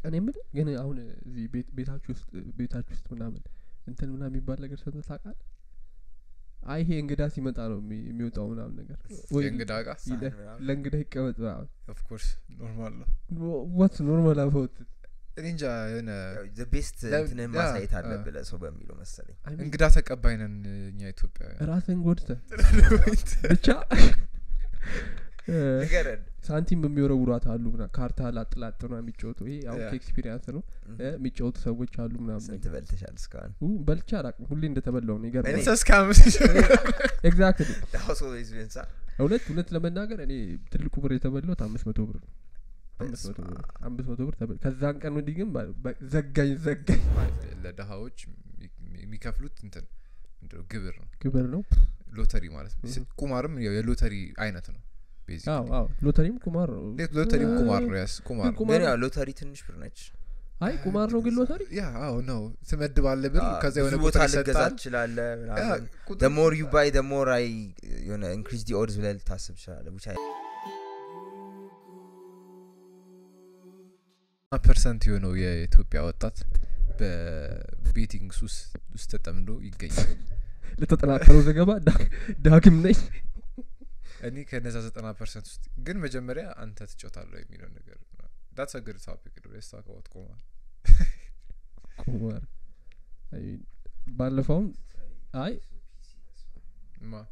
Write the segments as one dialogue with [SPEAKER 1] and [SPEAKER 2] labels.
[SPEAKER 1] እኔ የምልህ ግን አሁን እዚህ ቤት- ቤታችሁ ውስጥ ቤታችሁ ውስጥ ምናምን እንትን ምናምን የሚባል ነገር ሰምተህ ታውቃለህ? አይ ይሄ እንግዳ ሲመጣ ነው የሚ- የሚወጣው ምናምን ነገር ወይ
[SPEAKER 2] የእንግዳ እቃ
[SPEAKER 1] ይለ-
[SPEAKER 3] ሳህን ምናምን።
[SPEAKER 1] ለእንግዳ ይቀመጥ ምናምን
[SPEAKER 2] ኦፍኮርስ ኖርማል ነው
[SPEAKER 1] ዋትስ ኖርማል አባውት
[SPEAKER 2] እኔ እንጃ የሆነ
[SPEAKER 3] ቤስት
[SPEAKER 2] ለ-
[SPEAKER 3] እንትንን
[SPEAKER 2] ያ፣
[SPEAKER 3] ማሳየት
[SPEAKER 2] አ።
[SPEAKER 3] አለብህ ለሰው በሚለው መሰለኝ
[SPEAKER 2] እንግዳ ተቀባይ ነን እኛ ኢትዮጵያውያን
[SPEAKER 1] ራስን ጎድተህ ብቻ እ፣
[SPEAKER 3] ንገረን
[SPEAKER 1] ሳንቲም የሚወረውሯት አሉ ምና ካርታ ላጥላጥ ነው የሚጫወቱ ይሄ አሁን
[SPEAKER 2] ያ።
[SPEAKER 1] ከኤክስፒሪንስ ነው እ፣ የሚጫወቱ ሰዎች አሉ ምናምን
[SPEAKER 3] ስንት
[SPEAKER 1] ነገር
[SPEAKER 3] በልተሻል እስካሁን
[SPEAKER 1] ኡ፣ በልቼ አላቅም ሁሌ እንደተበላው ነው ይገርማል
[SPEAKER 2] እኔ እስከ አምስት
[SPEAKER 1] ኤግዛክትሊ
[SPEAKER 3] ዳውስ ኦልዌይዝ ዊንሳ
[SPEAKER 1] እውነት እውነት ለመናገር እኔ ትልቁ ብር የተበላሁት አምስት መቶ ብር ነው አምስት መቶ ብር
[SPEAKER 3] በስመ
[SPEAKER 1] አምስት መቶ ብር ተበል ከዛን ቀን ወዲህ ግን በ- በ- ዘጋኝ ዘጋኝ
[SPEAKER 2] ለድሀዎች የሚ- የሚከፍሉት እንትን ምንድነው ግብር ነው
[SPEAKER 1] ግብር ነው
[SPEAKER 2] ሎተሪ ማለት ነው
[SPEAKER 1] እህ።
[SPEAKER 2] ቁማርም ያው የሎተሪ አይነት ነው basically።
[SPEAKER 1] አዎ አዎ ሎተሪም ቁማር ነው
[SPEAKER 2] ሌት- ሎተሪም ቁማር ነው ያስ ቁማር
[SPEAKER 1] ግን
[SPEAKER 2] ነው
[SPEAKER 1] ቁማር
[SPEAKER 3] ግን ያው ሎተሪ ትንሽ ብር ነች
[SPEAKER 1] አይ ቁማር ነው ግን ሎተሪ
[SPEAKER 2] ያ አዎ ነው ትመድባለ ብር
[SPEAKER 3] አዎ፣
[SPEAKER 2] ከዛ የሆነ
[SPEAKER 3] ብዙ ቦታ
[SPEAKER 2] ቁጥር
[SPEAKER 3] ልገዛ
[SPEAKER 2] ይሰጣል
[SPEAKER 3] ትችላለ
[SPEAKER 2] ያ፣
[SPEAKER 3] ምናምን
[SPEAKER 2] ቁጥር-
[SPEAKER 3] the more you buy the more I የሆነ increase the odds ብለህ ልታስብ ትችላለህ which I
[SPEAKER 2] ፐርሰንት የሆነው የኢትዮጵያ ወጣት በቤቲንግ ሱስ ውስጥ ተጠምዶ ይገኛል
[SPEAKER 1] ለተጠናከረው ዘገባ ዳ- ዳግም ነኝ
[SPEAKER 2] እኔ ከነዛ ዘጠና ፐርሰንት ውስጥ ግን መጀመሪያ አንተ ትጮታለሁ የሚለው ነገር ዳትስ አገድ ታፒክ ስታከባት ቁማር
[SPEAKER 1] ቁማር አይ፣ ባለፈውም አይ
[SPEAKER 2] ማ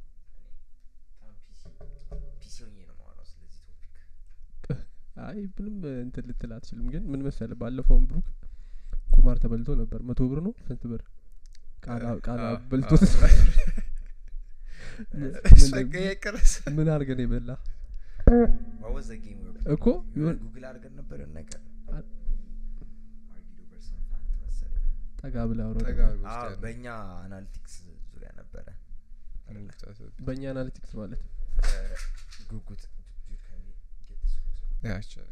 [SPEAKER 1] አይ ምንም እንትን ልትል አትችልም ግን ምን መሰለ ባለፈውም ብሩክ ቁማር ተበልቶ ነበር መቶ ብር ነው ስንት ብር ቃላ ቃላ
[SPEAKER 2] አዎ፣
[SPEAKER 1] በልቶት
[SPEAKER 2] አዎ።
[SPEAKER 1] ምን-
[SPEAKER 2] ሸቀ የቀረሰ
[SPEAKER 1] ምን አድርገን የበላ
[SPEAKER 3] What was the game we were
[SPEAKER 1] እኮ
[SPEAKER 3] playing?
[SPEAKER 1] ይሆን-
[SPEAKER 3] ጉግል አድርገን ነበር የሆነ ነገር
[SPEAKER 1] አ-
[SPEAKER 3] Argued over some fact መሰለኝ።
[SPEAKER 1] ጠጋ ብላ አውሮ
[SPEAKER 2] ጠጋ አድርጎ
[SPEAKER 3] አዎ፣
[SPEAKER 2] ውስጥ ያለው
[SPEAKER 3] በእኛ አናሊቲክስ ዙሪያ ነበረ
[SPEAKER 1] በእኛ አናሊቲክስ ማለት
[SPEAKER 3] ጉጉት
[SPEAKER 2] ያ ይቻላል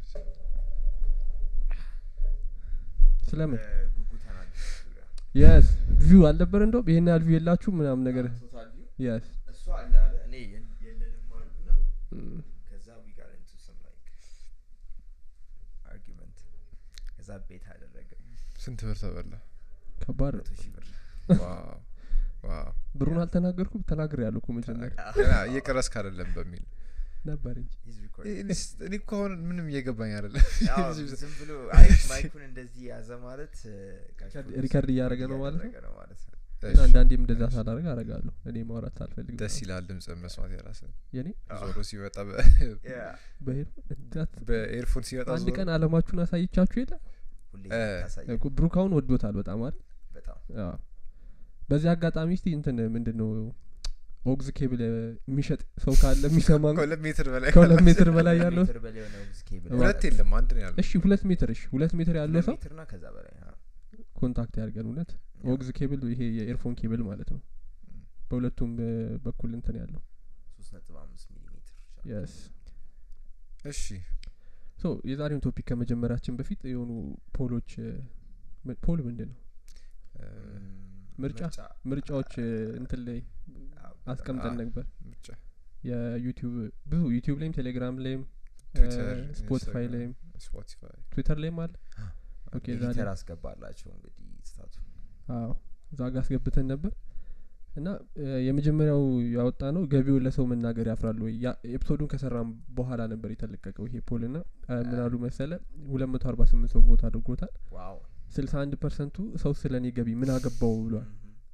[SPEAKER 1] ስለምን
[SPEAKER 3] ጉጉት አናሊቲክስ ዙሪያ
[SPEAKER 1] የስ ቪው አልነበር እንደውም ይሄን ያህል ቪው የላችሁ ምናምን ነገር
[SPEAKER 3] ቶታል ቪው
[SPEAKER 1] የስ
[SPEAKER 3] እሱ አለ አለ እኔ የል- የለንም አሉና ከዛ we got into some like argument ከዛ ቤት አደረገ
[SPEAKER 2] ስንት ብር ተበላ
[SPEAKER 1] ከባድ ነው
[SPEAKER 3] መቶ ሺህ ብር
[SPEAKER 2] ዋው ዋው
[SPEAKER 1] ብሩን አልተናገርኩም ተናግር ያለሁ እኮ መጀመሪያ
[SPEAKER 2] ገና እየቀረስክ አይደለም በሚል
[SPEAKER 1] ነበር እንጂ
[SPEAKER 3] He's recording.
[SPEAKER 2] እኔ እኮ አሁን ምንም እየገባኝ አይደለም
[SPEAKER 3] ያው ዝም ብሎ አይ ማይኩን እንደዚህ ያዘ ማለት እ፣ ጋሽ
[SPEAKER 1] ሪከርድ-
[SPEAKER 3] ፕሮዲውሰር
[SPEAKER 1] ሪከርድ እያደረገ ነው ማለት ነው?
[SPEAKER 3] እያደረገ ነው ማለት ነው
[SPEAKER 1] ግን አንዳንዴም እንደዛ ሳላደርግ አረጋለሁ እኔ ማውራት ሳልፈልግ
[SPEAKER 2] ደስ
[SPEAKER 1] ምናምን።
[SPEAKER 2] ይላል ድምጽ መስማት የራስ
[SPEAKER 1] የኔ
[SPEAKER 2] ዞሮ ሲመጣ በ-
[SPEAKER 3] Yeah.
[SPEAKER 1] በሄድ እንዳት-
[SPEAKER 2] በኤርፎን ሲመጣ
[SPEAKER 1] አንድ
[SPEAKER 2] ዞሮ
[SPEAKER 1] ቀን አለማችሁን አሳይቻችሁ የለ
[SPEAKER 3] ሁሌ
[SPEAKER 2] እ፣
[SPEAKER 3] ታሳየ
[SPEAKER 1] እኮ ብሩካውን ወዶታል በጣም አይደል
[SPEAKER 3] በጣም
[SPEAKER 1] አዎ። በዚህ አጋጣሚ እስቲ እንትን ምንድን ነው ኦግዝ ኬብል እ፣ የሚሸጥ ሰው ካለ የሚሰማ
[SPEAKER 2] ከሁለት ሜትር በላይ
[SPEAKER 1] ከሁለት ሜትር በላይ ያለው
[SPEAKER 3] ሜትር በላይ የሆነ ውዝ ኬብል
[SPEAKER 2] ሁለት የለም አንድ ነው ያለው
[SPEAKER 1] እሺ ሁለት ሜትር እሺ ሁለት ሜትር ያለው ሰው
[SPEAKER 3] ሜትርና ከዛ በላይ አዎ።
[SPEAKER 1] ኮንታክት ያድርገን እውነት ኦግዝ ኬብል ይሄ የኤርፎን ኬብል ማለት ነው በሁለቱም እ፣ በኩል እንትን ያለው
[SPEAKER 3] ሶስት ነጥብ አምስት ሚሊ ሜትር ይችላል።
[SPEAKER 1] የስ
[SPEAKER 2] እሺ
[SPEAKER 1] ሶ የዛሬውን ቶፒክ ከመጀመራችን በፊት የሆኑ ፖሎች እ፣ ም- ፖል ምንድን ነው
[SPEAKER 2] እ፣
[SPEAKER 3] ም፣
[SPEAKER 1] ምርጫ? ምርጫዎች እ፣ እንትን ላይ
[SPEAKER 3] አዎ፣
[SPEAKER 1] አስቀምጠን
[SPEAKER 2] አ-
[SPEAKER 1] ነበር
[SPEAKER 2] ምርጫ
[SPEAKER 1] የዩቲዩብ ብዙ ዩቲዩብ ላይም ቴሌግራም ላይም
[SPEAKER 2] ትዊተር
[SPEAKER 1] ስፖቲፋይ
[SPEAKER 2] ኢንስታግራም፣
[SPEAKER 1] ላይም
[SPEAKER 2] ስፖቲፋይ
[SPEAKER 1] ትዊተር ላይም አለ ኦኬ ዛሬ
[SPEAKER 3] ኤዲተር አስገባላቸው እንግዲህ ስታቱ
[SPEAKER 1] አዎ እዛ ጋ አስገብተን ነበር እና እ፣ የመጀመሪያው ያወጣ ነው ገቢውን ለሰው መናገር ያፍራል ወይ ያ- ኤፒሶዱን ከሰራም በኋላ ነበር የተለቀቀው ይሄ ፖል ና ምን አሉ መሰለ ሁለት መቶ አርባ ስምንት ሰው ቮት አድርጎታል
[SPEAKER 3] ዋው
[SPEAKER 1] ስልሳ አንድ ፐርሰንቱ ሰው ስለ እኔ ገቢ ምን አገባው ብሏል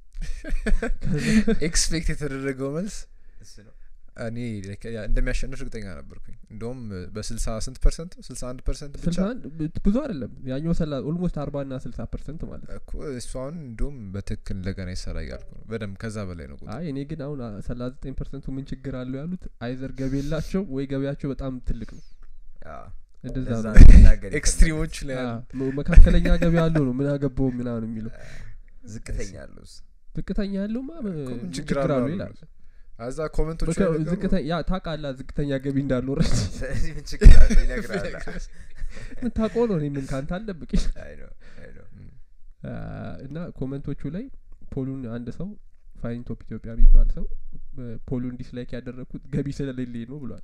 [SPEAKER 2] ኤክስፔክት የተደረገው መልስ
[SPEAKER 3] እሱ ነው
[SPEAKER 2] እኔ like ያ እንደሚያሸንፍ እርግጠኛ ነበርኩኝ እንደውም በስልሳ ስንት ፐርሰንት ስልሳ አንድ ፐርሰንት ብቻ
[SPEAKER 1] ስልሳ አንድ ብ- ብዙ አይደለም ያኛው ሰላ ኦልሞስት አርባ ና ስልሳ ፐርሰንት ማለት ነው
[SPEAKER 2] እኮ እሱ አሁን እንደውም በትክክል እንደገና ይሰራ እያልኩ ነው በደንብ ከዛ በላይ ነው ቁጥሩ
[SPEAKER 1] አይ እኔ ግን አሁን ሰላሳ ዘጠኝ ፐርሰንቱ ምን ችግር አለው ያሉት አይዘር ገቢ የላቸው ወይ ገቢያቸው በጣም ትልቅ ነው
[SPEAKER 3] አዎ።
[SPEAKER 1] እንደዛ
[SPEAKER 3] ለዛ
[SPEAKER 1] ነው
[SPEAKER 3] ነው መናገር
[SPEAKER 2] ኤክስትሪሞች ላይ
[SPEAKER 1] አ፣
[SPEAKER 2] ያሉ
[SPEAKER 1] መ- መካከለኛ ገቢ ያለው ነው ምን አገባው ምናምን የሚለው
[SPEAKER 3] የፈለጉት። ዝቅተኛ ያለው
[SPEAKER 1] ዝቅተኛ ያለውማ እ፣
[SPEAKER 2] እኮ ምን
[SPEAKER 1] ምን
[SPEAKER 2] ችግር
[SPEAKER 1] ችግር
[SPEAKER 2] አለው
[SPEAKER 1] አለው
[SPEAKER 2] አሉ
[SPEAKER 1] ይላል
[SPEAKER 2] አዛ ኮመንቶች
[SPEAKER 1] በቃ ዝቅተ- ያ ታውቃለህ ዝቅተኛ ገቢ እንዳልኖረች
[SPEAKER 3] ስለዚህ ምን ችግር አለው ይነግራል
[SPEAKER 1] ምታውቀው ነው እኔ ምን ካንተ አልደብቅ
[SPEAKER 3] አይ ነው አይ ነው
[SPEAKER 1] እና ኮመንቶቹ ላይ ፖሉን አንድ ሰው ፋይን ቶፕ ኢትዮጵያ የሚባል ሰው እ፣ ፖሉን ዲስላይክ ያደረግኩት ገቢ ስለሌለኝ ነው ብሏል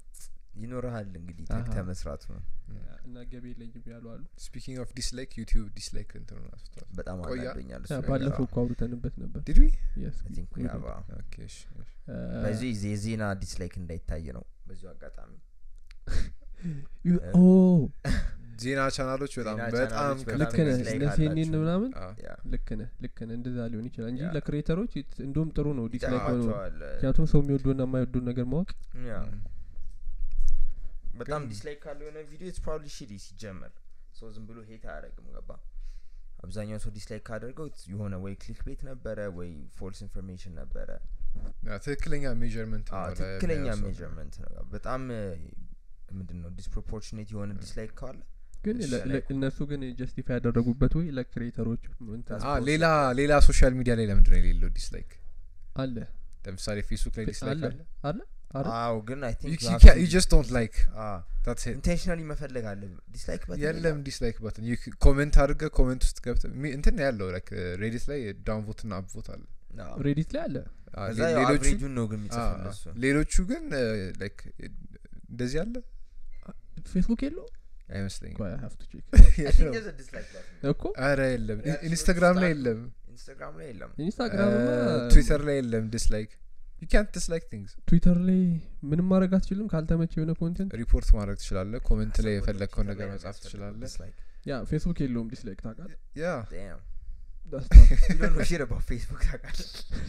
[SPEAKER 3] ይኖርሃል እንግዲህ
[SPEAKER 1] አሃ።
[SPEAKER 3] ተግተ መስራት ነው
[SPEAKER 1] እና ገቢ የለኝም ያሉ አሉ
[SPEAKER 2] ስፒኪንግ ኦፍ ዲስላይክ ዩቲዩብ ዲስላይክ እንትኑን አስፍቷል
[SPEAKER 3] በጣም
[SPEAKER 2] ቆያ?
[SPEAKER 3] አናዶኛል
[SPEAKER 1] ያ
[SPEAKER 3] እሱ
[SPEAKER 1] ባለፈው
[SPEAKER 3] ነገር።
[SPEAKER 1] እኮ አውርተንበት ነበር
[SPEAKER 2] ዲድ ዊ
[SPEAKER 1] Yes,
[SPEAKER 3] I think we
[SPEAKER 1] we
[SPEAKER 3] have
[SPEAKER 1] did.
[SPEAKER 3] a-
[SPEAKER 2] ኦኬ እሺ እሺ።
[SPEAKER 1] እ፣
[SPEAKER 3] በዚህ የዜና ዲስላይክ እንዳይታይ ነው በዚሁ አጋጣሚ
[SPEAKER 1] ዩ-
[SPEAKER 3] እ፣
[SPEAKER 1] ኦ
[SPEAKER 2] ዜና ቻናሎች በጣም
[SPEAKER 3] ዜና
[SPEAKER 2] በጣም
[SPEAKER 3] ቻናሎች በጣም
[SPEAKER 1] ልክ ነህ
[SPEAKER 3] dislike
[SPEAKER 1] እነ ሲኤንኤን
[SPEAKER 3] አላቸው።
[SPEAKER 1] ምናምን
[SPEAKER 2] አዎ።
[SPEAKER 3] ያ
[SPEAKER 1] ልክ ነህ ልክ ነህ እንደዛ ሊሆን ይችላል እንጂ
[SPEAKER 3] ያ።
[SPEAKER 1] ለክሬተሮች እንደውም ጥሩ ነው ዲስላይክ ሆኖ
[SPEAKER 3] ይጠቅማቸዋል
[SPEAKER 1] ምክንያቱም ሰው የሚወደውና የማይወደውን ነገር ማወቅ
[SPEAKER 3] ያ
[SPEAKER 2] ም።
[SPEAKER 3] በጣም
[SPEAKER 2] ግን-
[SPEAKER 3] ዲስላይክ ካለው የሆነ ቪዲዮ ኢትስ ፕሮባብሊ ሺዲ ሲጀመር ሰው ዝም ብሎ ሄት አያደርግም ገባ አብዛኛው ሰው ዲስላይክ ካደርገው it's የሆነ ወይ ክሊክ ቤት ነበረ ወይ ፎልስ ኢንፎርሜሽን ነበረ
[SPEAKER 2] ያ፣ ትክክለኛ ሜዥርመንት
[SPEAKER 3] አዎ፣ ትክክለኛ ሜጀርመንት ነው በጣም ምንድን ነው ዲስፕሮፖርሽኔት የሆነ ዲስላይክ ካለ
[SPEAKER 1] ግን
[SPEAKER 3] እሺ፣
[SPEAKER 1] ለ- ለ-
[SPEAKER 3] like-
[SPEAKER 1] እነሱ ግን ጀስቲፋይ ያደረጉበት ወይ ለክሬተሮች እንትን
[SPEAKER 3] That's-
[SPEAKER 2] ሌላ ሌላ ሶሻል ሚዲያ ላይ ለምንድን ነው የሌለው ዲስላይክ
[SPEAKER 1] አለ
[SPEAKER 2] ለምሳሌ ፌስቡክ ላይ
[SPEAKER 1] አለ
[SPEAKER 2] ዲስላይክ አለ
[SPEAKER 1] አለ አረ
[SPEAKER 3] አዎ ግን አይ
[SPEAKER 2] You-
[SPEAKER 3] ቲንክ
[SPEAKER 2] you can't- you just don't like that's it
[SPEAKER 3] ኢንቴንሽናሊ መፈለግ አለ ዲስላይክ
[SPEAKER 2] የለም ዲስላይክ በትን ኮሜንት አድርገ ኮሜንት ውስጥ ገብተ ሚ- እንትን ነው ያለው ላይክ ሬዲት ላይ ዳውንቮት ና አፕቮት አለ
[SPEAKER 1] ሬዲት ላይ አለ
[SPEAKER 2] አ፣
[SPEAKER 3] እዛ
[SPEAKER 2] ሌ-
[SPEAKER 3] ያው
[SPEAKER 2] ሌሎቹ
[SPEAKER 3] አቨሬጁን ነው ግን
[SPEAKER 2] አ፣
[SPEAKER 3] የሚጽፍልህ
[SPEAKER 2] አ፣
[SPEAKER 3] እሱ
[SPEAKER 2] ሌሎቹ ግን ላይክ እንደዚህ አለ
[SPEAKER 1] ፌስቡክ የለው
[SPEAKER 2] አይመስለኝም
[SPEAKER 1] ቆይ I have to check።
[SPEAKER 3] I think there's a dislike button.
[SPEAKER 1] እኮ
[SPEAKER 2] አረ የለም
[SPEAKER 3] ያ፣
[SPEAKER 2] ኢንስታግራም ላይ
[SPEAKER 3] ስታርት
[SPEAKER 2] የለም
[SPEAKER 3] ኢንስታግራም ላይ የለም
[SPEAKER 1] ኢንስታግራም
[SPEAKER 2] ትዊተር ላይ የለም ዲስላይክ ዩ ካንት ዲስላይክ ቲንግስ
[SPEAKER 1] ትዊተር ላይ ምንም ማድረግ አትችልም ካልተመቸ የሆነ ኮንቴንት
[SPEAKER 2] ሪፖርት ማድረግ ትችላለ ኮሜንት ላይ
[SPEAKER 3] አስበው
[SPEAKER 2] የፈለግከውን
[SPEAKER 3] Twitter
[SPEAKER 2] ነገር
[SPEAKER 3] ላይ
[SPEAKER 2] መጻፍ
[SPEAKER 3] የሚያስፈልገው
[SPEAKER 2] ትችላለ
[SPEAKER 3] dislike.
[SPEAKER 1] ያ ፌስቡክ የለውም ዲስላይክ ታውቃለህ
[SPEAKER 2] ያ
[SPEAKER 3] Damn.
[SPEAKER 1] That's tough.
[SPEAKER 3] You don't know shit about Facebook ታውቃለህ?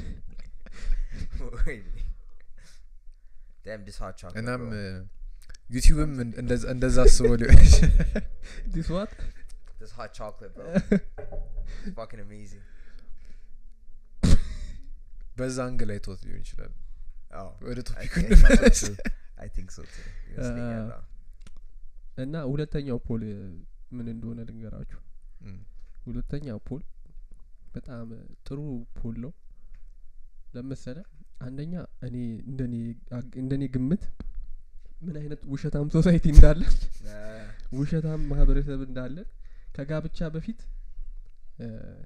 [SPEAKER 3] ወይኔ። Damn, this hot chocolate,
[SPEAKER 2] እናም
[SPEAKER 3] bro.
[SPEAKER 2] ዩቲዩብም እንደዛ- እንደዛ አስበው ሊሆን ይችላል።
[SPEAKER 1] This what?
[SPEAKER 3] This hot chocolate, bro. It's fucking amazing.
[SPEAKER 2] በዛ አንግ ላይ ቶት ሊሆን ይችላል
[SPEAKER 3] Oh,
[SPEAKER 2] ወደ
[SPEAKER 3] I
[SPEAKER 2] ቶፒክ
[SPEAKER 3] think so
[SPEAKER 2] እንመለስ
[SPEAKER 3] too. I think so too. ይመስለኛል፣
[SPEAKER 1] Uh,
[SPEAKER 3] አዎ።
[SPEAKER 1] እና ሁለተኛው ፖል እ, ምን እንደሆነ ልንገራችሁ
[SPEAKER 2] እም፣
[SPEAKER 1] ሁለተኛው ፖል በጣም እ, ጥሩ ፖል ነው ለመሰለ አንደኛ እኔ እንደኔ አግ- እንደኔ ግምት ምን አይነት ውሸታም ሶሳይቲ እንዳለ
[SPEAKER 3] Uh,
[SPEAKER 1] ውሸታም ማህበረሰብ እንዳለ ከጋብቻ በፊት እ፣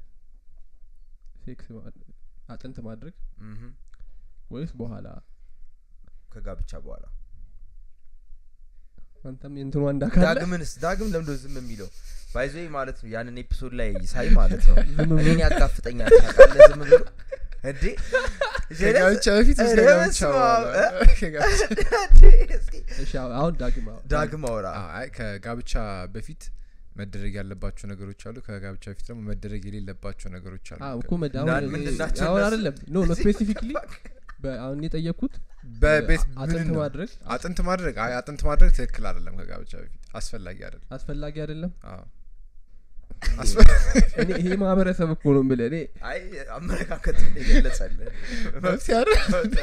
[SPEAKER 1] ሴክስ ማ- አጥንት ማድረግ
[SPEAKER 3] mhm.
[SPEAKER 1] ወይስ በኋላ
[SPEAKER 3] ከጋብቻ በኋላ
[SPEAKER 1] አንተም የእንትኗ እንዳካለ
[SPEAKER 3] ዳግምንስ ዳግም ለምዶ ዝም የሚለው ባይዞ ማለት ነው ያንን ኤፒሶድ ላይ ሳይ ማለት ነው
[SPEAKER 1] ዝም ብሎ
[SPEAKER 3] እኔን ያጋፍጠኛል ታውቃለህ ዝም ብሎ እንዴ
[SPEAKER 2] ከጋብቻ በፊት እስከ
[SPEAKER 3] ኧረ
[SPEAKER 2] ጋብቻ
[SPEAKER 3] በስመ
[SPEAKER 2] በኋላ
[SPEAKER 3] አብ፣ እ?
[SPEAKER 2] ከጋብቻ-
[SPEAKER 3] እስኪ
[SPEAKER 1] እሺ አሁን ዳግም አሁን
[SPEAKER 3] ዳግም አውራ
[SPEAKER 2] አ- አይ ከጋብቻ በፊት መደረግ ያለባቸው ነገሮች አሉ ከጋብቻ በፊት ደግሞ መደረግ የሌለባቸው ነገሮች አሉ
[SPEAKER 1] አዎ እኮ
[SPEAKER 2] ከ-
[SPEAKER 1] መድ-
[SPEAKER 3] እና
[SPEAKER 1] አሁን
[SPEAKER 3] ምንድን ናቸው
[SPEAKER 1] አሁን
[SPEAKER 3] እነሱ?
[SPEAKER 1] አይደለም ኖ ኖ ስፔሲፊክሊ አሁን የጠየቅኩት
[SPEAKER 2] በቤት
[SPEAKER 1] አጥንት
[SPEAKER 2] ምንድን ነው?
[SPEAKER 1] ማድረግ
[SPEAKER 2] አጥንት ማድረግ አይ አጥንት ማድረግ ትክክል አይደለም ከጋብቻ በፊት አስፈላጊ አይደለም
[SPEAKER 1] አስፈላጊ አይደለም
[SPEAKER 2] አዎ አስፈ-
[SPEAKER 1] እኔ ይሄ ማህበረሰብ እኮ ነው የምልህ እኔ
[SPEAKER 3] አይ አመለካከት የገለጸልህ
[SPEAKER 2] መብት ያለ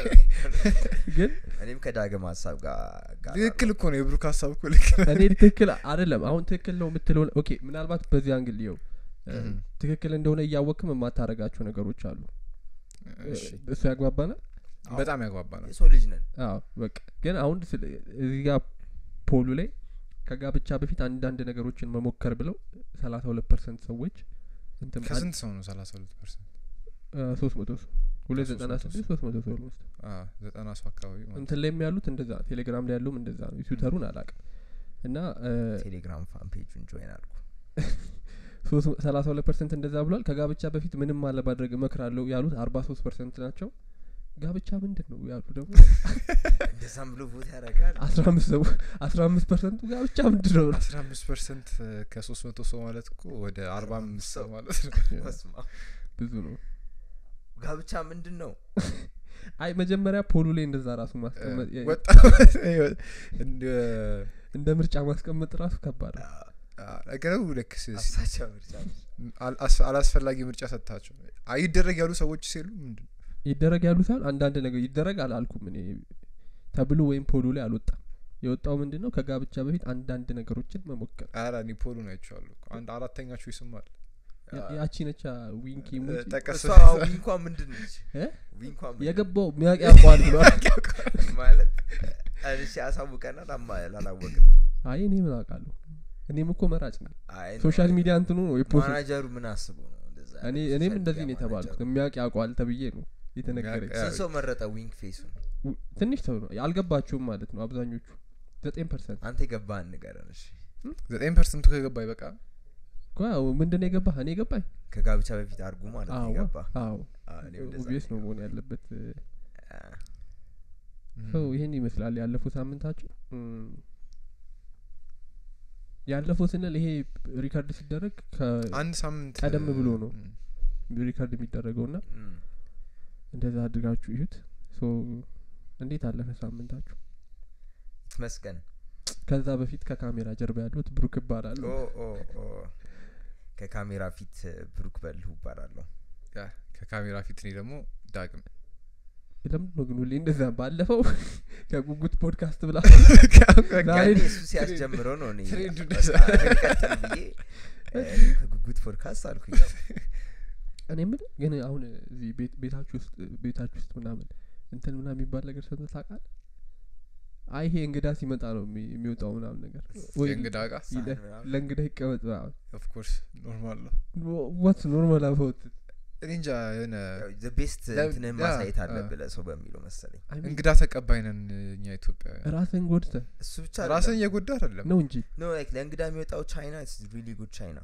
[SPEAKER 1] ግን
[SPEAKER 3] እኔም ከዳግም ሀሳብ ጋር ጋር
[SPEAKER 2] ትክክል እኮ ነው የብሩክ ሀሳብ እኮ ልክ ነው
[SPEAKER 1] እኔ ትክክል አይደለም አሁን ትክክል ነው የምትለው ኦኬ ምናልባት በዚህ አንግል ይኸው እ፣
[SPEAKER 2] እም።
[SPEAKER 1] ትክክል እንደሆነ እያወቅም የማታረጋቸው ነገሮች አሉ
[SPEAKER 2] እሺ
[SPEAKER 1] እሱ ያግባባናል
[SPEAKER 2] በጣም ያጓባናል
[SPEAKER 3] የሰው ልጅ ነን
[SPEAKER 1] አዎ በቃ ግን አሁን ስለ- እዚህ ጋር ፖሉ ላይ ከጋብቻ በፊት አንዳንድ ነገሮችን መሞከር ብለው ሰላሳ ሁለት ፐርሰንት ሰዎች እንትን
[SPEAKER 2] ከስንት ሰው ነው ሰላሳ ሁለት ፐርሰንት
[SPEAKER 1] ሶስት መቶ ሰው ሁለት
[SPEAKER 2] ከሶስት
[SPEAKER 1] ዘጠና
[SPEAKER 2] መቶ
[SPEAKER 1] ስድስት ሶስት መቶ ሰው ኦልሞስት
[SPEAKER 2] ዘጠና ሰው አካባቢ ማለት
[SPEAKER 1] እንትን ላይም ያሉት እንደዛ ነው ቴሌግራም ላይ ያለውም እንደዛ ነው ትዊተሩን አላቅም እና
[SPEAKER 3] ቴሌግራም ፋን ፔጁን ጆይን አልኩ
[SPEAKER 1] ሰላሳ ሁለት ፐርሰንት እንደዛ ብሏል ከጋብቻ በፊት ምንም አለማድረግ እመክራለሁ ያሉት አርባ ሶስት ፐርሰንት ናቸው ጋብቻ ምንድን ነው ያሉ ደግሞ
[SPEAKER 3] እንደዛም ብሎ ቦታ ያደርጋል
[SPEAKER 1] አስራ አምስት ሰው አስራ አምስት ፐርሰንቱ ጋብቻ ምንድን ነው
[SPEAKER 2] አስራ አምስት ፐርሰንት ከሶስት መቶ ሰው ማለት እኮ ወደ አርባ አምስት ሰው ማለት ነው
[SPEAKER 3] በስመ አብ።
[SPEAKER 1] ብዙ ነው
[SPEAKER 3] ጋብቻ ምንድን ነው
[SPEAKER 1] አይ መጀመሪያ ፖሉ ላይ እንደዛ ራሱ ማስቀመጥ የ-
[SPEAKER 2] ወጣ እንደ
[SPEAKER 1] እንደ ምርጫ ማስቀመጥ ራሱ ከባድ ነው
[SPEAKER 2] ነገሩ ልክ ስ- ስ-
[SPEAKER 3] አሳቻ ምርጫ ነው።
[SPEAKER 2] አል- አስ- አላስፈላጊ ምርጫ ሰጥታቸው አይደረግ ያሉ ሰዎች ሲሉ ምንድን ነው?
[SPEAKER 1] ይደረግ ያሉ ሳይሆን አንዳንድ ነገር ይደረግ አላልኩም እኔ ተብሎ ወይም ፖሉ ላይ አልወጣም የወጣው ምንድን ነው ከጋብቻ በፊት አንዳንድ ነገሮችን መሞከር
[SPEAKER 2] ኧረ እኔ ፖሉን አይቼዋለሁ እኮ። አንድ አራተኛችሁ ይስማል
[SPEAKER 1] ያ- ያቺ ነቻ ዊንኪ ሙቺ
[SPEAKER 2] ጠቀስ
[SPEAKER 3] እሷ ዊንኳ ምንድን ነች
[SPEAKER 1] እ?
[SPEAKER 3] ዊንኳ ምንድን
[SPEAKER 1] የገባው ሚያቅ ያውቀዋል ብሏል
[SPEAKER 3] ማለት እሺ ያሳውቀናል አማ ላላወቅን
[SPEAKER 1] አይ እኔ ምን አውቃለሁ እኔም እኮ መራጭ ነኝ
[SPEAKER 3] አይ ነው።
[SPEAKER 1] ሶሻል ሚዲያ እንትኑ ነው የፖስት
[SPEAKER 3] ማናጀሩ ምን አስቡ ነው እንደዛ
[SPEAKER 1] እኔ
[SPEAKER 3] ያለው?
[SPEAKER 1] እኔም
[SPEAKER 3] ሶሻል
[SPEAKER 1] እንደዚህ ነው
[SPEAKER 3] ሚዲያ
[SPEAKER 1] የተባልኩት
[SPEAKER 3] ማናጀሩ።
[SPEAKER 1] የሚያውቅ ያውቀዋል ተብዬ ነው የተነገረኝ
[SPEAKER 2] የሚያውቅ-
[SPEAKER 3] ስንት ሰው መረጠ ዊንክ ፌሱን
[SPEAKER 1] ው- ትንሽ ሰው ነው አልገባችሁም ማለት ነው አብዛኞቹ ዘጠኝ ፐርሰንት
[SPEAKER 3] አንተ የገባህን ንገረን እሺ
[SPEAKER 2] ዘጠኝ ፐርሰንቱ ከገባ ይበቃ
[SPEAKER 1] ምንድን ነው የገባህ እኔ ገባኝ
[SPEAKER 3] ከጋብቻ በፊት አድርጉ ማለት ነው
[SPEAKER 1] አዎ
[SPEAKER 3] የገባ
[SPEAKER 1] አዎ ኦብቪየስ ነው መሆን ያለበት ሰው ይህን ይመስላል ያለፈው ሳምንታችን እም፣ ያለፈው ስንል ይሄ ሪካርድ ሲደረግ
[SPEAKER 2] አንድ ሳምንት
[SPEAKER 1] ቀደም ብሎ ነው።
[SPEAKER 2] ም፣
[SPEAKER 1] ከሪካርድ የሚደረገው ና እንደዛ አድርጋችሁ ይሁት ሶ እንዴት አለፈ ሳምንታችሁ
[SPEAKER 3] ትመስገን
[SPEAKER 1] ከዛ በፊት ከካሜራ ጀርባ ያሉት ብሩክ እባላለሁ
[SPEAKER 3] ኦ ኦ ኦ ከካሜራ ፊት ብሩክ በልሁ ይባላለሁ
[SPEAKER 2] ያ ከካሜራ ፊት እኔ ደግሞ ዳግም
[SPEAKER 1] ለምንድን ነው ግን ሁሌ እንደዛ ባለፈው ከጉጉት ፖድካስት ብላ ዛሬ
[SPEAKER 3] ያኔ እሱ ሲያስጀምረው ነው እኔ
[SPEAKER 2] ትሬንዱ
[SPEAKER 3] በቃ
[SPEAKER 2] እንደዛ።
[SPEAKER 3] ልቀጥል ብዬ እ፣ ከጉጉት ፖድካስት አልኩኝ
[SPEAKER 1] እኔ ምን ግን አሁን እዚህ ቤት- ቤታችሁ ውስጥ ቤታችሁ ውስጥ ምናምን እንትን ምናምን የሚባል ነገር ሰምተህ ታውቃለህ? አይ ይሄ እንግዳ ሲመጣ ነው የሚ- የሚወጣው ምናምን ነገር ወይ
[SPEAKER 2] የእንግዳ እቃ
[SPEAKER 3] ሳህን
[SPEAKER 1] ይለ-
[SPEAKER 3] ምናምን።
[SPEAKER 1] ለእንግዳ ይቀመጥ ምናምን
[SPEAKER 2] ኦፍኮርስ ኖርማል ነው
[SPEAKER 1] ዋትስ ኖርማል አባውት
[SPEAKER 2] እኔ እንጃ የሆነ
[SPEAKER 3] ዘ ቤስት
[SPEAKER 2] ለ-
[SPEAKER 3] እንትንህን
[SPEAKER 2] ያ፣
[SPEAKER 3] ማሳየት
[SPEAKER 2] አ።
[SPEAKER 3] አለብህ ለሰው በሚለው መሰለኝ
[SPEAKER 2] እንግዳ ተቀባይ ነን እኛ ኢትዮጵያውያን
[SPEAKER 1] ራስን ጎድተህ
[SPEAKER 3] እሱ ብቻ
[SPEAKER 2] ራስን እየጎዳ አይደለም
[SPEAKER 1] ነው እንጂ
[SPEAKER 3] ኖ ላይክ ለእንግዳ የሚወጣው ቻይና ሪሊ ጉድ ቻይና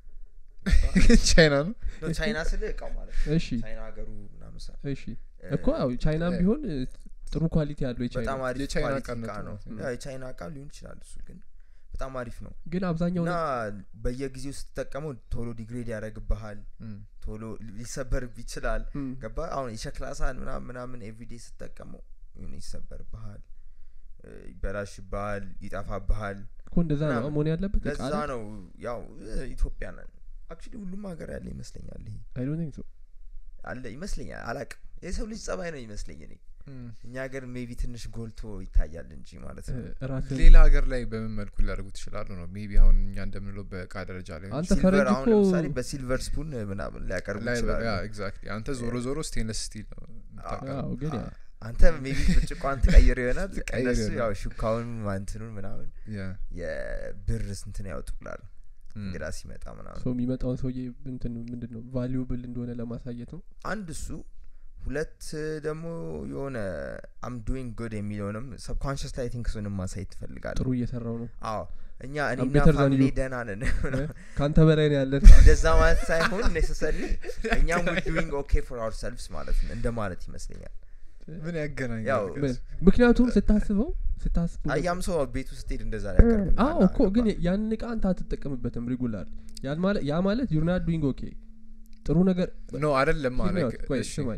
[SPEAKER 2] ቻይና ነው
[SPEAKER 3] ኖ ቻይና ስል እቃው ማለት ነው
[SPEAKER 1] እሺ
[SPEAKER 3] ቻይና ሀገሩ ምናምን ሳ
[SPEAKER 1] እሺ እኮ ያው ቻይናም
[SPEAKER 2] እ-
[SPEAKER 1] ቢሆን እ, ጥሩ ኳሊቲ ያለው
[SPEAKER 3] በጣም
[SPEAKER 1] የቻይና
[SPEAKER 3] አሪፍ
[SPEAKER 2] የቻይና
[SPEAKER 3] ኳሊቲ
[SPEAKER 2] እቃነቱ
[SPEAKER 3] እቃ ነው
[SPEAKER 2] ነው።
[SPEAKER 3] ያው የቻይና እቃ ሊሆን ይችላል እሱ ግን በጣም አሪፍ ነው
[SPEAKER 1] ግን አብዛኛው
[SPEAKER 3] እና በየጊዜው ስትጠቀመው ቶሎ ዲግሬድ ያደረግብሃል
[SPEAKER 2] ም፣
[SPEAKER 3] ቶሎ ሊሰበርብ ይችላል
[SPEAKER 1] እም፣
[SPEAKER 3] ገባ አሁን የሸክላ ሳህን ምናምን ምናምን ኤቭሪዴ ስትጠቀመው የሆነ ይሰበርብሃል እ፣ ይበላሽብሃል ይጠፋብሃል
[SPEAKER 1] እኮ እንደዛ ነው
[SPEAKER 3] ምናምን።
[SPEAKER 1] መሆን ያለበት እቃ
[SPEAKER 3] ለዛ ነው ያው እ፣ ኢትዮጵያ ነን አክቹሊ ሁሉም ሀገር ያለ ይመስለኛል ይሄ
[SPEAKER 1] አይ ዶንት ቲንክ ሶ
[SPEAKER 3] አለ ይመስለኛል አላቅም የሰው ልጅ ጸባይ ነው ይመስለኝ እኔ
[SPEAKER 2] ም።
[SPEAKER 3] እኛ ሀገር ሜቢ ትንሽ ጎልቶ ይታያል እንጂ ማለት ነው
[SPEAKER 1] ራስን
[SPEAKER 2] ሌላ ሀገር ላይ በምን መልኩ ሊያደርጉት ይችላሉ ነው ሜቢ አሁን እኛ እንደምንለው በእቃ ደረጃ ላይ
[SPEAKER 1] አንተ
[SPEAKER 3] ሲልቨር
[SPEAKER 1] ፈረንጅ
[SPEAKER 3] አሁን
[SPEAKER 1] እኮ
[SPEAKER 3] ለምሳሌ በሲልቨር ስፑን ምናምን ሊያቀርቡ
[SPEAKER 2] ላይ
[SPEAKER 3] ይችላሉ
[SPEAKER 2] ኤግዛክትሊ አንተ ዞሮ ዞሮ ስቴንለስ ስቲል ነው የምታቀርበው።
[SPEAKER 1] አዎ ግን ያ
[SPEAKER 3] አ- አንተ ሜቢ ብርጭቋን ትቀይር ይሆናል
[SPEAKER 2] ትቀይር
[SPEAKER 3] እነሱ
[SPEAKER 2] ይሆናል።
[SPEAKER 3] ያው ሹካውን ማንትኑን ምናምን
[SPEAKER 2] ያ፣
[SPEAKER 3] የብር ስንትን ያወጡላል
[SPEAKER 2] ም።
[SPEAKER 3] እንግዳ ሲመጣ ምናምን
[SPEAKER 1] ሰው የሚመጣውን ሰውዬ እንትን ምንድን ነው ቫሊዩብል እንደሆነ ለማሳየት ነው
[SPEAKER 3] አንድ እሱ ሁለት ደግሞ የሆነ አም ዱዊንግ ጉድ የሚለውንም ሰብኮንሽስ ላይ ቲንክ እሱንም ማሳየት ትፈልጋለሁ
[SPEAKER 1] ጥሩ እየሰራው ነው
[SPEAKER 3] አዎ እኛ
[SPEAKER 1] I'm
[SPEAKER 3] እኔና
[SPEAKER 1] better than
[SPEAKER 3] ፋሚሊ
[SPEAKER 1] you.
[SPEAKER 3] ደህና ነን
[SPEAKER 1] ከአንተ በላይ ነው ያለን
[SPEAKER 3] እንደዛ ማለት ሳይሆን ኔሰሰሪ እኛም ዱዊንግ ኦኬ ፎር አወር ሰልፍስ ማለት ነው እንደ ማለት ይመስለኛል
[SPEAKER 2] ምን ያገናኛል
[SPEAKER 3] ያው
[SPEAKER 2] ግን?
[SPEAKER 1] ምን- ምክንያቱም ስታስበው ስታስበው
[SPEAKER 3] አያም ሰው ቤቱ ስትሄድ እንደዛ ሊያቀርብልሃል
[SPEAKER 1] አዎ እኮ ግን ያንን እቃ አንተ አትጠቀምበትም ሪጉላር ያን ማለት ያ ማለት ዩርናት ዱይንግ ኦኬ ጥሩ ነገር
[SPEAKER 2] ኖ አይደለም
[SPEAKER 1] Hear me
[SPEAKER 2] ማለት
[SPEAKER 1] out. ቆይ ስማኝ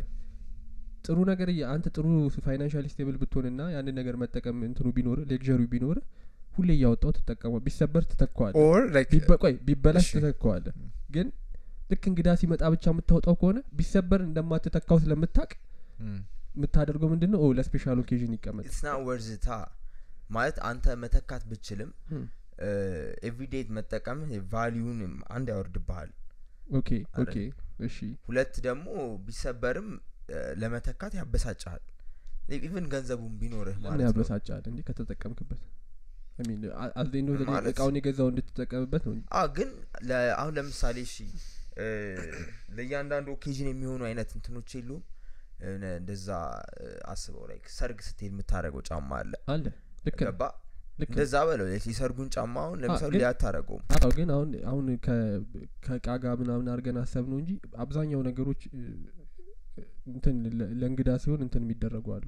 [SPEAKER 1] ጥሩ ነገር እያ- አንተ ጥሩ ፋይናንሻል ስቴብል ብትሆንና ያንን ነገር መጠቀም እንትኑ ቢኖር ሌክዠሪ ቢኖር ሁሌ እያወጣው ትጠቀመው ቢሰበር ትተካዋለ
[SPEAKER 2] ኦር ላይክ
[SPEAKER 1] ቆይ ቢበላሽ
[SPEAKER 2] እሺ።
[SPEAKER 1] ትተካዋለ
[SPEAKER 2] ም።
[SPEAKER 1] ግን ልክ እንግዳ ሲመጣ ብቻ የምታወጣው ከሆነ ቢሰበር እንደማትተካው ስለምታቅ
[SPEAKER 2] ም፣
[SPEAKER 1] የምታደርገው ምንድን ነው ኦ ለስፔሻል ኦኬዥን ይቀመጥ
[SPEAKER 3] ኢትስ ና ወርዝታ ማለት አንተ መተካት ብችልም
[SPEAKER 1] ም።
[SPEAKER 3] ኤቭሪዴ መጠቀም ቫሊዩን አንድ ያወርድብሃል
[SPEAKER 1] ኦኬ ኦኬ እሺ
[SPEAKER 3] ሁለት ደግሞ ቢሰበርም እ፣ ለመተካት ያበሳጭሃል ኢቨን ገንዘቡን ቢኖርህ
[SPEAKER 1] ምን
[SPEAKER 3] ማለት ነው
[SPEAKER 1] ያበሳጫል እንዴ ከተጠቀምክበት ሚን አዘኝ
[SPEAKER 3] ማለት-
[SPEAKER 1] እቃውን የገዛው እንድትጠቀምበት ነው እንጂ
[SPEAKER 3] አ ግን ለ- አሁን ለምሳሌ እሺ እ፣ ለእያንዳንዱ ኦኬዥን የሚሆኑ አይነት እንትኖች የሉም እነ እንደዛ እ፣ አስበው ላይ ሰርግ ስትሄድ የምታደረገው ጫማ አለ
[SPEAKER 1] አለ ልክ ነው
[SPEAKER 3] ገባ
[SPEAKER 1] ልክ ነው
[SPEAKER 3] እንደዛ በለው የሰርጉን ጫማ አሁን ለምሳሌ
[SPEAKER 1] ግን-
[SPEAKER 3] ሊያታረገውም
[SPEAKER 1] አዎ ግን አሁን አሁን ከ- ከእቃ ጋር ምናምን አድርገን አሰብ ነው እንጂ አብዛኛው ነገሮች እ፣ እንትን ለ- ለእንግዳ ሲሆን እንትን የሚደረጉ አሉ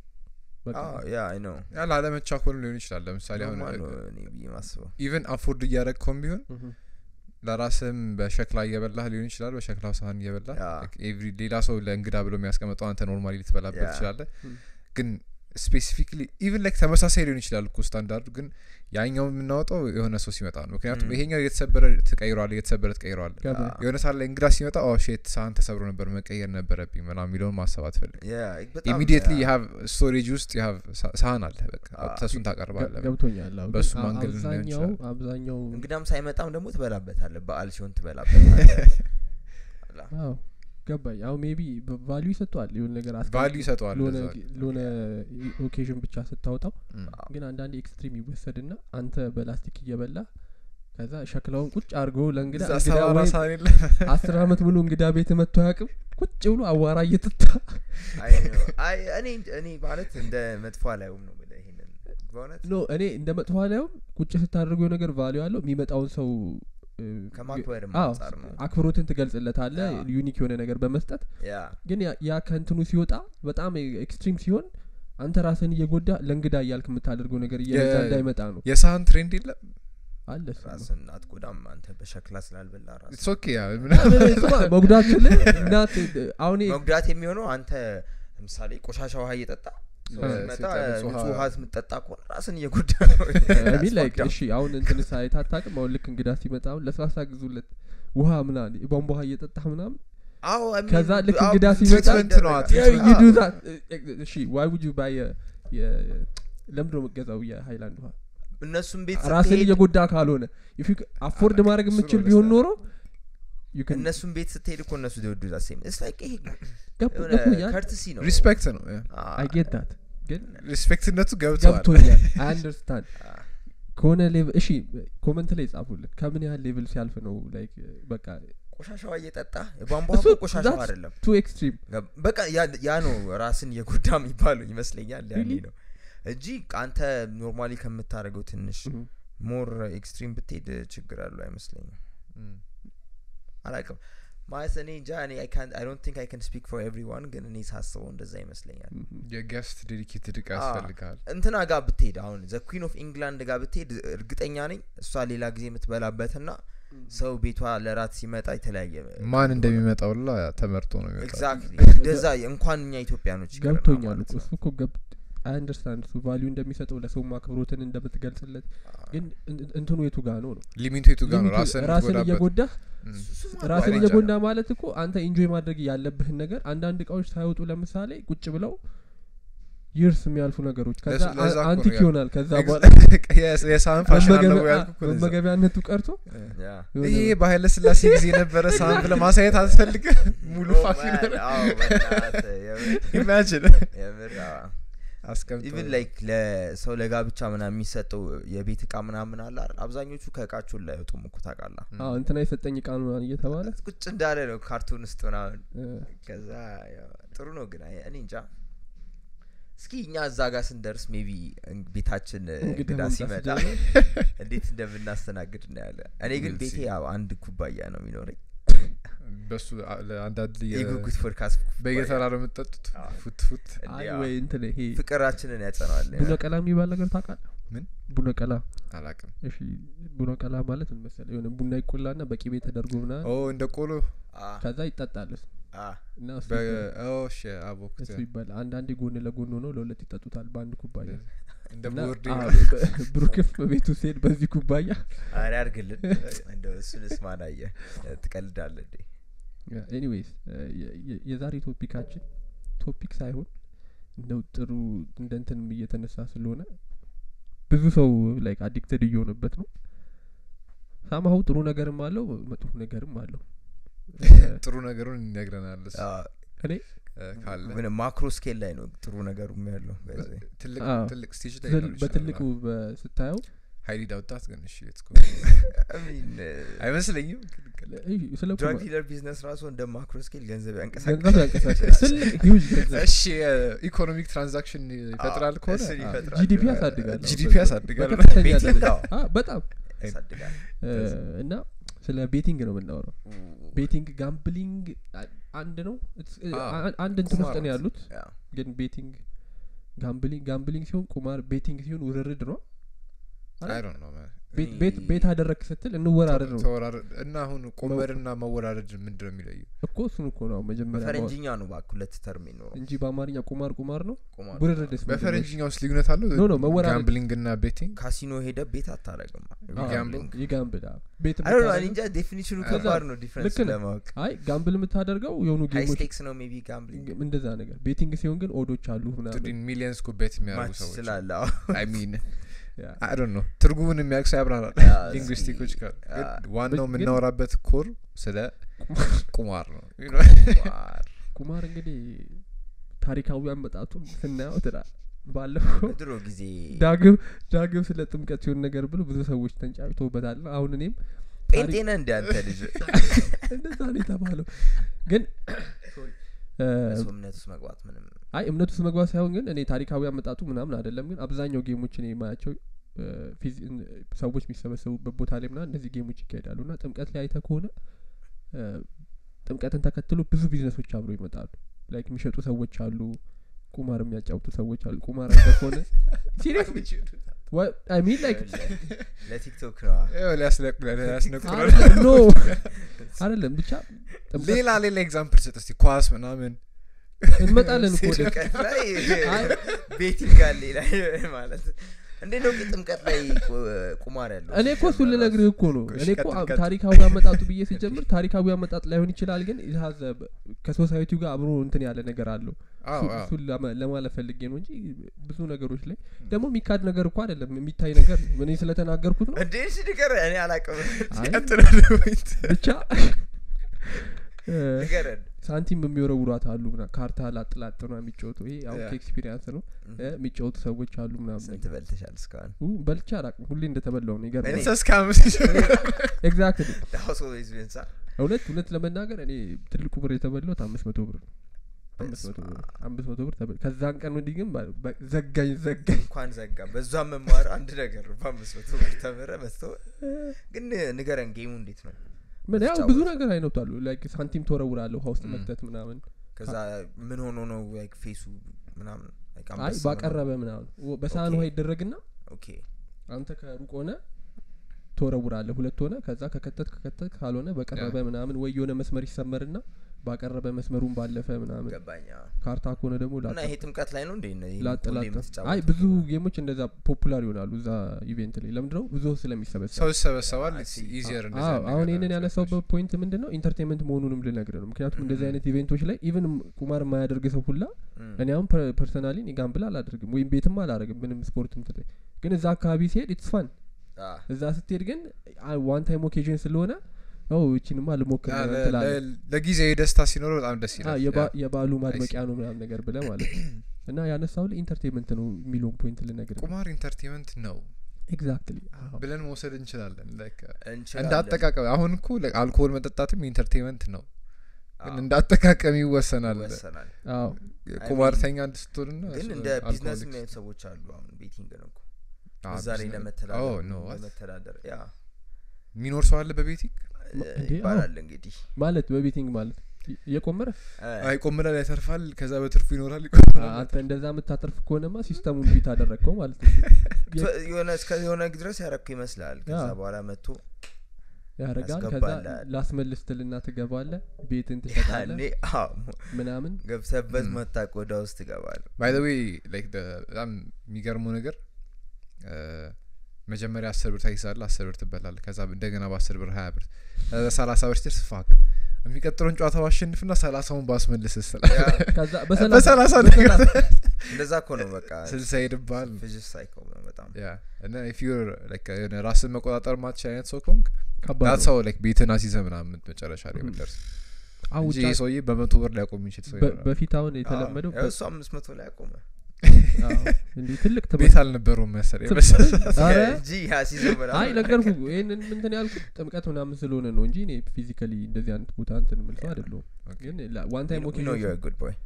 [SPEAKER 1] በቃ
[SPEAKER 3] ያ አይ ነው
[SPEAKER 2] ያ ላለመቻኮልም ሊሆን ይችላል ለምሳሌ አሁን
[SPEAKER 3] ኖርማል ነው እኔ ብዬ ማስበው
[SPEAKER 2] ኢቨን አፎርድ እያደረግከውም ቢሆን
[SPEAKER 1] እህ፣
[SPEAKER 2] ለራስህም በሸክላ እየበላህ ሊሆን ይችላል በሸክላው ሳህን እየበላህ
[SPEAKER 3] ያ።
[SPEAKER 2] like every- ሌላ ሰው ለእንግዳ ብሎ የሚያስቀምጠው አንተ ኖርማሊ ልትበላበት
[SPEAKER 3] ያ።
[SPEAKER 2] ትችላለህ
[SPEAKER 1] ም።
[SPEAKER 2] ግን ስፔሲፊክሊ ኢቨን ላይክ ተመሳሳይ ሊሆን ይችላል እኮ ስታንዳርዱ ግን ያኛው የምናወጣው የሆነ ሰው ሲመጣ ነው ምክንያቱም
[SPEAKER 3] ም።
[SPEAKER 2] ይሄኛው እየተሰበረ ትቀይረዋል እየተሰበረ ትቀይረዋል
[SPEAKER 1] ገባኝ።
[SPEAKER 3] አ-
[SPEAKER 2] የሆነ ሰዓት ላይ እንግዳ ሲመጣ ኦ ሼት ሳህን ተሰብሮ ነበር መቀየር ነበረብኝ ምናምን የሚለውን ማሰብ አትፈልግ
[SPEAKER 3] ያ በጣም
[SPEAKER 2] ኢሚዲየትሊ
[SPEAKER 3] ያ።
[SPEAKER 2] የሀቭ ስቶሬጅ ውስጥ የሀቭ ሳህን አለ በቃ
[SPEAKER 3] አ-
[SPEAKER 2] ተሱን ታቀርባለ
[SPEAKER 1] ገ- ገብቶኛል አዎ። ግን
[SPEAKER 2] በሱ
[SPEAKER 1] አ-
[SPEAKER 2] ማንገድ ሊሆን
[SPEAKER 1] አብዛኛው
[SPEAKER 2] ይችላል።
[SPEAKER 1] አብዛኛው
[SPEAKER 3] እንግዳም ሳይመጣም ደግሞ ትበላበታለህ በዓል ሲሆን ትበላበታለህ
[SPEAKER 1] አዎ ገባኝ አሁን ሜቢ ቫሊዩ ይሰጠዋል የሆነ ነገር አስቀምጥ-
[SPEAKER 2] ቫሊዩ ይሰጠዋል
[SPEAKER 1] ለሆነ
[SPEAKER 2] ለዛ።
[SPEAKER 1] ጊ- ለሆነ ኦኬዥን ብቻ ስታወጣው
[SPEAKER 2] ም።
[SPEAKER 1] ግን አንዳንዴ ኤክስትሪም ይወሰድና አንተ በላስቲክ እየበላ ከዛ ሸክላውን ቁጭ አድርጎ ለእንግዳ
[SPEAKER 2] እዛ
[SPEAKER 1] እንግዳ
[SPEAKER 2] ሰባራ
[SPEAKER 1] ወይ
[SPEAKER 2] ሳህን የለ
[SPEAKER 1] አስር አመት ሙሉ እንግዳ ቤት መጥቶ አያውቅም ቁጭ ብሎ አዋራ እየጠጣ
[SPEAKER 3] አይ ነው። አይ እኔ እኔ ማለት እንደ መጥፎ አላየውም ነው የምልህ ይሄንን በእውነት
[SPEAKER 1] ኖ እኔ እንደ መጥፎ ላይም ቁጭ ስታደርገው ነገር ቫሊዩ አለው የሚመጣውን ሰው እ,
[SPEAKER 3] ከማክበርም
[SPEAKER 1] አዎ፣
[SPEAKER 3] አንጻር ነው
[SPEAKER 1] አክብሮትን ትገልጽለታለ
[SPEAKER 3] ያ።
[SPEAKER 1] ዩኒክ የሆነ ነገር በመስጠት
[SPEAKER 3] ያ
[SPEAKER 1] ግን ያ- ያ ከእንትኑ ሲወጣ በጣም ኤክስትሪም ሲሆን አንተ ራስን እየጎዳ ለእንግዳ እያልክ የምታደርገው ነገር እየበዛ
[SPEAKER 2] የ-
[SPEAKER 1] እንዳይመጣ ነው
[SPEAKER 2] የሳህን ትሬንድ የለም
[SPEAKER 1] አለ እሱ ነው።
[SPEAKER 3] ራስን አትጎዳም አንተ በሸክላ ስላልበላ ራስ
[SPEAKER 2] ኢትስ ኦኬ ያ
[SPEAKER 1] እሱማ መጉዳቱ ላይ እናት አሁን ይሄ-
[SPEAKER 3] መጉዳት የሚሆነው አንተ ለምሳሌ ቆሻሻ ውሃ እየጠጣ ሰው
[SPEAKER 2] እ፣
[SPEAKER 3] ሲመጣ
[SPEAKER 2] ሲጠብስ ውሃ-
[SPEAKER 3] ንጹህ ውሃ የምትጠጣ ከሆነ ራስን እየጎዳ ነው
[SPEAKER 1] ሚን ላይክ
[SPEAKER 3] ያስጎዳው።
[SPEAKER 1] እሺ አሁን እንትን ሳይት አታውቅም አሁን ልክ እንግዳ ሲመጣ አሁን ለስላሳ ግዙለት ውሃ ምናምን የቧንቧ ውሃ እየጠጣህ ምናምን
[SPEAKER 3] አዎ I mean,
[SPEAKER 1] ከዛ ልክ
[SPEAKER 3] አዎ፣
[SPEAKER 1] እንግዳ
[SPEAKER 3] ብዙ
[SPEAKER 1] ሲመጣ
[SPEAKER 3] ትሪትመንት ነው
[SPEAKER 2] Yeah,
[SPEAKER 1] Yeah,
[SPEAKER 3] ትሪትመንት።
[SPEAKER 1] you do
[SPEAKER 3] አዎ።
[SPEAKER 1] that. እ- እሺ ዋይ ውድ ዩ ባይ ለምንድነው መገዛው የሀይላንድ ውሃ
[SPEAKER 3] እነሱም ቤት
[SPEAKER 1] ራስን
[SPEAKER 3] ስትሄድ
[SPEAKER 1] እየጎዳ ካልሆነ if you አፎርድ ማድረግ
[SPEAKER 2] እሱ ነው
[SPEAKER 1] የምችል
[SPEAKER 2] ደስታ።
[SPEAKER 1] ቢሆን ኖሮ you can-
[SPEAKER 3] እነሱም ቤት ስትሄድ እኮ እነሱ ሊወዱ ሴም ስ ላይክ ይሄ
[SPEAKER 1] ገብ-
[SPEAKER 3] የሆነ
[SPEAKER 1] ገብቶኛል
[SPEAKER 3] ከርትሲ ነው
[SPEAKER 2] ሪስፔክት ነው
[SPEAKER 3] አዎ።
[SPEAKER 1] አይ ጌት ዳት ግን
[SPEAKER 2] ሪስፔክትነቱ ገብተዋል
[SPEAKER 1] ገብቶኛል አይ አንደርስታንድ
[SPEAKER 3] አዎ።
[SPEAKER 1] ከሆነ ሌቭል እሺ ኮመንት ላይ ጻፉልን ከምን ያህል ሌቭል ሲያልፍ ነው ላይክ በቃ
[SPEAKER 3] ቆሻሻዋ እየጠጣ የቧንቧ
[SPEAKER 1] እሱ-
[SPEAKER 3] እኮ ቆሻሻዋ
[SPEAKER 1] that's
[SPEAKER 3] አይደለም
[SPEAKER 1] ቱ ኤክስትሪም
[SPEAKER 3] ገብ- በቃ ያ- ያ ነው ራስን እየጎዳ የሚባለው ይመስለኛል ያኔ
[SPEAKER 1] Really?
[SPEAKER 3] ነው እንጂ አንተ ኖርማሊ ከምታደርገው ትንሽ ሞር ኤክስትሪም ብትሄድ ችግር አለው አይመስለኝም
[SPEAKER 2] Mm.
[SPEAKER 3] አላቅም ማለት እኔ እንጃ እኔ አይ ዶንት ቲንክ አይ ካን ስፒክ ፎር ኤቭሪዋን ግን እኔ ሳስበው እንደዛ ይመስለኛል
[SPEAKER 2] የገስት ዴዲኬትድ እቃ
[SPEAKER 3] አዎ።
[SPEAKER 2] ያስፈልጋል
[SPEAKER 3] እንትና ጋር ብትሄድ አሁን ዘ ኩን ኦፍ ኢንግላንድ ጋር ብትሄድ እርግጠኛ ነኝ እሷ ሌላ ጊዜ የምትበላበትና ሰው ቤቷ ለራት ሲመጣ የተለያየ
[SPEAKER 2] ማን እንደሚመጣው ላ ተመርጦ ነው የሚመጣው
[SPEAKER 3] ኤግዛክትሊ እንደዛ እንኳን እኛ ኢትዮጵያኖች ይቅርና
[SPEAKER 1] ገብቶኛል
[SPEAKER 3] ማለት
[SPEAKER 1] እኮ
[SPEAKER 3] ነው።
[SPEAKER 1] እሱ እኮ ገብ አይ አንደርስታንድ እሱ ቫሊዩ እንደሚሰጠው ለሰው አክብሮትን እንደምትገልጽለት ግን እን- እንትኑ የቱ ጋር ነው ነው
[SPEAKER 2] ሊሚቱ የቱ ጋር ነው
[SPEAKER 1] ሊሚቱ
[SPEAKER 2] ራስን
[SPEAKER 1] ራስን
[SPEAKER 2] የምትጎዳበት?
[SPEAKER 1] እየጎዳህ
[SPEAKER 2] Mm.
[SPEAKER 3] እሱማ
[SPEAKER 1] ራስን
[SPEAKER 2] እኔ እንጃ።
[SPEAKER 1] እየጎዳ ማለት እኮ አንተ ኢንጆይ ማድረግ ያለብህን ነገር አንዳንድ እቃዎች ሳይወጡ ለምሳሌ ቁጭ ብለው ይርስ የሚያልፉ ነገሮች ከዛ
[SPEAKER 2] ለሱ- ለዛ እኮ
[SPEAKER 1] አንቲክ
[SPEAKER 2] ነው
[SPEAKER 1] ይሆናል ከዛ በኋላ
[SPEAKER 2] የስ- የሳህን ፋሽን አለው
[SPEAKER 1] መመገቢያ-
[SPEAKER 2] ያልኩህ እኮ ለዛ።
[SPEAKER 1] መመገቢያነቱ ቀርቶ
[SPEAKER 3] ያ።
[SPEAKER 1] የሆነ-
[SPEAKER 2] ይሄ በኃይለ ስላሴ ጊዜ የነበረ ሳህን ብለህ ማሳየት አትፈልግ ሙሉ
[SPEAKER 3] Oh
[SPEAKER 2] ፋሽን
[SPEAKER 3] man, አዎ፣ በእናትህ፣ የምር-
[SPEAKER 2] ኢማጂን
[SPEAKER 3] የምር አዎ።
[SPEAKER 2] አስቀምጦ
[SPEAKER 3] ኢቭን ላይክ ለሰው ለጋብቻ ምናምን የሚሰጠው የቤት እቃ ምናምን አለ አይደል? አብዛኞቹ ከእቃቸውን ላይ ወጡም እኮ ታውቃለህ
[SPEAKER 1] አዎ እንትና የሰጠኝ እቃ ነው ምናምን እየተባለ
[SPEAKER 3] ቁጭ እንዳለ ነው ካርቱን ውስጥ ምናምን
[SPEAKER 1] እ፣
[SPEAKER 3] ከዛ ያው ጥሩ ነው ግን አይ- እኔ እንጃ እስኪ እኛ እዛ ጋር ስንደርስ ሜቢ ቤታችን
[SPEAKER 1] እንግዳ
[SPEAKER 3] እንግዳ
[SPEAKER 1] መምጣት
[SPEAKER 3] ሲመጣ
[SPEAKER 1] ሲጀምር
[SPEAKER 3] እንዴት እንደምናስተናግድ እናያለን እኔ ግን
[SPEAKER 2] We'll
[SPEAKER 3] ቤቴ
[SPEAKER 2] see.
[SPEAKER 3] ያው አንድ ኩባያ ነው የሚኖረኝ
[SPEAKER 2] በሱ አ- ለአንዳንድ የ-
[SPEAKER 3] የጉጉት ፖድካስት ኩባያ።
[SPEAKER 2] በየተራ ነው የምጠጡት
[SPEAKER 3] አዎ።
[SPEAKER 2] ፉት ፉት
[SPEAKER 3] እንዴ፣
[SPEAKER 1] አይ
[SPEAKER 3] አዎ።
[SPEAKER 1] ወይ እንትን ይሄ
[SPEAKER 3] ፍቅራችንን ያጸናዋል
[SPEAKER 1] ቡነ ቀላ የሚባል ነገር ታውቃለህ
[SPEAKER 2] ምን?
[SPEAKER 1] ቡነ ቀላ
[SPEAKER 2] አላቅም
[SPEAKER 1] እሺ ቡነ ቀላ ማለት ምን መሰለህ የሆነ ቡና ይቆላና በቂቤ ተደርጎ ምናምን
[SPEAKER 2] ኦ እንደ ቆሎ
[SPEAKER 3] አ፣
[SPEAKER 1] ከዛ ይጠጣል እሱ
[SPEAKER 3] አ፣
[SPEAKER 1] እና እሱ
[SPEAKER 2] በ-
[SPEAKER 1] ይባላል።
[SPEAKER 2] ኦ ሺ አቦክት
[SPEAKER 1] እሱ ይባላል አንዳንዴ ጎን ለጎን ሆነው ለሁለት ይጠጡታል በአንድ ኩባያ
[SPEAKER 2] እንደ
[SPEAKER 1] እና
[SPEAKER 2] ቦርድ
[SPEAKER 1] አዎ፣ በ- ብሩክም በቤቱ ሲሄድ በዚህ ኩባያ
[SPEAKER 3] ኧረ ያድርግልን እንደው እሱንስ ማን አየ ትቀልዳለህ እንዴ
[SPEAKER 1] ኤኒዌይስ የዛሬ ቶፒካችን ቶፒክ ሳይሆን እንደው ጥሩ እንደ እንትንም እየተነሳ ስለሆነ ብዙ ሰው ላይክ አዲክትድ እየሆነበት ነው ሳማሁ ጥሩ ነገርም አለው መጥፎ ነገርም አለው
[SPEAKER 2] ጥሩ ነገሩን ይነግረናል እሱ፣
[SPEAKER 3] አ፣
[SPEAKER 1] እኔ
[SPEAKER 2] እ፣ ካለ
[SPEAKER 3] ምን ማክሮ ስኬል ላይ ነው ጥሩ ነገሩም ያለው በዚህ።
[SPEAKER 2] ትልቅ
[SPEAKER 1] አዎ።
[SPEAKER 2] ትልቅ ስቴጅ ላይ
[SPEAKER 1] በትል-
[SPEAKER 2] ሊኖር ይችላል።
[SPEAKER 1] በትልቁ በ- ስታየው
[SPEAKER 2] ሀይሊ ዳውጣት ግን እሺ ሌትስ ጎ
[SPEAKER 3] I mean,
[SPEAKER 2] አይመስለኝም
[SPEAKER 1] እይ፣ ስለ
[SPEAKER 3] ድራግ
[SPEAKER 1] ኩባ-
[SPEAKER 3] ዲለር ቢዝነስ ራሱ እንደ ማክሮ ስኬል ገንዘብ
[SPEAKER 1] ገንዘብ
[SPEAKER 3] ያንቀሳቅሳል
[SPEAKER 1] ያንቀሳቀስ ትልቅ ሂውጅ ገንዘብ
[SPEAKER 2] እሺ ኢኮኖሚክ ትራንዛክሽን ይፈጥራል ከሆነ
[SPEAKER 3] እሱን
[SPEAKER 2] አዎ።
[SPEAKER 3] ይፈጥራል።
[SPEAKER 1] ጂዲፒ ያሳድጋል
[SPEAKER 2] ጂዲፒ ያሳድጋል
[SPEAKER 1] በከፍተኛ
[SPEAKER 3] ቤቲንግ
[SPEAKER 1] ደረጃ።
[SPEAKER 3] አዎ፣
[SPEAKER 1] አ፣ በጣም
[SPEAKER 3] ያሳድጋል
[SPEAKER 1] እ፣ እና ስለ ቤቲንግ ነው የምናወራው ቤቲንግ ጋምብሊንግ አ- አንድ ነው It's- እ፣
[SPEAKER 2] አዎ።
[SPEAKER 1] አ- አንድ እንትን ውስጥ
[SPEAKER 2] ቁማር
[SPEAKER 1] ነው ያሉት
[SPEAKER 3] ያ።
[SPEAKER 1] ግን ቤቲንግ ጋምብሊንግ ጋምብሊንግ ሲሆን ቁማር ቤቲንግ ሲሆን ውርርድ ነው አይደል?
[SPEAKER 2] አይ ዶንት ኖ ማን
[SPEAKER 1] ቤት ቤት ቤት አደረግ ስትል እንወራረድ ነው
[SPEAKER 2] ተወራረድ እና አሁን ቆመርና መወራረድ ምንድን ነው የሚለዩ
[SPEAKER 1] እኮ እሱን እኮ ነው መጀመሪያ ማወቅ
[SPEAKER 3] በፈረንጅኛ ነው እባክህ ሁለት ተርም ይኖረው
[SPEAKER 1] እንጂ በአማርኛ ቁማር ቁማር ነው
[SPEAKER 3] ቁማር
[SPEAKER 1] ውርርድስ
[SPEAKER 3] ቁማር።
[SPEAKER 1] ምንድን ነው?
[SPEAKER 2] በፈረንጅኛ ውስጥ ልዩነት አለው
[SPEAKER 1] ኖ፣ ኖ፣ መወራረድ።
[SPEAKER 2] ጋምብሊንግ እና ቤቲንግ
[SPEAKER 3] ካሲኖ ሄደ ቤት አታረግም
[SPEAKER 1] አዎ፣
[SPEAKER 2] ጋምብሊንግ።
[SPEAKER 1] ይጋምብል አዎ። ቤት
[SPEAKER 3] አይ ዶንት ኖ፣ እኔ
[SPEAKER 1] የምታደርገው-
[SPEAKER 3] እንጃ ዴፊኒሽኑ
[SPEAKER 1] ከዛ
[SPEAKER 3] ከባድ ነው ዲፍረንስ
[SPEAKER 1] ልክ ነህ።
[SPEAKER 3] ለማወቅ
[SPEAKER 1] አይ ጋምብል የምታደርገው የሆኑ
[SPEAKER 3] ሃይ
[SPEAKER 1] ጌሞች
[SPEAKER 3] ስቴክስ ነው ሜቢ ጋምብሊንግ
[SPEAKER 1] እንደዛ ነገር ቤቲንግ ሲሆን ግን ኦዶች አሉ ምናምን
[SPEAKER 2] ሚሊየንስ ኩ ቤት የሚያደርጉ
[SPEAKER 3] ማች
[SPEAKER 2] ሰዎች
[SPEAKER 3] ስላለ
[SPEAKER 2] አይ ሚን
[SPEAKER 1] ያ።
[SPEAKER 2] አይ ዶንት ኖ ትርጉሙን የሚያውቅ ሰው ያብራራል
[SPEAKER 3] ያ፣
[SPEAKER 2] ሊንግዊስቲኮች
[SPEAKER 3] እስኪ፣
[SPEAKER 2] ጋር
[SPEAKER 3] ያ፣
[SPEAKER 2] ግን ዋናው
[SPEAKER 1] ግን-
[SPEAKER 2] የምናወራበት ኮር ስለ ቁማር ነው
[SPEAKER 3] ቁማር
[SPEAKER 1] ቁማር እንግዲህ ታሪካዊ አመጣቱን ስናየው ትላል ባለፈው
[SPEAKER 3] በድሮ ጊዜ
[SPEAKER 1] ዳግም ዳግም ስለ ጥምቀት ሲሆን ነገር ብሎ ብዙ ሰዎች ተንጫጭተውበታል አሁን እኔም
[SPEAKER 3] ጴንጤ ነህ እንደ አንተ ልጅ
[SPEAKER 1] እንደዛ ነው የተባለው ግን እ፣
[SPEAKER 3] በሰው እምነት ውስጥ መግባት ምንም
[SPEAKER 1] አይ እምነቱ ውስጥ መግባት ሳይሆን ግን እኔ ታሪካዊ አመጣጡ ምናምን አይደለም ግን አብዛኛው ጌሞች እኔ የማያቸው እ፣ ፊዚ- እን- ሰዎች የሚሰበሰቡበት ቦታ ላይ ምናምን እነዚህ ጌሞች ይካሄዳሉ እና ጥምቀት ላይ አይተ ከሆነ እ፣ ጥምቀትን ተከትሎ ብዙ ቢዝነሶች አብሮ ይመጣሉ ላይክ የሚሸጡ ሰዎች አሉ ቁማር የሚያጫውቱ ሰዎች አሉ ቁማር አይተ ከሆነ ሲሪየስ አይ ሚን ላይክ
[SPEAKER 3] ለቲክቶክ ነው
[SPEAKER 2] ሊያስነቁራል
[SPEAKER 1] ኖ አይደለም ብቻ ጥምቀት
[SPEAKER 2] ሌላ ሌላ ኤግዛምፕል ስጥ እስቲ ኳስ ምናምን
[SPEAKER 1] እንመጣለን እኮ ወደ
[SPEAKER 3] ጥምቀት ላይ
[SPEAKER 1] አይ።
[SPEAKER 3] ቤቲንግ አለ ይላል ማለት እንዴት ነው ግን ጥምቀት ላይ ቁ- ቁማር ያለው
[SPEAKER 1] እኔ እኮ እሱን ልነግርህ እኮ ነው
[SPEAKER 2] እሺ፣
[SPEAKER 1] እኔ እኮ
[SPEAKER 2] ቀጥል፣
[SPEAKER 1] አ-
[SPEAKER 2] ቀጥል።
[SPEAKER 1] ታሪካዊ አመጣጡ ብዬ ሲጀምር ታሪካዊ አመጣጥ ላይሆን ይችላል ግን ኢትሀዘ ከሶሳይቲው ጋር አብሮ እንትን ያለ ነገር አለው
[SPEAKER 2] አዎ
[SPEAKER 1] እሱ-
[SPEAKER 2] አዎ
[SPEAKER 1] እሱን ለማ- ለማለት ፈልጌ ነው እንጂ ብዙ ነገሮች ላይ ደግሞ የሚካድ ነገር እኮ አይደለም የሚታይ ነገር ነው እኔ ስለተናገርኩት ነው
[SPEAKER 3] እንዴ እሺ ንገር እኔ አላቅም
[SPEAKER 1] አይ፣
[SPEAKER 2] ቀጥል ፖይንት
[SPEAKER 1] ብቻ እ፣
[SPEAKER 3] ንገረን
[SPEAKER 1] ሳንቲም የሚወረውሯት አሉ ምና- ካርታ ላጥላጥ ነው የሚጫወቱ ይሄ አሁን
[SPEAKER 2] ያ።
[SPEAKER 1] ከኤክስፒሪንስ ነው እ፣ የሚጫወቱ ሰዎች አሉ ምናምን
[SPEAKER 3] ስንት
[SPEAKER 1] ነገር
[SPEAKER 3] በልተሻል እስካሁን
[SPEAKER 1] ኡ፣ በልቼ አላቅም ሁሌ እንደተበላው ነው ይገርማል
[SPEAKER 3] እኔ-
[SPEAKER 2] እንሰስ ከአምስት
[SPEAKER 1] ኤግዛክትሊ
[SPEAKER 3] ዳውስ ኦልዌይዝ ዊንስ
[SPEAKER 1] እውነት እውነት ለመናገር እኔ ትልቁ ብር የተበላሁት አምስት መቶ ብር ነው አምስት መቶ ብር
[SPEAKER 3] በስመ
[SPEAKER 1] አምስት መቶ ብር ተበል ከዛን ቀን ወዲህ ግን በ- በ- ዘጋኝ ዘጋኝ
[SPEAKER 3] እንኳን ዘጋ በዛ መማር አንድ ነገር ነው በአምስት መቶ ብር ተምረ መጥቶ ግን ንገረን ጌሙ እንዴት ነው
[SPEAKER 1] ምን ያው
[SPEAKER 3] ተጫወት።
[SPEAKER 1] ብዙ ነገር አይነቱ አሉ ላይክ ሳንቲም ተወረውራለሁ ውሃ ውስጥ
[SPEAKER 2] ም።
[SPEAKER 1] መክተት ምናምን
[SPEAKER 3] ከዛ ምን ሆኖ ነው ላይክ ፌሱ ምናምን like
[SPEAKER 1] አይ
[SPEAKER 3] አንበሳ
[SPEAKER 1] ባቀረበ ምናምን ወ- በሳህን
[SPEAKER 3] ኦኬ።
[SPEAKER 1] ውሃ ይደረግና
[SPEAKER 3] ምናምን? ኦኬ
[SPEAKER 1] አንተ ከሩቅ ሆነ ትወረውራለህ ሁለት ሆነ ከዛ ከከተት ከከተት ካልሆነ በቀረበ ምናምን ወይ የሆነ መስመር ይሰመርና ባቀረበ መስመሩን ባለፈ ምናምን
[SPEAKER 3] ገባኛ
[SPEAKER 1] ካርታ ከሆነ ደግሞ
[SPEAKER 3] እና
[SPEAKER 1] ላጥ
[SPEAKER 3] ይሄ ጥምቀት ላይ ነው እንዴ እነዚህ
[SPEAKER 1] ላጥ
[SPEAKER 3] ሁሌ
[SPEAKER 1] ላጥ
[SPEAKER 3] የምትጫወቱት
[SPEAKER 1] አይ ብዙ
[SPEAKER 3] ጌም?
[SPEAKER 1] ጌሞች እንደዛ ፖፑላር ይሆናሉ እዛ ኢቬንት ላይ ለምንድነው ብዙ ሰው ስለሚሰበሰብ
[SPEAKER 2] ሰው ይሰበሰባል
[SPEAKER 3] I see.
[SPEAKER 2] ኢዚየር
[SPEAKER 1] አዎ አሁን ይህንን ያነሳውበት ፖይንት ምንድን ነው ኢንተርቴንመንት መሆኑንም ልነግር ነው ምክንያቱም እንደዚህ
[SPEAKER 3] Mhm.
[SPEAKER 1] አይነት ኢቬንቶች ላይ ኢቨን ቁማር የማያደርግ ሰው ሁላ
[SPEAKER 3] እም፣
[SPEAKER 1] እኔ አሁን ፐርሰናሊ ጋምብል አላደርግም ወይም ቤትም አላደርግም ምንም ስፖርት እንትን ላይ ግን እዛ አካባቢ ሲሄድ ኢትስ ፋን
[SPEAKER 3] አ፣
[SPEAKER 1] እዛ ስትሄድ ግን ዋን ታይም ኦኬዥን ስለሆነ ው እቺንማ ልሞክር
[SPEAKER 2] አ፣ ለ-
[SPEAKER 1] ትላለ
[SPEAKER 2] ለ- ለጊዜያዊ ደስታ ሲኖር በጣም ደስ ይላል
[SPEAKER 1] የባሉ ማድመቂያ ነው ምናምን ነገር ብለ ማለት ነው እና ያነሳው ላይ ኢንተርቴንመንት ነው የሚለውን ፖይንት ልነግር
[SPEAKER 2] ቁማር ኢንተርቴንመንት ነው
[SPEAKER 1] ኤግዛክትሊ
[SPEAKER 2] ብለን መውሰድ እንችላለን like,
[SPEAKER 3] እንችላለን።
[SPEAKER 2] እንደ አጠቃቀም አሁን እኮ like አልኮሆል መጠጣትም ኢንተርቴንመንት ነው ግን
[SPEAKER 3] አዎ፣
[SPEAKER 2] እንደ አጠቃቀም ይወሰናል
[SPEAKER 3] ይወሰናል
[SPEAKER 1] አዎ
[SPEAKER 2] ቁማርተኛ አንድ ስትሆንና
[SPEAKER 3] ግን እንደ ቢዝነስ የሚያዩት ሰዎች አሉ አሁን ቤቲንግ ነው እኮ እዛ ላይ ለመተዳደር ለመተዳደር ያ
[SPEAKER 2] የሚኖር ሰው አለ በቤቲንግ
[SPEAKER 1] ማ-
[SPEAKER 3] እ፣
[SPEAKER 1] እንዴ፣ አዎ።
[SPEAKER 3] ይባላል እንግዲህ
[SPEAKER 1] ማለት በቤቲንግ ማለት ይ- እየቆመረ
[SPEAKER 3] እ፣
[SPEAKER 2] አይቆምላል ያተርፋል ከዛ በትርፉ ይኖራል
[SPEAKER 1] አ- አንተ እንደዛ የምታተርፍ ከሆነማ ሲስተሙን ቢት አደረግከው ማለት ነው የ-
[SPEAKER 3] የሆነ እስከ የሆነ ድረስ ያረኩ ይመስላል ከዛ
[SPEAKER 1] ያ።
[SPEAKER 3] በኋላ መጥቶ
[SPEAKER 1] ያረጋል ከዛ
[SPEAKER 3] ያስገባልሃል።
[SPEAKER 1] ላስመልስ ትልና ትገባለ ቤትን ትሸጣለ
[SPEAKER 3] ያኔ አዎ፣
[SPEAKER 1] ምናምን
[SPEAKER 3] ገብተበት
[SPEAKER 2] ም።
[SPEAKER 3] መታ ቆዳ ውስጥ ይገባል
[SPEAKER 2] ባይ ዘ ዌይ ላይክ በጣም የሚገርመው ነገር እ፣ መጀመሪያ አስር ብር ታይዛለ አስር ብር ትበላለ ከዛ እንደገና በአስር ብር ሀያ ብር ከዛ ሰላሳ ብር ስትደርስ ፋክ የሚቀጥለውን ጨዋታ ባሸንፍና ሰላሳውን ባስመልስ ስላ
[SPEAKER 3] ያ፣
[SPEAKER 1] ከዛ
[SPEAKER 2] በሰላሳ
[SPEAKER 1] በሰላሳ
[SPEAKER 2] ነገር
[SPEAKER 3] እንደዛ እኮ ነው በቃ
[SPEAKER 2] ስልሳ ሄድባል
[SPEAKER 3] ፊዚክስ ሳይኮ ነው በጣም
[SPEAKER 2] ያ እና ኢፍ ዩር ላይክ የሆነ ራስን መቆጣጠር ማትችል አይነት ሰው ከሆንክ
[SPEAKER 1] ከባድ
[SPEAKER 2] ዳት
[SPEAKER 1] ነው።
[SPEAKER 2] ሰው ላይክ ቤትን አሲዘ ምናምን መጨረሻ ላይ
[SPEAKER 1] ም።
[SPEAKER 2] የምትደርስ
[SPEAKER 1] አዎ
[SPEAKER 2] እንጂ
[SPEAKER 1] ውጫ-
[SPEAKER 2] ይህ ሰውዬ በመቶ ብር ሊያቆም የሚችል ሰው
[SPEAKER 1] በ-
[SPEAKER 2] ይኖራል።
[SPEAKER 1] በፊት አሁን የተለመደው
[SPEAKER 3] አዎ፣ እሱ አምስት መቶ ላይ አቆመ
[SPEAKER 1] አዎ፣ እንዲህ ትልቅ
[SPEAKER 2] ቤት
[SPEAKER 1] ትምህርት
[SPEAKER 2] አልነበረውም መሰለኝ
[SPEAKER 1] ትምህርት- ኧረ፣
[SPEAKER 3] እንጂ ያሲዘው ምናምን
[SPEAKER 1] አይ ነገርኩ ይህንን ምንትን ያልኩት ጥምቀት ምናምን ስለሆነ ነው እንጂ እኔ ፊዚካሊ እንደዚህ አይነት ቦታ እንትን ምል ሰው አይደለሁም ግን ዋን ታይም
[SPEAKER 3] We know you're a good boy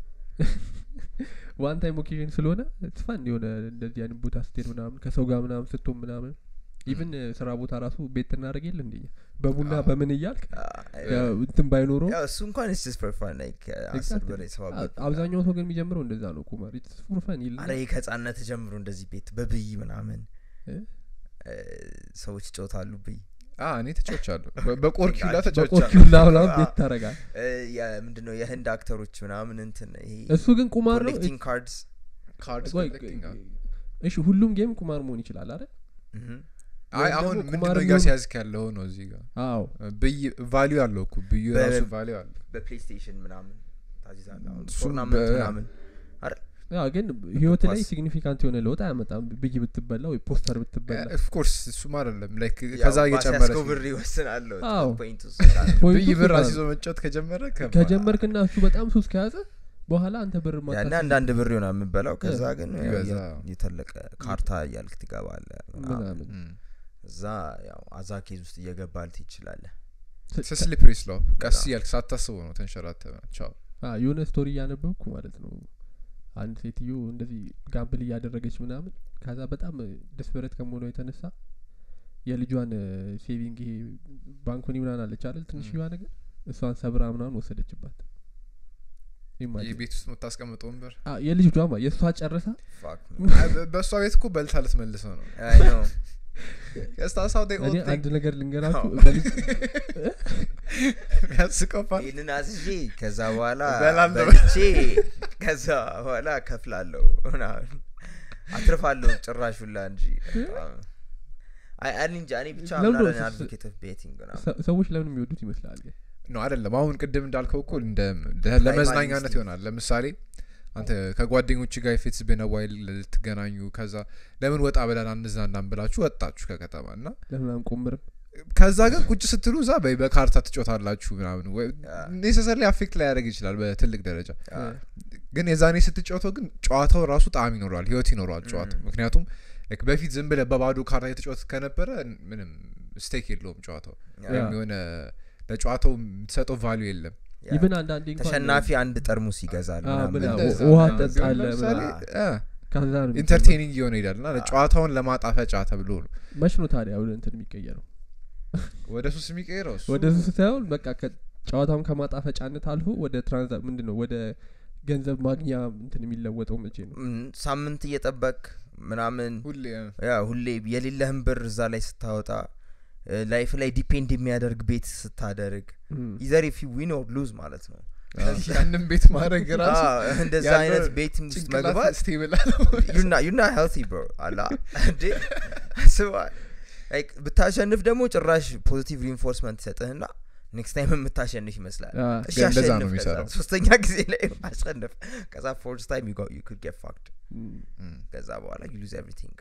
[SPEAKER 1] ዋን ታይም ኦኬዥን ስለሆነ ትፋን የሆነ እንደዚህ አይነት ቦታ ስትሄድ ምናምን ከሰው ጋር ምናምን ስትሆን ምናምን ኢቭን ስራ ቦታ ራሱ ቤት እናደረግ የለ እንደ በቡና
[SPEAKER 2] አዎ።
[SPEAKER 1] በምን እያልክ
[SPEAKER 3] አይ፣
[SPEAKER 1] ያው እንትን ባይኖረው
[SPEAKER 3] ያው እሱ እንኳን ስ ስ ፈን ላይክ አስር
[SPEAKER 1] Exactly.
[SPEAKER 3] ብር የተሰባበት
[SPEAKER 1] አ- አብዛኛው ሰው ግን የሚጀምረው እንደዛ ነው ቁማር ፉርፈን ይልና
[SPEAKER 3] አረ ይህ ከህጻነት ጀምሮ እንደዚህ ቤት በብይ ምናምን
[SPEAKER 1] እ?
[SPEAKER 3] እ፣ ሰዎች ይጫወታሉ ብይ
[SPEAKER 2] አ እኔ ተጫውቻለሁ በ- በቆርኪላ ተጫውቻለሁ
[SPEAKER 1] በቆርኪውላ ምናምን ቤት ታረጋል
[SPEAKER 3] እ፣ ያ- ምንድነው የህንድ አክተሮች ምናምን እንትን ይሄ
[SPEAKER 1] እሱ ግን ቁማር ነው
[SPEAKER 3] ኮሌክቲንግ ካርድስ
[SPEAKER 2] ካርድስ
[SPEAKER 1] ቆይ፣
[SPEAKER 2] ኮሌክቲንግ አዎ።
[SPEAKER 1] እሺ ሁሉም ጌም ቁማር መሆን ይችላል አይደል
[SPEAKER 2] አይ
[SPEAKER 1] ወይም
[SPEAKER 2] አሁን
[SPEAKER 1] ደግሞ ቁማር
[SPEAKER 2] ምንድነው
[SPEAKER 1] የሚሆን-
[SPEAKER 2] እያስያዝክ ያለው ነው እዚህ ጋር
[SPEAKER 1] አዎ
[SPEAKER 2] ብይ ቫሊዩ አለው እኮ ብዩ
[SPEAKER 3] በ-
[SPEAKER 2] ራሱ ቫሊዩ አለው
[SPEAKER 3] በፕሌይስቴሽን ምናምን ታዚዛለ አሁን
[SPEAKER 2] እሱም
[SPEAKER 3] ቶርናመንት
[SPEAKER 2] በ-
[SPEAKER 3] ምናምን
[SPEAKER 1] ያ ግን ህይወት ላይ
[SPEAKER 3] ኳስ-
[SPEAKER 1] ሲግኒፊካንት የሆነ ለውጥ አያመጣም ብይ ብትበላ ወይ ፖስተር ብትበላ
[SPEAKER 2] ኦፍኮርስ እሱም አይደለም ላይክ
[SPEAKER 3] ያው
[SPEAKER 2] ከዛ እየጨመረ
[SPEAKER 3] ባሲያስከው
[SPEAKER 2] ሲሄድ
[SPEAKER 3] ብር ይወስናለሁ
[SPEAKER 1] አዎ።
[SPEAKER 3] ፖይንት ውስጥ
[SPEAKER 1] ፖይንቱ
[SPEAKER 2] ብይ
[SPEAKER 1] እሱ
[SPEAKER 2] ብር
[SPEAKER 1] ጋር
[SPEAKER 2] አስይዞ
[SPEAKER 1] ነው።
[SPEAKER 2] መጫወት ከጀመረ ከባድ።
[SPEAKER 1] ከጀመርክና እሱ በጣም ሱስ ከያዘ በኋላ አንተ ብር
[SPEAKER 3] ያና
[SPEAKER 1] ማታስይዝ
[SPEAKER 3] አንዳንድ ብር ይሆና የምበላው ከዛ ግን ያው
[SPEAKER 2] ይበዛ።
[SPEAKER 3] የ- የተለቀ ካርታ እያልክ ትገባለ
[SPEAKER 1] ምናምን
[SPEAKER 2] እም።
[SPEAKER 3] እዛ ያው አዛኬዝ ውስጥ እየገባልት ይችላለ
[SPEAKER 1] ስ-
[SPEAKER 2] ስሊፕሪ ስሎፕ ቀስ
[SPEAKER 3] በጣም።
[SPEAKER 2] እያልክ ሳታስበው ነው ተንሸራተ ቻው
[SPEAKER 1] አ፣ የሆነ ስቶሪ እያነበብኩ ማለት ነው አንድ ሴትዮ እንደዚህ ጋምብል እያደረገች ምናምን ከዛ በጣም ደስበረት ከመሆኗ የተነሳ የልጇን ሴቪንግ ይሄ ባንኮኒ ምናምን አለች አይደል ትንሽዋ ነገር እሷን ሰብራ ምናምን ወሰደችባት Imagine።
[SPEAKER 2] የቤት ውስጥ የምታስቀምጠው ወንበር
[SPEAKER 1] አ፣ የልጇ ማ የእሷ ጨርሳ
[SPEAKER 3] Fuck
[SPEAKER 2] አይ፣ በ- በእሷ ቤት እኮ በልታ ልትመልሰው ነው
[SPEAKER 3] I know.
[SPEAKER 2] That's how they all
[SPEAKER 1] እኔ
[SPEAKER 2] think.
[SPEAKER 1] አንድ ነገር ልንገራችሁ
[SPEAKER 3] አዎ።
[SPEAKER 1] በልጅ
[SPEAKER 2] የሚያስቀው part
[SPEAKER 3] ይህንን አዝዤ ከዛ በኋላ
[SPEAKER 2] እበላለሁ።
[SPEAKER 3] በልቼ ከዛ በኋላ ከፍላለሁ ምናምን አትርፋለሁ ጭራሹላ እንጂ አይ እኔ እንጃ እኔ ብቻ
[SPEAKER 1] ለምንድን ነው
[SPEAKER 3] ምናለን
[SPEAKER 1] ስ-
[SPEAKER 3] አድቮኬት ኦፍ ቤቲንግ ምናምን
[SPEAKER 1] ሰ- ሰዎች ለምን የሚወዱት ይመስላል ግን?
[SPEAKER 2] ነው አይደለም አሁን ቅድም እንዳልከው እኮ እንደ ለ- ለመዝናኛነት
[SPEAKER 3] instinct.
[SPEAKER 2] ይሆናል ለምሳሌ አንተ ከጓደኞች ጋር ፊትስ ቤነ ዋይል ልትገናኙ ከዛ ለምን ወጣ ብለን አንዝናናም ብላችሁ ወጣችሁ ከከተማ እና
[SPEAKER 1] ለምን አንቆምርም
[SPEAKER 2] ከዛ ግን ቁጭ ስትሉ እዛ በ- በካርታ ትጮታላችሁ ምናምን
[SPEAKER 3] ያ።
[SPEAKER 2] ኔሰሰሪ አፌክት ላይ ያደረግ ይችላል በትልቅ ደረጃ
[SPEAKER 3] ያ።
[SPEAKER 2] ግን የዛኔ ስትጫወተው ግን ጨዋታው ራሱ ጣዕም ይኖረዋል ህይወት ይኖረዋል ጨዋታው
[SPEAKER 3] Mm.
[SPEAKER 2] ምክንያቱም like በፊት ዝም ብለ በባዶ ካርታ የተጫወት ከነበረ ምንም ስቴክ የለውም ጨዋታው
[SPEAKER 3] ያ።
[SPEAKER 2] ወይም የሆነ ለጨዋታው የምትሰጠው ቫሉ የለም
[SPEAKER 3] ያ።
[SPEAKER 1] ይብን አንዳንዴ እንኳን
[SPEAKER 3] ተሸናፊ አንድ ጠርሙስ ይገዛል
[SPEAKER 1] አ፣
[SPEAKER 3] ምናምን
[SPEAKER 1] ብላ-
[SPEAKER 3] እንደዛ።
[SPEAKER 1] ውሃ
[SPEAKER 2] ምናምን
[SPEAKER 1] ጠጣለ
[SPEAKER 2] ቢሆን ለምሳሌ
[SPEAKER 1] ምናምን።
[SPEAKER 2] አ፣
[SPEAKER 1] ከዛ ነው
[SPEAKER 2] ኢንተርቴኒንግ እየሆነ ይሄዳል እና ጨዋታውን ለማጣፈጫ ተብሎ ነው
[SPEAKER 1] መች ነው ታዲያ ወደ እንትን የሚቀየረው
[SPEAKER 2] ወደ ሱስ የሚቀይረው እሱ
[SPEAKER 1] ወደ ሱ ሳይሆን በቃ ጨዋታውን ከማጣፈጫነት አልፎ ወደ ትራንዛ ምንድን ነው ወደ ገንዘብ ማግኛ እንትን የሚለወጠው መቼ ነው
[SPEAKER 3] ም፣ ሳምንት እየጠበቅ ምናምን
[SPEAKER 2] ሁሌ አ፣
[SPEAKER 3] ያ ሁሌ የሌለህን ብር እዛ ላይ ስታወጣ ላይፍ ላይ ዲፔንድ የሚያደርግ ቤት ስታደርግ
[SPEAKER 1] እም።
[SPEAKER 3] ኢዘር ኢፍ ዊን ኦር ሉዝ ማለት ነው
[SPEAKER 2] ያንን ቤት ማድረግ ራሱ
[SPEAKER 3] አዎ፣ እንደዛ
[SPEAKER 2] ያለው
[SPEAKER 3] አይነት ቤት ውስጥ
[SPEAKER 2] ጭንቅላት
[SPEAKER 3] መግባት
[SPEAKER 2] ስቴብል
[SPEAKER 3] ዩና ሄልቲ ብሮ አላ እንዴ አስበዋል ላይክ ብታሸንፍ ደግሞ ጭራሽ ፖዚቲቭ ሪንፎርስመንት ይሰጥህና ኔክስት ታይም የምታሸንፍ ይመስላል
[SPEAKER 1] አ፣
[SPEAKER 3] እሺ
[SPEAKER 2] ግን እንደዛ
[SPEAKER 3] አሸንፍ
[SPEAKER 2] ነው
[SPEAKER 3] ከዛ
[SPEAKER 2] የሚሰራው።
[SPEAKER 3] ሶስተኛ ጊዜ ላይ አሸንፍ ከዛ ፎርስ ታይም ዩ ኩድ ጌት ፋክድ
[SPEAKER 1] እም፣
[SPEAKER 3] ከዛ በኋላ ዩ ሉዝ ኤቭሪቲንግ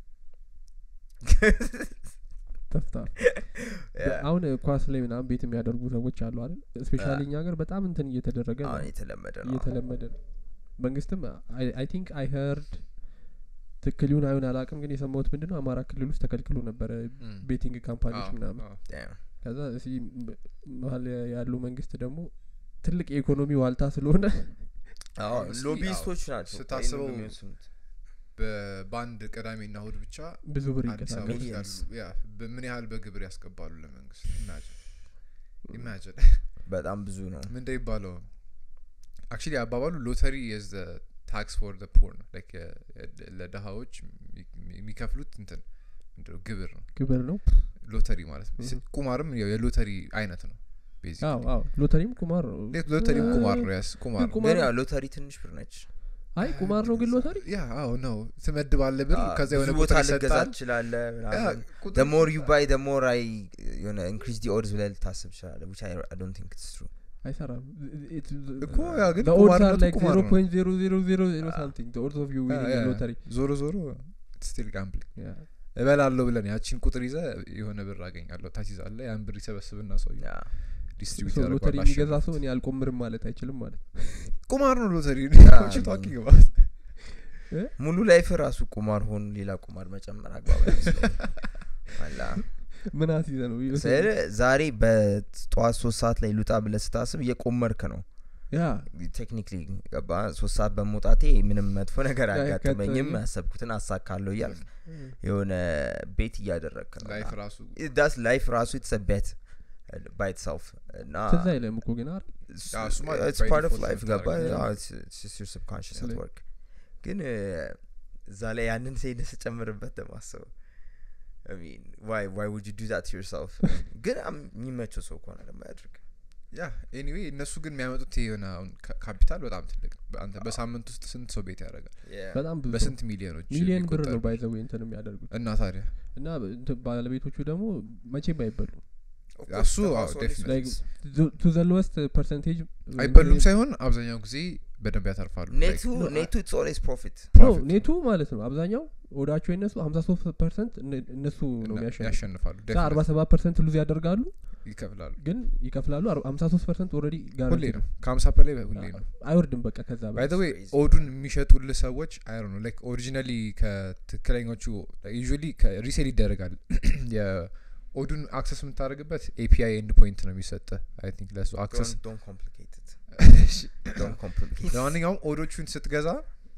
[SPEAKER 1] ተፍታ አሁን ኳስ ላይ ምናምን ቤት የሚያደርጉ ሰዎች አሉ አይደል ስፔሻሊ እኛ ሀገር በጣም እንትን እየተደረገ ነው
[SPEAKER 3] አሁን የተለመደ ነው
[SPEAKER 1] እየተለመደ ነው መንግስትም አይ ቲንክ አይ ሄርድ ትክክል ይሁን አይሁን አላቅም ግን የሰማሁት ምንድን ነው አማራ ክልል ውስጥ ተከልክሎ ነበረ ቤቲንግ ካምፓኒዎች ምናምን
[SPEAKER 3] Damn.
[SPEAKER 1] ከዛ እዚህ ም- መሀል ያለው መንግስት ደግሞ ትልቅ የኢኮኖሚ ዋልታ ስለሆነ
[SPEAKER 3] አዎ
[SPEAKER 2] Honestly,
[SPEAKER 3] ሎቢስቶች ናቸው
[SPEAKER 2] ስታስበው
[SPEAKER 3] ይሄንን የሚወስኑት።
[SPEAKER 2] በ- በአንድ ቅዳሜና እሁድ ብቻ
[SPEAKER 1] ብዙ ብር
[SPEAKER 2] አዲስ አበባ
[SPEAKER 1] ይንቀሳቀስ
[SPEAKER 2] ውስጥ
[SPEAKER 3] Millions.
[SPEAKER 2] ያሉ ያ በምን ያህል በግብር ያስገባሉ ለመንግስት ኢማጅን ኢማጅን
[SPEAKER 3] በጣም ብዙ ነው
[SPEAKER 2] ምን እንደሚባለው አክቹሊ አባባሉ ሎተሪ የዝ ታክስ ፎር ደ ፖር ነው ላይክ ለድሀዎች የሚ- የሚከፍሉት እንትን ምንድነው ግብር ነው
[SPEAKER 1] ግብር ነው
[SPEAKER 2] ሎተሪ ማለት ነው
[SPEAKER 1] Mhm.
[SPEAKER 2] ቁማርም ያው የሎተሪ አይነት ነው
[SPEAKER 1] አዎ
[SPEAKER 2] ቤዚካሊ
[SPEAKER 1] አዎ ሎተሪም ቁማር ነው
[SPEAKER 2] ሎተሪም
[SPEAKER 1] እ-
[SPEAKER 2] ቁማር ነው ያስ ቁማር
[SPEAKER 1] ግን
[SPEAKER 2] ነው
[SPEAKER 1] ቁማር
[SPEAKER 3] ግን ያው ሎተሪ ትንሽ ብር ነች
[SPEAKER 1] አይ ቁማር ነው ግን ሎተሪ
[SPEAKER 2] ያ አዎ ነው ትመድባለ ብር
[SPEAKER 3] አዎ፣
[SPEAKER 2] ከዛ
[SPEAKER 3] ብዙ
[SPEAKER 2] የሆነ
[SPEAKER 3] ቦታ
[SPEAKER 2] ቁጥር
[SPEAKER 3] ልገዛ
[SPEAKER 2] ይሰጣል
[SPEAKER 3] ትችላለ
[SPEAKER 2] ያ፣ ቁጥር-
[SPEAKER 3] ደሞር ዩ ባይ ደሞር አይ የሆነ ኢንክሪዝ ዲ ኦድስ ብለህ ልታስብ ትችላለ ዊች አይ ዶንት ቲንክ ኢትስ ትሩ
[SPEAKER 1] አይሰራም
[SPEAKER 2] እኮ ያ ግን
[SPEAKER 1] ኦድስ አር
[SPEAKER 2] ቁማርነቱ
[SPEAKER 1] ላይክ
[SPEAKER 2] ቁማር
[SPEAKER 1] ዜሮ
[SPEAKER 2] ነው።
[SPEAKER 1] ፖይንት ዜሮ ዜሮ ዜሮ ዜሮ ሳምቲንግ ኦድስ ኦፍ ዩ
[SPEAKER 2] ያ፣ ያ፣ ያ።
[SPEAKER 1] ሎተሪ
[SPEAKER 2] ዞሮ ዞሮ ስቲል ጋምብሊንግ እበላለሁ ብለን ያቺን ቁጥር ይዘ የሆነ ብር አገኛለሁ ታሲዛለ ያን ብር ይሰበስብና ሰው ዲስትሪቢዩት
[SPEAKER 1] ሎተሪ
[SPEAKER 2] ያደርገዋል
[SPEAKER 1] የሚገዛ
[SPEAKER 2] አሸንፎ።
[SPEAKER 1] ሰው እኔ አልቆምርም ማለት አይችልም ማለት
[SPEAKER 2] ቁማር ነው ሎተሪ
[SPEAKER 3] ያ፣
[SPEAKER 2] What you
[SPEAKER 3] ግን-
[SPEAKER 2] talking about?
[SPEAKER 3] ሙሉ ላይፍ ራሱ ቁማር ሆኑ ሌላ ቁማር መጨመር አግባብ አይመስለኝም። አላ
[SPEAKER 1] ምን አስይዘ ነው
[SPEAKER 3] ስለ ዛሬ በጠዋት ሶስት ሰዓት ላይ ልውጣ ብለህ ስታስብ እየቆመርክ ነው
[SPEAKER 1] ያ
[SPEAKER 3] ቴክኒክሊ ገባ ሶስት ሰዓት በመውጣቴ ምንም መጥፎ ነገር
[SPEAKER 1] ያ-
[SPEAKER 3] አያጋጥመኝም
[SPEAKER 1] ያጋጥመኝም።
[SPEAKER 3] ያሰብኩትን አሳካለሁ እያልክ የሆነ ቤት እያደረግክ ነው
[SPEAKER 2] ላይፍ ራሱ
[SPEAKER 3] ዳስ ላይፍ ራሱ ኢትስ ቤት ባይ ኢትሰልፍ እና
[SPEAKER 1] ትዝ አይለም እኮ ግን አይደል
[SPEAKER 2] አዎ፣ እሱማ
[SPEAKER 3] ኢትስ
[SPEAKER 2] by
[SPEAKER 3] ፓርት ኦፍ
[SPEAKER 2] default
[SPEAKER 3] ላይፍ
[SPEAKER 2] ነው
[SPEAKER 3] ገባ
[SPEAKER 2] የምታደርገው።
[SPEAKER 3] ሰብኮንሽስ
[SPEAKER 1] ስለ-
[SPEAKER 3] ኔትወርክ ግን እ፣ እዛ ላይ ያንን ሴድ ስጨምርበት ደማሰው ዋይ ዋይ ውድ ዱ ዛት ዩርሰልፍ ግን አም- የሚመቸው ሰው ከሆነ ደግሞ ያድርግ
[SPEAKER 2] ያ ኤኒዌይ እነሱ ግን የሚያመጡት የሆነ አሁን ካ- ካፒታል በጣም ትልቅ ነው አንተ በሳምንት ውስጥ ስንት ሰው ቤት ያደርጋል
[SPEAKER 1] በጣም ብዙ
[SPEAKER 2] በስንት ሚሊዮኖች
[SPEAKER 1] ሚሊየን ብር ነው
[SPEAKER 2] የሚቆጠር
[SPEAKER 1] ባይዘው እንትን የሚያደርጉት
[SPEAKER 2] እና ታዲያ
[SPEAKER 1] እና እንትን ባለቤቶቹ ደግሞ መቼም አይበሉ
[SPEAKER 2] እሱ አዎ፣ definitely.
[SPEAKER 1] Like, ቱ ዘ ሎወስት ፐርሰንቴጅ
[SPEAKER 2] አይበሉም ሳይሆን አብዛኛው ጊዜ በደንብ ያተርፋሉ
[SPEAKER 3] ኔቱ
[SPEAKER 1] no,
[SPEAKER 3] ኔቱ ኢትስ ኦልዌይስ ፕሮፊት
[SPEAKER 2] profit
[SPEAKER 1] ኔቱ ማለት ነው አብዛኛው ወዳቸው የነሱ ሀምሳ ሶስት ፐርሰንት እነሱ ነው
[SPEAKER 2] እና
[SPEAKER 1] የሚያሸንፉ
[SPEAKER 2] ያሸንፋሉ
[SPEAKER 1] አርባ
[SPEAKER 2] definitely
[SPEAKER 1] ሰባት ፐርሰንት ሉዝ ያደርጋሉ
[SPEAKER 2] ይከፍላሉ
[SPEAKER 1] ግን ይከፍላሉ ሀምሳ ሶስት ፐርሰንት ኦልሬዲ ጋር
[SPEAKER 2] ሁሌ ነው ከሀምሳ በላይ ሁሌ ነው
[SPEAKER 1] አይወርድም በቃ ከዛ
[SPEAKER 2] ባይ
[SPEAKER 1] በላይ
[SPEAKER 2] ዘ ዌይ
[SPEAKER 3] crazy.
[SPEAKER 2] ኦዱን የሚሸጡልህ ሰዎች አይ ነው ላይክ ኦሪጂናሊ ከትክክለኞቹ ዩዥዋሊ ሪሴል ይደረጋል የኦዱን አክሰስ የምታደርግበት ኤፒአይ ኤንድ ፖይንት ነው የሚሰጠ አይ ቲንክ ለሱ አክሰስ
[SPEAKER 3] ዶንት ኮምፕሊኬትድ ዶንት ኮምፕሊኬት
[SPEAKER 2] ለማንኛውም ኦዶቹን ስትገዛ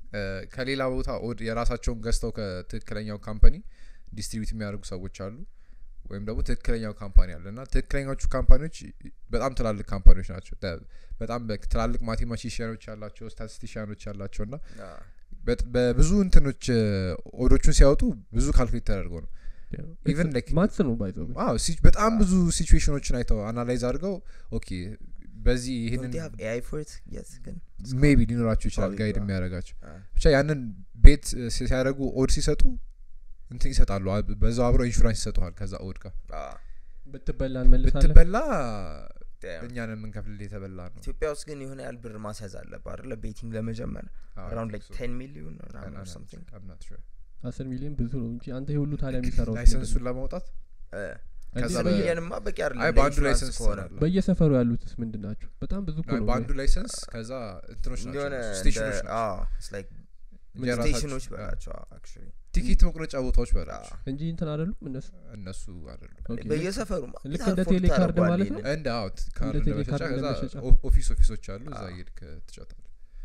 [SPEAKER 2] እ፣ ከሌላ ቦታ ኦድ የራሳቸውን ገዝተው ከትክክለኛው ካምፓኒ ዲስትሪቢዩት የሚያደርጉ ሰዎች አሉ ወይም ደግሞ ትክክለኛው ካምፓኒ አለ እና ትክክለኛዎቹ ካምፓኒዎች በጣም ትላልቅ ካምፓኒዎች ናቸው ተ- በጣም በ- ትላልቅ ማቴማቲሽያኖች ያላቸው ስታቲስቲሽያኖች ያላቸው እና
[SPEAKER 3] አ፣
[SPEAKER 2] በት- በብዙ እንትኖች እ፣ ኦዶቹን ሲያወጡ ብዙ ካልኩሌት ተደርገው ነው Even like-
[SPEAKER 1] ማትስ ነው ባይዘው
[SPEAKER 2] ዋው ሲ- በጣም ብዙ ሲቹዌሽኖችን አይተው አናላይዝ አድርገው ኦኬ በዚህ
[SPEAKER 3] don't
[SPEAKER 2] ይህንን
[SPEAKER 3] they have AI for it yet ግን
[SPEAKER 2] ሜቢ ሊኖራቸው ይችላል
[SPEAKER 3] Probably,
[SPEAKER 2] ጋይድ
[SPEAKER 3] yeah.
[SPEAKER 2] የሚያደርጋቸው
[SPEAKER 3] አ፣
[SPEAKER 2] ብቻ ያንን ቤት እ፣ ሲ- ሲያደርጉ ኦድ ሲሰጡ እንትን ይሰጣሉ አ- በዛው አብረው ኢንሹራንስ ይሰጡሃል ከዛ ኦድ ጋር
[SPEAKER 3] አ፣
[SPEAKER 1] ብትበላ እንመልሳለን
[SPEAKER 2] ብትበላ
[SPEAKER 3] damn።
[SPEAKER 2] እኛን የምንከፍል የተበላ ነው
[SPEAKER 3] ኢትዮጵያ ውስጥ ግን የሆነ ያህል ብር ማስያዝ አለብህ አይደለ ቤቲንግ ለመጀመር
[SPEAKER 2] አዎ, I
[SPEAKER 3] አራውንድ
[SPEAKER 2] think
[SPEAKER 3] ላይክ
[SPEAKER 2] so.
[SPEAKER 3] ቴን ሚሊዮን
[SPEAKER 2] I'm
[SPEAKER 3] ምናምን
[SPEAKER 2] not-
[SPEAKER 3] something
[SPEAKER 2] I'm not sure.
[SPEAKER 1] አስር ሚሊዮን ብዙ ነው እንጂ አንተ የሁሉ ታዲያ የሚሰራው
[SPEAKER 2] ላይሰንሱን ለማውጣት
[SPEAKER 3] እ፣
[SPEAKER 2] ከዛ
[SPEAKER 3] አስር
[SPEAKER 2] በ-
[SPEAKER 3] ሚሊዮንማ በቂ አይደለም
[SPEAKER 2] አይ በአንዱ
[SPEAKER 3] ለኢንሹራንስ
[SPEAKER 2] ላይሰንስ
[SPEAKER 3] ከሆነ
[SPEAKER 2] ትሰራለህ።
[SPEAKER 1] በየሰፈሩ ያሉትስ ምንድን ናቸው በጣም ብዙ እኮ
[SPEAKER 2] አይ
[SPEAKER 1] ነው
[SPEAKER 2] በአንዱ ላይሰንስ ከዛ እንትኖች
[SPEAKER 3] እንደሆነ
[SPEAKER 2] ናቸው ስቴሽኖች
[SPEAKER 3] እንደ-
[SPEAKER 2] ናቸው
[SPEAKER 3] አዎ፣ it's like
[SPEAKER 2] የራሳቸው-
[SPEAKER 3] ስቴሽኖች
[SPEAKER 2] አዎ።
[SPEAKER 3] በላቸው አክቹዋሊ
[SPEAKER 2] ቲኬት መቁረጫ ቦታዎች በላቸው
[SPEAKER 1] እንጂ እንትን አይደሉም እነሱ
[SPEAKER 2] እነሱ አይደሉም
[SPEAKER 1] ኦኬ፣
[SPEAKER 3] በየሰፈሩ
[SPEAKER 1] ልክ እንደ ቴሌ ካርድ ማለት ነው?
[SPEAKER 2] እንደ አውት ካርድ
[SPEAKER 1] እንደ
[SPEAKER 2] እንደ
[SPEAKER 1] ቴሌ
[SPEAKER 2] መሸጫ
[SPEAKER 1] ካርድ
[SPEAKER 2] ከዛ
[SPEAKER 1] እንደ መሸጫ።
[SPEAKER 2] ኦ- ኦፊስ ኦፊሶች አሉ እዛ
[SPEAKER 3] አዎ።
[SPEAKER 2] ሄድክ ትጫታል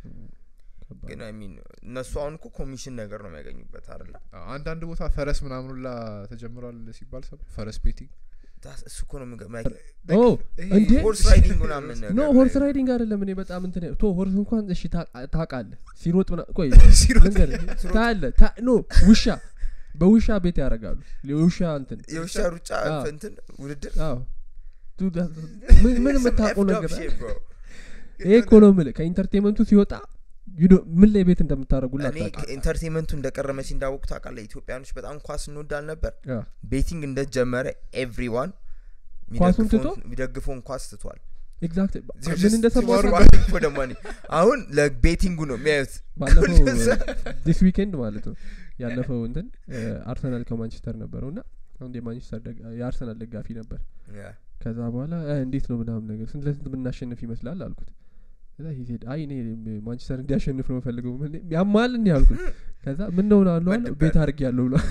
[SPEAKER 1] ከባድ
[SPEAKER 3] ግን አይ ሚን እነሱ አሁን እኮ ኮሚሽን ነገር ነው የሚያገኙበት አይደለ
[SPEAKER 2] አንዳንድ ቦታ ፈረስ ምናምን ሁላ ተጀምሯል ሲባል ሰው ፈረስ ቤቲንግ
[SPEAKER 3] ዳስ- እሱ እኮ ነው የሚገ-
[SPEAKER 1] ኦ እንዴ
[SPEAKER 3] ሆርስ ራይዲንግ ምናምን
[SPEAKER 1] ኖ
[SPEAKER 3] ነገር
[SPEAKER 1] ሆርስ
[SPEAKER 3] ላይ-
[SPEAKER 1] ራይዲንግ አይደለም እኔ በጣም እንትን ቶ ሆርስ እንኳን እሺ ታቃ- ታውቃለህ ሲሮጥ ምና ቆይ
[SPEAKER 2] ሲሮጥ
[SPEAKER 1] ልንገርህ ታያለህ ታ- ኖ ውሻ በውሻ ቤት ያደርጋሉ የውሻ እንትን
[SPEAKER 3] የውሻ ሩጫ
[SPEAKER 1] አዎ።
[SPEAKER 3] እንትን ውድድር
[SPEAKER 1] አዎ ቱ- ዳ- ምን ምን የምታውቀው
[SPEAKER 3] Effed up
[SPEAKER 1] ነገር
[SPEAKER 3] shit, bro.
[SPEAKER 1] ይሄ እኮ ነው የምልህ ከኢንተርቴንመንቱ ሲወጣ you don't- ምን ላይ ቤት እንደምታደርጉላ
[SPEAKER 3] እኔ ኢንተርቴንመንቱ እንደቀረ መቼ እንዳወቁ ታውቃለህ ኢትዮጵያኖች በጣም ኳስ እንወዳል ነበር ቤቲንግ እንደጀመረ ኤቭሪዋን
[SPEAKER 1] ኳሱን ትቶ?
[SPEAKER 3] የሚደግፈውን ኳስ ትቷል
[SPEAKER 1] ኤግዛክት
[SPEAKER 2] They're
[SPEAKER 1] ምን
[SPEAKER 2] just
[SPEAKER 1] እንደሰማሁ
[SPEAKER 2] tomorrow-
[SPEAKER 1] ታውቃለህ?
[SPEAKER 3] for the money አሁን ለቤቲንጉ ነው የሚያዩት
[SPEAKER 1] ባለፈው
[SPEAKER 3] ሁሉ
[SPEAKER 1] ዲስ ዊኬንድ ማለት ነው ያለፈው እንትን አርሰናል ከማንቸስተር ነበረው እና አንድ የማንቸስተር ደጋ- የአርሰናል ደጋፊ ነበር ከዛ በኋላ "እ፣ እንዴት ነው ምናምን ነገር ስንት ለስንት ብናሸንፍ ይመስላል አልኩት ከዛ he said አይ እኔ ም- ማንቸስተር እንዲያሸንፍ ነው የምፈልገው ምን- ያማል እንዲህ አልኩት ከዛ ምን ነው አሉ አለ
[SPEAKER 3] መደበር።
[SPEAKER 1] ቤት አድርግ ያለው ብሏል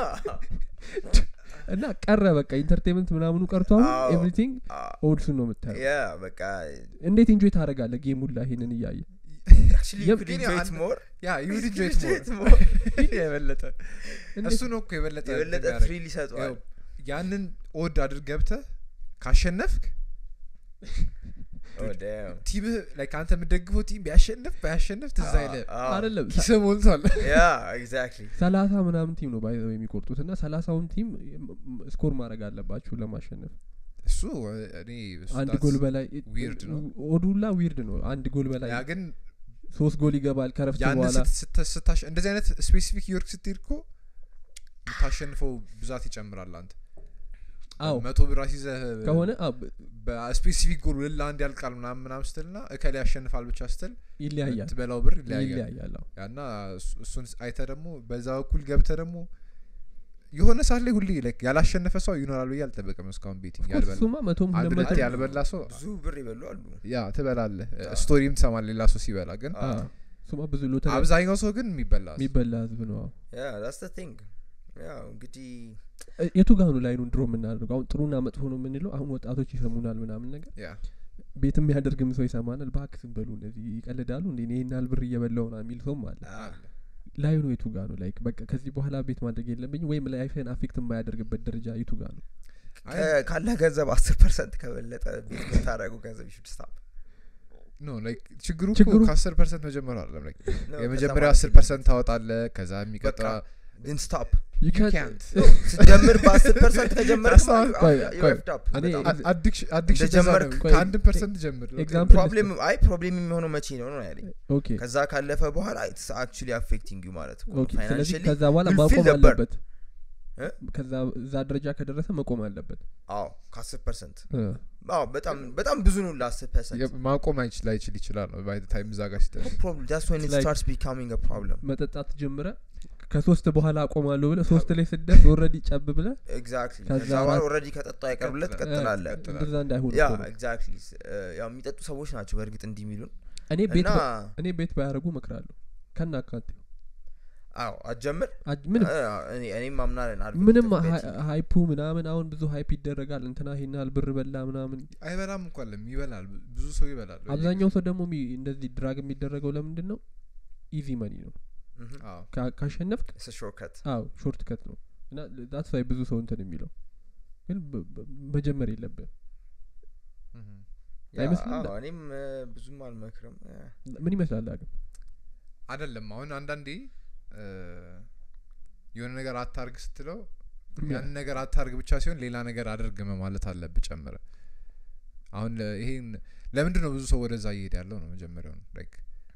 [SPEAKER 1] እና ቀረ በቃ ኢንተርቴንመንት ምናምኑ ቀርቷል
[SPEAKER 3] አዎ።
[SPEAKER 1] ኤቭሪቲንግ ኦድሱን ነው የምታየው
[SPEAKER 3] ያ በቃ
[SPEAKER 1] እንዴት ኢንጆይ ታደረጋለ ጌሙላ ይሄንን እያየ
[SPEAKER 3] actually you
[SPEAKER 1] የም-
[SPEAKER 3] could
[SPEAKER 2] ግን
[SPEAKER 3] enjoy it
[SPEAKER 2] አንድ-
[SPEAKER 3] more
[SPEAKER 2] ያ you would enjoy
[SPEAKER 3] You
[SPEAKER 2] it
[SPEAKER 3] could
[SPEAKER 2] more.
[SPEAKER 3] enjoy it more.
[SPEAKER 2] የበለጠ
[SPEAKER 1] እንዴት-
[SPEAKER 2] እሱ ነው እኮ የበለጠ
[SPEAKER 3] የበለጠ
[SPEAKER 2] የሚያደርግ።
[SPEAKER 3] ትሪል ይሰጠዋል
[SPEAKER 2] ያው ያንን ኦድ አድርግ ገብተህ ካሸነፍክ
[SPEAKER 3] Oh, damn.
[SPEAKER 2] ቲምህ ላይ ከአንተ የምደግፈው ቲም ቢያሸንፍ ባያሸንፍ ትዝ አይልህ
[SPEAKER 3] Ah, ah.
[SPEAKER 1] አይደለም
[SPEAKER 2] ኪስ ሞልቷል
[SPEAKER 3] Yeah, exactly.
[SPEAKER 1] ሰላሳ ምናምን ቲም ነው ባይዘው የሚቆርጡት እና ሰላሳውን ቲም ስኮር ማድረግ አለባችሁ ለማሸነፍ
[SPEAKER 2] እሱ እኔ እሱ
[SPEAKER 1] አንድ
[SPEAKER 2] that's-
[SPEAKER 1] ጎል በላይ
[SPEAKER 2] weird ነው።
[SPEAKER 1] ኦዱላ ዊርድ ነው አንድ ጎል በላይ
[SPEAKER 2] ያ ግን
[SPEAKER 1] ሶስት ጎል ይገባል ከረፍት
[SPEAKER 2] ያን
[SPEAKER 1] በኋላ
[SPEAKER 2] ስታሽ እንደዚህ አይነት ስፔሲፊክ ዮርክ ስትሄድ እኮ የምታሸንፈው ብዛት ይጨምራል አንተ
[SPEAKER 1] አዎ
[SPEAKER 2] መቶ ብር አስይዘህ
[SPEAKER 1] ከሆነ አዎ፣
[SPEAKER 2] በስፔሲፊክ ጎል ለአንድ ያልቃል ምናምን ምናምን ስትል ና እከሌ ያሸንፋል ብቻ ስትል
[SPEAKER 1] ይለያያል
[SPEAKER 2] ትበላው ብር ይለያያል
[SPEAKER 1] ይለያያል አዎ።
[SPEAKER 2] ያና እሱ- እሱን አይተ ደግሞ በዛ በኩል ገብተ ደግሞ የሆነ ሰዓት ላይ ሁሌ like ያላሸነፈ ሰው ይኖራል ብዬ አልጠበቅም እስካሁን ቤቲንግ
[SPEAKER 1] Of course
[SPEAKER 2] ያልበላ
[SPEAKER 1] እሱማ መቶም
[SPEAKER 2] አንድ
[SPEAKER 1] ሁለት
[SPEAKER 2] ሁለቴ
[SPEAKER 1] መቶ
[SPEAKER 2] ያልበላ ሰው
[SPEAKER 3] ብዙ ብር ይበሉ አሉ
[SPEAKER 2] ያ ትበላለህ
[SPEAKER 3] አዎ።
[SPEAKER 2] ስቶሪም ትሰማል ሌላ ሰው ሲበላ ግን
[SPEAKER 3] አዎ።
[SPEAKER 1] አዎ፣ እሱማ ብዙ ሎተሪ
[SPEAKER 2] አብዛኛው ሰው ግን የሚበላ ሰው።
[SPEAKER 1] የሚበላ ህዝብ ነው አዎ።
[SPEAKER 3] ያ ዳስ ዘ ቲንግ ያው እንግዲህ
[SPEAKER 1] እ፣ የቱ ጋኑ ላይ ነው ድሮ የምናደርገው አሁን ጥሩና መጥፎ ነው የምንለው አሁን ወጣቶች ይሰሙናል ምናምን ነገር
[SPEAKER 2] ያ
[SPEAKER 1] ቤት የሚያደርግም ሰው ይሰማናል ባክ ዝም በሉ እነዚህ ይቀልዳሉ እንዴ እኔ ይህን ያህል ብር እየበላው ና የሚል ሰውም አለ
[SPEAKER 3] አ፣
[SPEAKER 2] አለ።
[SPEAKER 1] ላይ ነው የቱ ጋ ነው ላይክ በቃ ከዚህ በኋላ ቤት ማድረግ የለብኝ ወይም ላይፍን አፌክት የማያደርግበት ደረጃ የቱ ጋ ነው
[SPEAKER 2] አይ
[SPEAKER 3] ከ- ካለ ገንዘብ አስር ፐርሰንት ከበለጠ ቤት የምታደረጉ ገንዘብ ይሹድ ስታፕ
[SPEAKER 2] ኖ ላይክ ችግሩ እኮ
[SPEAKER 1] ችግሩ-
[SPEAKER 2] ከአስር ፐርሰንት መጀመር አለም ላይክ የመጀመሪያው አስር ፐርሰንት ታወጣለ ከዛ የሚቀጥላ
[SPEAKER 3] ግን ስታፕ
[SPEAKER 1] You
[SPEAKER 2] You
[SPEAKER 1] can't-
[SPEAKER 2] can't.
[SPEAKER 3] ስትጀምር በአስር ፐርሰንት ከጀመር
[SPEAKER 2] That's not-
[SPEAKER 1] ቆይ፣ ቆይ።
[SPEAKER 3] በጣም
[SPEAKER 1] እኔ-
[SPEAKER 2] አዲክሽን
[SPEAKER 3] እንደጀመርክ
[SPEAKER 1] ቆይ፣
[SPEAKER 2] ከአንድ ፐርሰንት ጀምር
[SPEAKER 1] ኤግዛምፕል
[SPEAKER 3] ፕሮብሌም አይ ፕሮብሌም የሚሆነው መቼ ነው ነው ያለኝ
[SPEAKER 1] ኦኬ
[SPEAKER 3] ከዛ ካለፈ በኋላ ኢትስ አክቹሊ አፌክቲንግ ዩ ማለት እኮ ነው።
[SPEAKER 1] ኦኬ ስለዚህ
[SPEAKER 3] Financially
[SPEAKER 1] ከዛ በኋላ
[SPEAKER 3] you'll feel
[SPEAKER 1] ማቆም
[SPEAKER 3] the burn.
[SPEAKER 1] አለበት
[SPEAKER 3] እ?
[SPEAKER 1] ከዛ እዛ ደረጃ ከደረሰ መቆም አለበት
[SPEAKER 3] አዎ ከአስር ፐርሰንት
[SPEAKER 1] እ።
[SPEAKER 3] አዎ በጣም በጣም ብዙ ነው ለአስር ፐርሰንት
[SPEAKER 2] ማቆም አይችል ላይችል ይችላል ነው ባይ ታይም እዛ ጋር ሲደርስ
[SPEAKER 3] ፕሮብለም ዳስ ወን ኢት
[SPEAKER 1] Like-
[SPEAKER 3] ስታርትስ ቢካሚንግ አ ፕሮብለም
[SPEAKER 1] መጠጣት ጀምረ ከሶስት በኋላ አቆማለሁ ብለ ሶስት ላይ ስደርስ ኦልሬዲ ጨብ ብለ
[SPEAKER 3] ኤግዛክትሊ
[SPEAKER 1] ከዛ
[SPEAKER 3] ከዛ በኋላ
[SPEAKER 1] አራት-
[SPEAKER 3] ኦልሬዲ ከጠጣ አይቀርብለት
[SPEAKER 2] ቀጥላል።
[SPEAKER 3] ትቀጥላለ
[SPEAKER 1] እ፣
[SPEAKER 2] ቀጥላል።
[SPEAKER 1] እንደዛ እንዳይሆን
[SPEAKER 3] ያ
[SPEAKER 1] እኮ ነው።
[SPEAKER 3] ኤግዛክትሊ ያው የሚጠጡ ሰዎች ናቸው በእርግጥ እንዲህ የሚሉን
[SPEAKER 1] እኔ ቤት
[SPEAKER 3] እና
[SPEAKER 1] በ- እኔ ቤት ባያደርጉ እመክራለሁ ከና አካቴ
[SPEAKER 3] አዎ አትጀምር
[SPEAKER 1] አጅ- ምንም
[SPEAKER 3] እ፣ እኔ እኔም አምናለን አድቮኬት
[SPEAKER 1] ምንም
[SPEAKER 3] ኦፍ
[SPEAKER 1] ሀ-
[SPEAKER 3] ቤቲንግ።
[SPEAKER 1] ሀይፑ ምናምን አሁን ብዙ ሀይፕ ይደረጋል እንትና ይሄን ያህል ብር በላ ምናምን
[SPEAKER 2] አይበላም እንኳ ለም ይበላል ብዙ ሰው ይበላል
[SPEAKER 1] አብዛኛው ሰው ደግሞ ሚ- እንደዚህ ድራግ የሚደረገው ለምንድን ነው ኢዚ መኒ ነው
[SPEAKER 2] አዎ
[SPEAKER 1] ካ- ካሸነፍክ
[SPEAKER 3] ሾርከት
[SPEAKER 1] አዎ ሾርት ከት ነው እና ዳትስ ዋይ ብዙ ሰው እንትን የሚለው ግን በ- በ- መጀመር የለብህ
[SPEAKER 2] ምሁም።
[SPEAKER 1] አይመስልም?
[SPEAKER 3] እኔም እ፣ ብዙም አልመክርም እ፣
[SPEAKER 1] ምን ይመስላል ግን
[SPEAKER 2] አይደለም አሁን አንዳንዴ እ፣ የሆነ ነገር አታርግ ስትለው ያንን ነገር አታርግ ብቻ ሲሆን ሌላ ነገር አድርግ ማለት አለብህ ጨምረ አሁን ለ- ይሄን ለምንድን ነው ብዙ ሰው ወደዛ እየሄደ ያለው ነው መጀመሪያው ነው ላይክ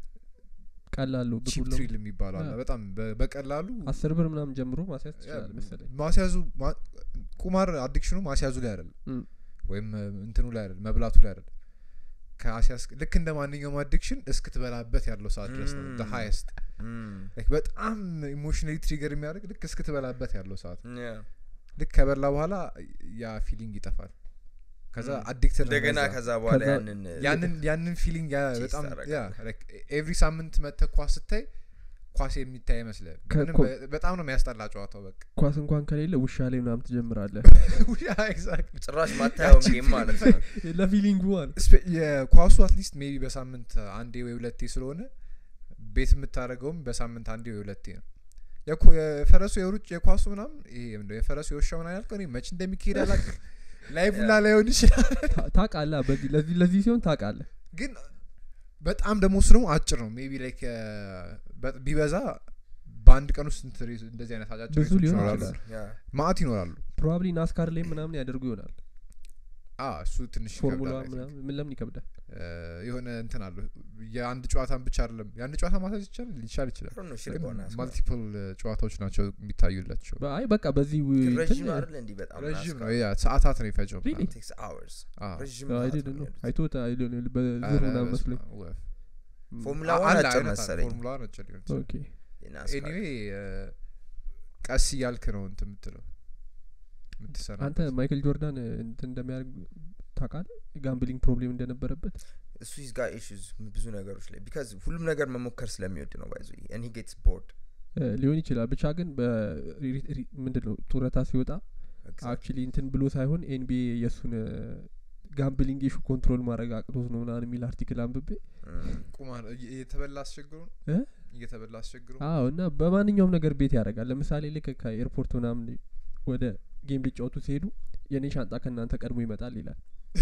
[SPEAKER 1] ቀላሉ ብሩ
[SPEAKER 2] ቺፕ ትሪል የሚባለው አለ
[SPEAKER 1] አዎ።
[SPEAKER 2] በጣም በ- በቀላሉ
[SPEAKER 1] አስር ብር ምናምን ጀምሮ ማስያዝ ትችላል መሰለኝ
[SPEAKER 2] ማስያዙ ማ- ቁማር አዲክሽኑ ማስያዙ ላይ አይደለም
[SPEAKER 1] እም።
[SPEAKER 2] ወይም እ፣ እንትኑ ላይ አይደለም መብላቱ ላይ አይደለም ከአስያዝ ልክ እንደ ማንኛውም አዲክሽን እስክትበላበት ያለው ሰዓት ድረስ ነው
[SPEAKER 3] Mm.
[SPEAKER 2] ሀይስት
[SPEAKER 3] እም፣
[SPEAKER 2] በጣም ኢሞሽናሊ ትሪገር የሚያደርግ ልክ እስክትበላበት ያለው ሰዓት
[SPEAKER 3] ያ።
[SPEAKER 2] ልክ ከበላ በኋላ ያ ፊሊንግ ይጠፋል ከዛ
[SPEAKER 3] Mm.
[SPEAKER 2] አዲክትድ
[SPEAKER 3] እንደገና ከዛ በኋላ
[SPEAKER 1] ከዛ-
[SPEAKER 3] ያንን እ፣
[SPEAKER 2] ያንን ያንን ፊሊንግ ያ
[SPEAKER 3] ቼስ
[SPEAKER 2] በጣም
[SPEAKER 3] ታደርጋለህ።
[SPEAKER 2] ኤቭሪ ሳምንት መጥተህ ኳስ ስታይ ኳስ የሚታይ አይመስልህም
[SPEAKER 1] ከ-
[SPEAKER 2] ምንም
[SPEAKER 1] ኮ-
[SPEAKER 2] በ- በጣም ነው የሚያስጠላ ጨዋታው በቃ
[SPEAKER 1] ኳስ እንኳን ከሌለ ውሻ ላይ ምናምን ትጀምራለህ
[SPEAKER 2] ኤግዛክትሊ
[SPEAKER 3] ጭራሽ ማታየውን
[SPEAKER 2] ያቺ
[SPEAKER 3] ጌም ማለት ነው
[SPEAKER 1] ለፊሊንጉ ማለት
[SPEAKER 2] ስፔ- የኳሱ አትሊስት ሜቢ በሳምንት አንዴ ወይ ሁለቴ ስለሆነ ቤት የምታደርገውም በሳምንት አንዴ ወይ ሁለቴ ነው የኮ- የፈረሱ የሩጭ የኳሱ ምናምን ይሄ ምንድነው የፈረሱ የውሻው ምናምን ያልከው እኔ መች እንደሚካሄድ አላውቅም ላይቭላ ላይሆን ይችላል
[SPEAKER 1] ታ- ታውቃለህ በዚህ ለዚህ ለዚህ ሲሆን ታውቃለህ
[SPEAKER 2] ግን በጣም ደግሞ እሱ ደግሞ አጭር ነው ሜቢ ላይክ ቢበዛ በአንድ ቀን ውስጥ ስንት ሬስ- እንደዚህ አይነት አጫጭር
[SPEAKER 1] ብዙ
[SPEAKER 2] ሬሶች
[SPEAKER 1] ሊሆን
[SPEAKER 2] ይኖራሉ
[SPEAKER 1] ይችላል።
[SPEAKER 3] ያ።
[SPEAKER 2] ማአት ይኖራሉ
[SPEAKER 1] ፕሮባብሊ ናስካር ላይ ምናምን ያደርጉ ይሆናል
[SPEAKER 2] አ እሱ ትንሽ
[SPEAKER 1] ፎርሙላ
[SPEAKER 2] ይከብዳል I think።
[SPEAKER 1] ምናምን ምን ለምን ይከብዳል
[SPEAKER 2] እ፣ የሆነ እንትን አለ የአንድ ጨዋታን ብቻ አይደለም የአንድ ጨዋታ ማሳዝ ይቻላል ሊቻል ይችላል
[SPEAKER 3] ጥሩ ነው ሽልቆ ነው ያስቆ-
[SPEAKER 2] ማልቲፕል ጨዋታዎች ናቸው የሚታዩላቸው
[SPEAKER 1] በ- አይ በቃ በዚህ ው-
[SPEAKER 3] ግን
[SPEAKER 1] እንትን-
[SPEAKER 3] ረዥም አይደለ እንዲህ በጣም
[SPEAKER 2] ረዥም ነው
[SPEAKER 3] ናስካር?
[SPEAKER 2] ያ ሰዓታት ነው የፈጀው
[SPEAKER 1] Really?
[SPEAKER 3] It takes hours።
[SPEAKER 2] አ፣
[SPEAKER 3] ረዥም
[SPEAKER 1] አይ
[SPEAKER 3] ሰዓት
[SPEAKER 1] ዲድ
[SPEAKER 3] ነው
[SPEAKER 1] ነው
[SPEAKER 3] የሚሄዱት።
[SPEAKER 1] አይቶት በዝር
[SPEAKER 2] ኧረ
[SPEAKER 1] ምናምን
[SPEAKER 2] በስመ
[SPEAKER 1] መስሎኝ
[SPEAKER 2] አብ፣ ወፍ።
[SPEAKER 1] ም፣
[SPEAKER 3] ፎርሙላ
[SPEAKER 2] አ-
[SPEAKER 3] ዋን
[SPEAKER 2] አለ
[SPEAKER 3] አጭር
[SPEAKER 2] አይነት አለ፣
[SPEAKER 3] መሰለኝ
[SPEAKER 2] ፎርሙላ ዋን አጭር ሊሆን ይችላል
[SPEAKER 1] ኦኬ
[SPEAKER 3] የናስካር።
[SPEAKER 2] ኤኒዌይ ቀስ እያልክ ነው እንትን የምትለው የምትሰራበት።
[SPEAKER 1] አንተ ማይክል ጆርዳን እንትን እንደሚያደርግ ታውቃለህ ጋምብሊንግ ፕሮብሌም እንደነበረበት
[SPEAKER 3] እሱ ሂዝ ጋር ኢሹዝ ብዙ ነገሮች ላይ ቢካዝ ሁሉም ነገር መሞከር ስለሚወድ ነው ባይዞ ን ሂ ጌትስ ቦርድ
[SPEAKER 1] እ፣ ሊሆን ይችላል ብቻ ግን ምንድን ነው ጡረታ ሲወጣ አክቹሊ እንትን ብሎ ሳይሆን ኤንቢኤ የእሱን ጋምብሊንግ ኢሹ ኮንትሮል ማድረግ አቅቶት ነው ምናምን የሚል አርቲክል አንብቤ
[SPEAKER 2] ቁማር እየ- እየተበላ አስቸግሮ ነው
[SPEAKER 1] እ?
[SPEAKER 2] እየተበላ አስቸግሮ
[SPEAKER 1] አዎ እና በማንኛውም ነገር ቤት ያደርጋል ለምሳሌ ልክ ከኤርፖርት ምናምን ወደ ጌም ሊጫወቱ ሲሄዱ የኔ ሻንጣ ከእናንተ ቀድሞ ይመጣል ይላል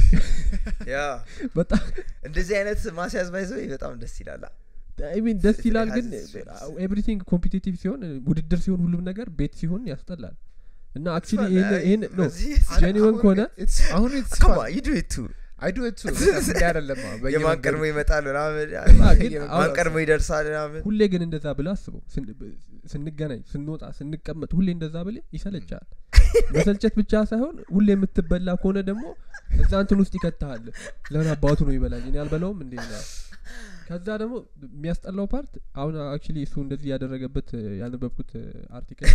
[SPEAKER 3] ያ
[SPEAKER 1] በጣም
[SPEAKER 3] እንደዚህ አይነት ማስያዝ ባይዘው በጣም ደስ ይላል
[SPEAKER 1] አይ ሚን ደስ
[SPEAKER 3] It
[SPEAKER 1] ይላል
[SPEAKER 3] has
[SPEAKER 1] ግን
[SPEAKER 3] its strengths.
[SPEAKER 1] ኤቭሪቲንግ ኮምፒቲቲቭ ሲሆን ውድድር ሲሆን ሁሉም ነገር ቤት ሲሆን ያስጠላል እና አክቹሊ
[SPEAKER 3] fun.
[SPEAKER 1] ይህን
[SPEAKER 3] አይ፣
[SPEAKER 1] ይህን ነው
[SPEAKER 3] በዚህ
[SPEAKER 1] genuine ከሆነ
[SPEAKER 2] It's- አሁን it's
[SPEAKER 3] Come
[SPEAKER 2] fun.
[SPEAKER 3] on, you do it too.
[SPEAKER 2] I do it too. እንዲህ አይደለም አዎ፣
[SPEAKER 3] የማን
[SPEAKER 2] በየመንገዱ
[SPEAKER 3] ቀድሞ ይመጣል ምናምን
[SPEAKER 1] አ፣ ግን
[SPEAKER 3] ማን
[SPEAKER 1] አሁን-
[SPEAKER 3] ቀድሞ ይደርሳል ምናምን
[SPEAKER 1] ሁሌ ግን እንደዛ ብለ አስበው ስን- ብ- ስንገናኝ ስንወጣ ስንቀመጥ ሁሌ እንደዛ ብለ ይሰለቻል መሰልቸት ብቻ ሳይሆን ሁሌ የምትበላ ከሆነ ደግሞ እዛ እንትን ውስጥ ይከትሃል ለምን አባቱ ነው ይበላኝ እኔ አልበላውም እንዴ ነው ከዛ ደግሞ የሚያስጠላው ፓርት አሁን አክቹሊ እሱ እንደዚህ ያደረገበት እ፣ ያነበብኩት አርቲክል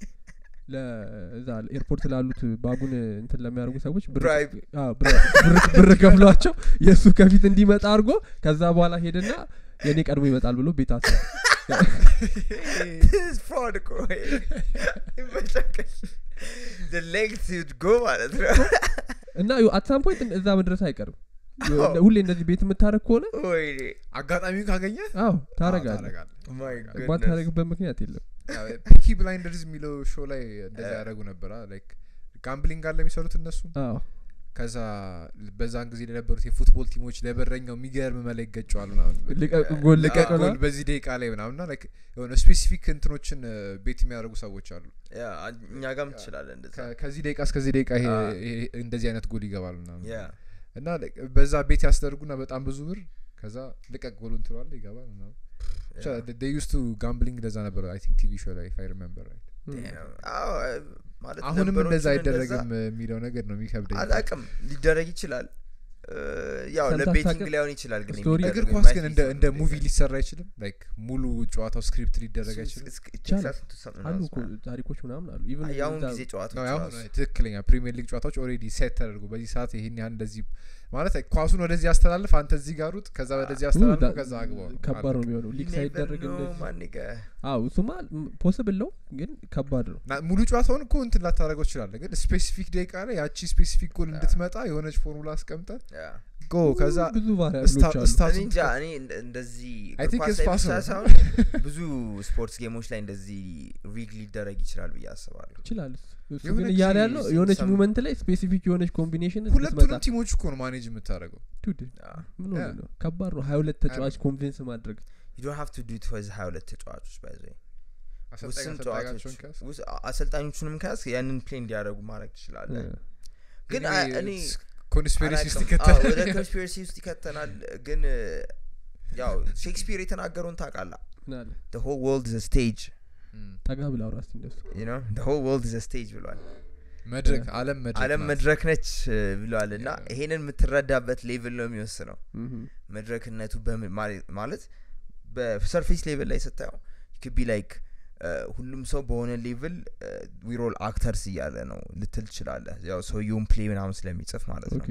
[SPEAKER 1] ለዛ ኤርፖርት ላሉት ባጉን እንትን ለሚያደርጉ ሰዎች ብር-
[SPEAKER 3] Bribe.
[SPEAKER 1] አዎ፣ ብር- ብር- ብር ከፍሏቸው የእሱ ከፊት እንዲመጣ አድርጎ ከዛ በኋላ ሄደና የእኔ ቀድሞ ይመጣል ብሎ ቤት አስረ
[SPEAKER 3] This is fraud እኮ ይመቻከል the length you'd go ማለት ነው
[SPEAKER 1] እና አትሳም ፖይንት እዛ መድረስ አይቀርም
[SPEAKER 3] አዎ።
[SPEAKER 1] ሁሌ እንደዚህ ቤት የምታደረግ ከሆነ
[SPEAKER 3] ወይኔ
[SPEAKER 2] አጋጣሚውን ካገኘ
[SPEAKER 1] አዎ ታረጋለ
[SPEAKER 3] my goodness.
[SPEAKER 1] ማታረግበት ምክንያት የለም
[SPEAKER 2] ፒኪ ብላይንደርዝ የሚለው ሾው ላይ እንደዛ
[SPEAKER 3] እ።
[SPEAKER 2] ያደረጉ ነበር ላይክ ጋምብሊንግ አለ የሚሰሩት እነሱ
[SPEAKER 1] አዎ
[SPEAKER 2] ከዛ በዛን ጊዜ ለነበሩት የፉትቦል ቲሞች ለበረኛው የሚገርም መላ ይገጨዋል ምናምን
[SPEAKER 1] ልቀቅ ጎል
[SPEAKER 2] ልቀቅ
[SPEAKER 1] ልቀቅ
[SPEAKER 2] ጎል በዚህ ደቂቃ ላይ ምናምንና ላይክ የሆነ ስፔሲፊክ እንትኖችን እ፣ ቤት የሚያደርጉ ሰዎች አሉ
[SPEAKER 3] ያ አን- እኛ ጋም ትችላለን እንደዛ
[SPEAKER 2] ከ- ከዚህ ደቂቃ እስከዚህ ደቂቃ ይሄ
[SPEAKER 3] አ።
[SPEAKER 2] ይሄ እንደዚህ አይነት ጎል ይገባል ምናምን
[SPEAKER 3] ያ
[SPEAKER 2] እና like በዛ ቤት ያስደርጉና በጣም ብዙ ብር ከዛ ልቀቅ ጎሉን ትለዋለ ይገባል ምናምን ብቻ
[SPEAKER 3] ያ።
[SPEAKER 2] ዩስ ቱ ጋምብሊንግ እንደዛ ነበር አይ ቲንክ ቲቪ ሾው ላይ ኢፍ አይ ሪሜምበር ራይት
[SPEAKER 3] Damn. አዎ ማለት
[SPEAKER 2] አሁንም
[SPEAKER 3] ነበሮቹን
[SPEAKER 2] እንደዛ
[SPEAKER 3] እንደዛ
[SPEAKER 2] አይደረግም የሚለው ነገር ነው የሚከብደኝ
[SPEAKER 3] አላቅም ሊደረግ ይችላል እ፣ ያው
[SPEAKER 1] ሰምተህ
[SPEAKER 3] ለቤቲንግ
[SPEAKER 1] አታውቅም?
[SPEAKER 3] ሊሆን ይችላል ግን
[SPEAKER 1] ስቶሪ-
[SPEAKER 2] እግር
[SPEAKER 3] የሚደረገው
[SPEAKER 2] ኳስ ግን
[SPEAKER 3] የማይክ
[SPEAKER 2] እንደ
[SPEAKER 3] ሊሆን
[SPEAKER 2] እንደ
[SPEAKER 3] ነው
[SPEAKER 2] ሙቪ
[SPEAKER 3] እንደዛ።
[SPEAKER 2] ሊሰራ አይችልም ላይክ ሙሉ ጨዋታው ስክሪፕት ሊደረግ
[SPEAKER 3] እሱ-
[SPEAKER 2] አይችልም
[SPEAKER 3] እስክ- it
[SPEAKER 1] ይቻላል።
[SPEAKER 3] takes us into something
[SPEAKER 1] አሉ
[SPEAKER 3] else,
[SPEAKER 1] እኮ
[SPEAKER 3] man.
[SPEAKER 1] ታሪኮች ምናምን አሉ ኢቭን
[SPEAKER 3] የአሁን
[SPEAKER 1] እዛ-
[SPEAKER 3] ጊዜ
[SPEAKER 2] ነው
[SPEAKER 3] ጨዋታዎች
[SPEAKER 2] አሁን
[SPEAKER 3] ራሱ
[SPEAKER 2] ትክክለኛ ፕሪሚየር ሊግ ጨዋታዎች ኦልሬዲ ሴት ተደርጎ በዚህ ሰዓት ይህን ያህል እንደዚህ ማለት ኳሱን ወደዚህ ያስተላልፍ አንተ እዚህ ጋር ሩጥ ከዛ ወደዚህ
[SPEAKER 1] ኡ፣
[SPEAKER 2] አስተላልፍ
[SPEAKER 1] ዳ-
[SPEAKER 2] ከዛ አግባው
[SPEAKER 1] ከባድ ነው የሚሆነው ሊክ
[SPEAKER 3] You never
[SPEAKER 1] ሳይደረግ
[SPEAKER 3] know,
[SPEAKER 1] እንደዚህ
[SPEAKER 3] my nigga.
[SPEAKER 1] አው እሱማ ፖስብል ነው ግን ከባድ ነው
[SPEAKER 2] እና ሙሉ ጨዋታውን እኮ እንትን ላታደረገው ትችላለ ግን ስፔሲፊክ ደቂቃ ላይ ያቺ ስፔሲፊክ ጎል እንድትመጣ የሆነች ፎርሙላ አስቀምጠ
[SPEAKER 3] ያ።
[SPEAKER 2] ጎ ከዛ
[SPEAKER 1] ብዙ ቫሪያብሎች
[SPEAKER 2] ስታ-
[SPEAKER 1] አሉ
[SPEAKER 2] ስታ-
[SPEAKER 3] እኔ እንጃ እኔ እንደ- እንደዚህ
[SPEAKER 2] I
[SPEAKER 3] እግር
[SPEAKER 2] think
[SPEAKER 3] ኳስ
[SPEAKER 2] it's
[SPEAKER 3] ላይ ብቻ
[SPEAKER 2] possible.
[SPEAKER 3] ሳይሆን ብዙ ስፖርትስ ጌሞች ላይ እንደዚህ ሪግ ሊደረግ ይችላል ብዬ አስባለሁ
[SPEAKER 1] ይችላል እሱ እሱ ግን
[SPEAKER 2] የሆነች
[SPEAKER 1] እያለ ያለው
[SPEAKER 3] ሲ-
[SPEAKER 1] የሆነች
[SPEAKER 3] some-
[SPEAKER 1] ሙመንት ላይ ስፔሲፊክ የሆነች ኮምቢኔሽን
[SPEAKER 2] ሁለቱንም ቲሞች እኮ ነው ማኔጅ የምታደረገው
[SPEAKER 3] ያ።
[SPEAKER 1] ምን ሆነ
[SPEAKER 2] Yeah.
[SPEAKER 1] ነው ከባድ ነው ሀያ ሁለት ተጫዋች ኮንቪንስ ማድረግ
[SPEAKER 3] you don't have to do it for ሀያ ሁለት ተጫዋቾች ባይዘ
[SPEAKER 2] አሰልጣኝ
[SPEAKER 3] ውስን
[SPEAKER 2] አሰልጣኛቸውን
[SPEAKER 3] ጨዋታዎች
[SPEAKER 2] ከያዝ
[SPEAKER 3] ውስ- አሰልጣኞቹንም ከያዝ ያንን ፕሌይ እንዲያደርጉ ማድረግ ትችላለህ
[SPEAKER 1] እ፣
[SPEAKER 3] ግን
[SPEAKER 2] Anyway,
[SPEAKER 3] አ- እኔ
[SPEAKER 2] it's ኮንስፒሬሲ ውስጥ
[SPEAKER 3] አላውቅም። አዎ፣ ወደ
[SPEAKER 2] ይከተላል
[SPEAKER 3] ኮንስፒረሲ ውስጥ ይከተናል ግን እ፣ ያው ሼክስፒር የተናገረውን ታውቃላ
[SPEAKER 1] ምን አለ
[SPEAKER 3] the whole world is a stage
[SPEAKER 2] እም።
[SPEAKER 1] ጠጋ ብላ አውራ እስቲ እንደሱ
[SPEAKER 3] you know the whole world is a stage ብሏል
[SPEAKER 2] መድረክ አለም መድረክ
[SPEAKER 3] አለም
[SPEAKER 2] ናት።
[SPEAKER 3] መድረክ ነች እ፣ ብሏል እና
[SPEAKER 2] Yeah.
[SPEAKER 3] ይሄንን የምትረዳበት ሌቭል ነው የሚወስነው
[SPEAKER 1] ምሁም።
[SPEAKER 3] መድረክነቱ በምን ማለ- ማለት በሰርፌስ ሌቭል ላይ ስታየው ክቢ ላይክ ሁሉም ሰው በሆነ ሌቭል ዊሮል አክተርስ እያለ ነው ልትል ትችላለህ ያው ሰውየውን ፕሌይ ምናምን ስለሚጽፍ ማለት ነው
[SPEAKER 1] ኦኬ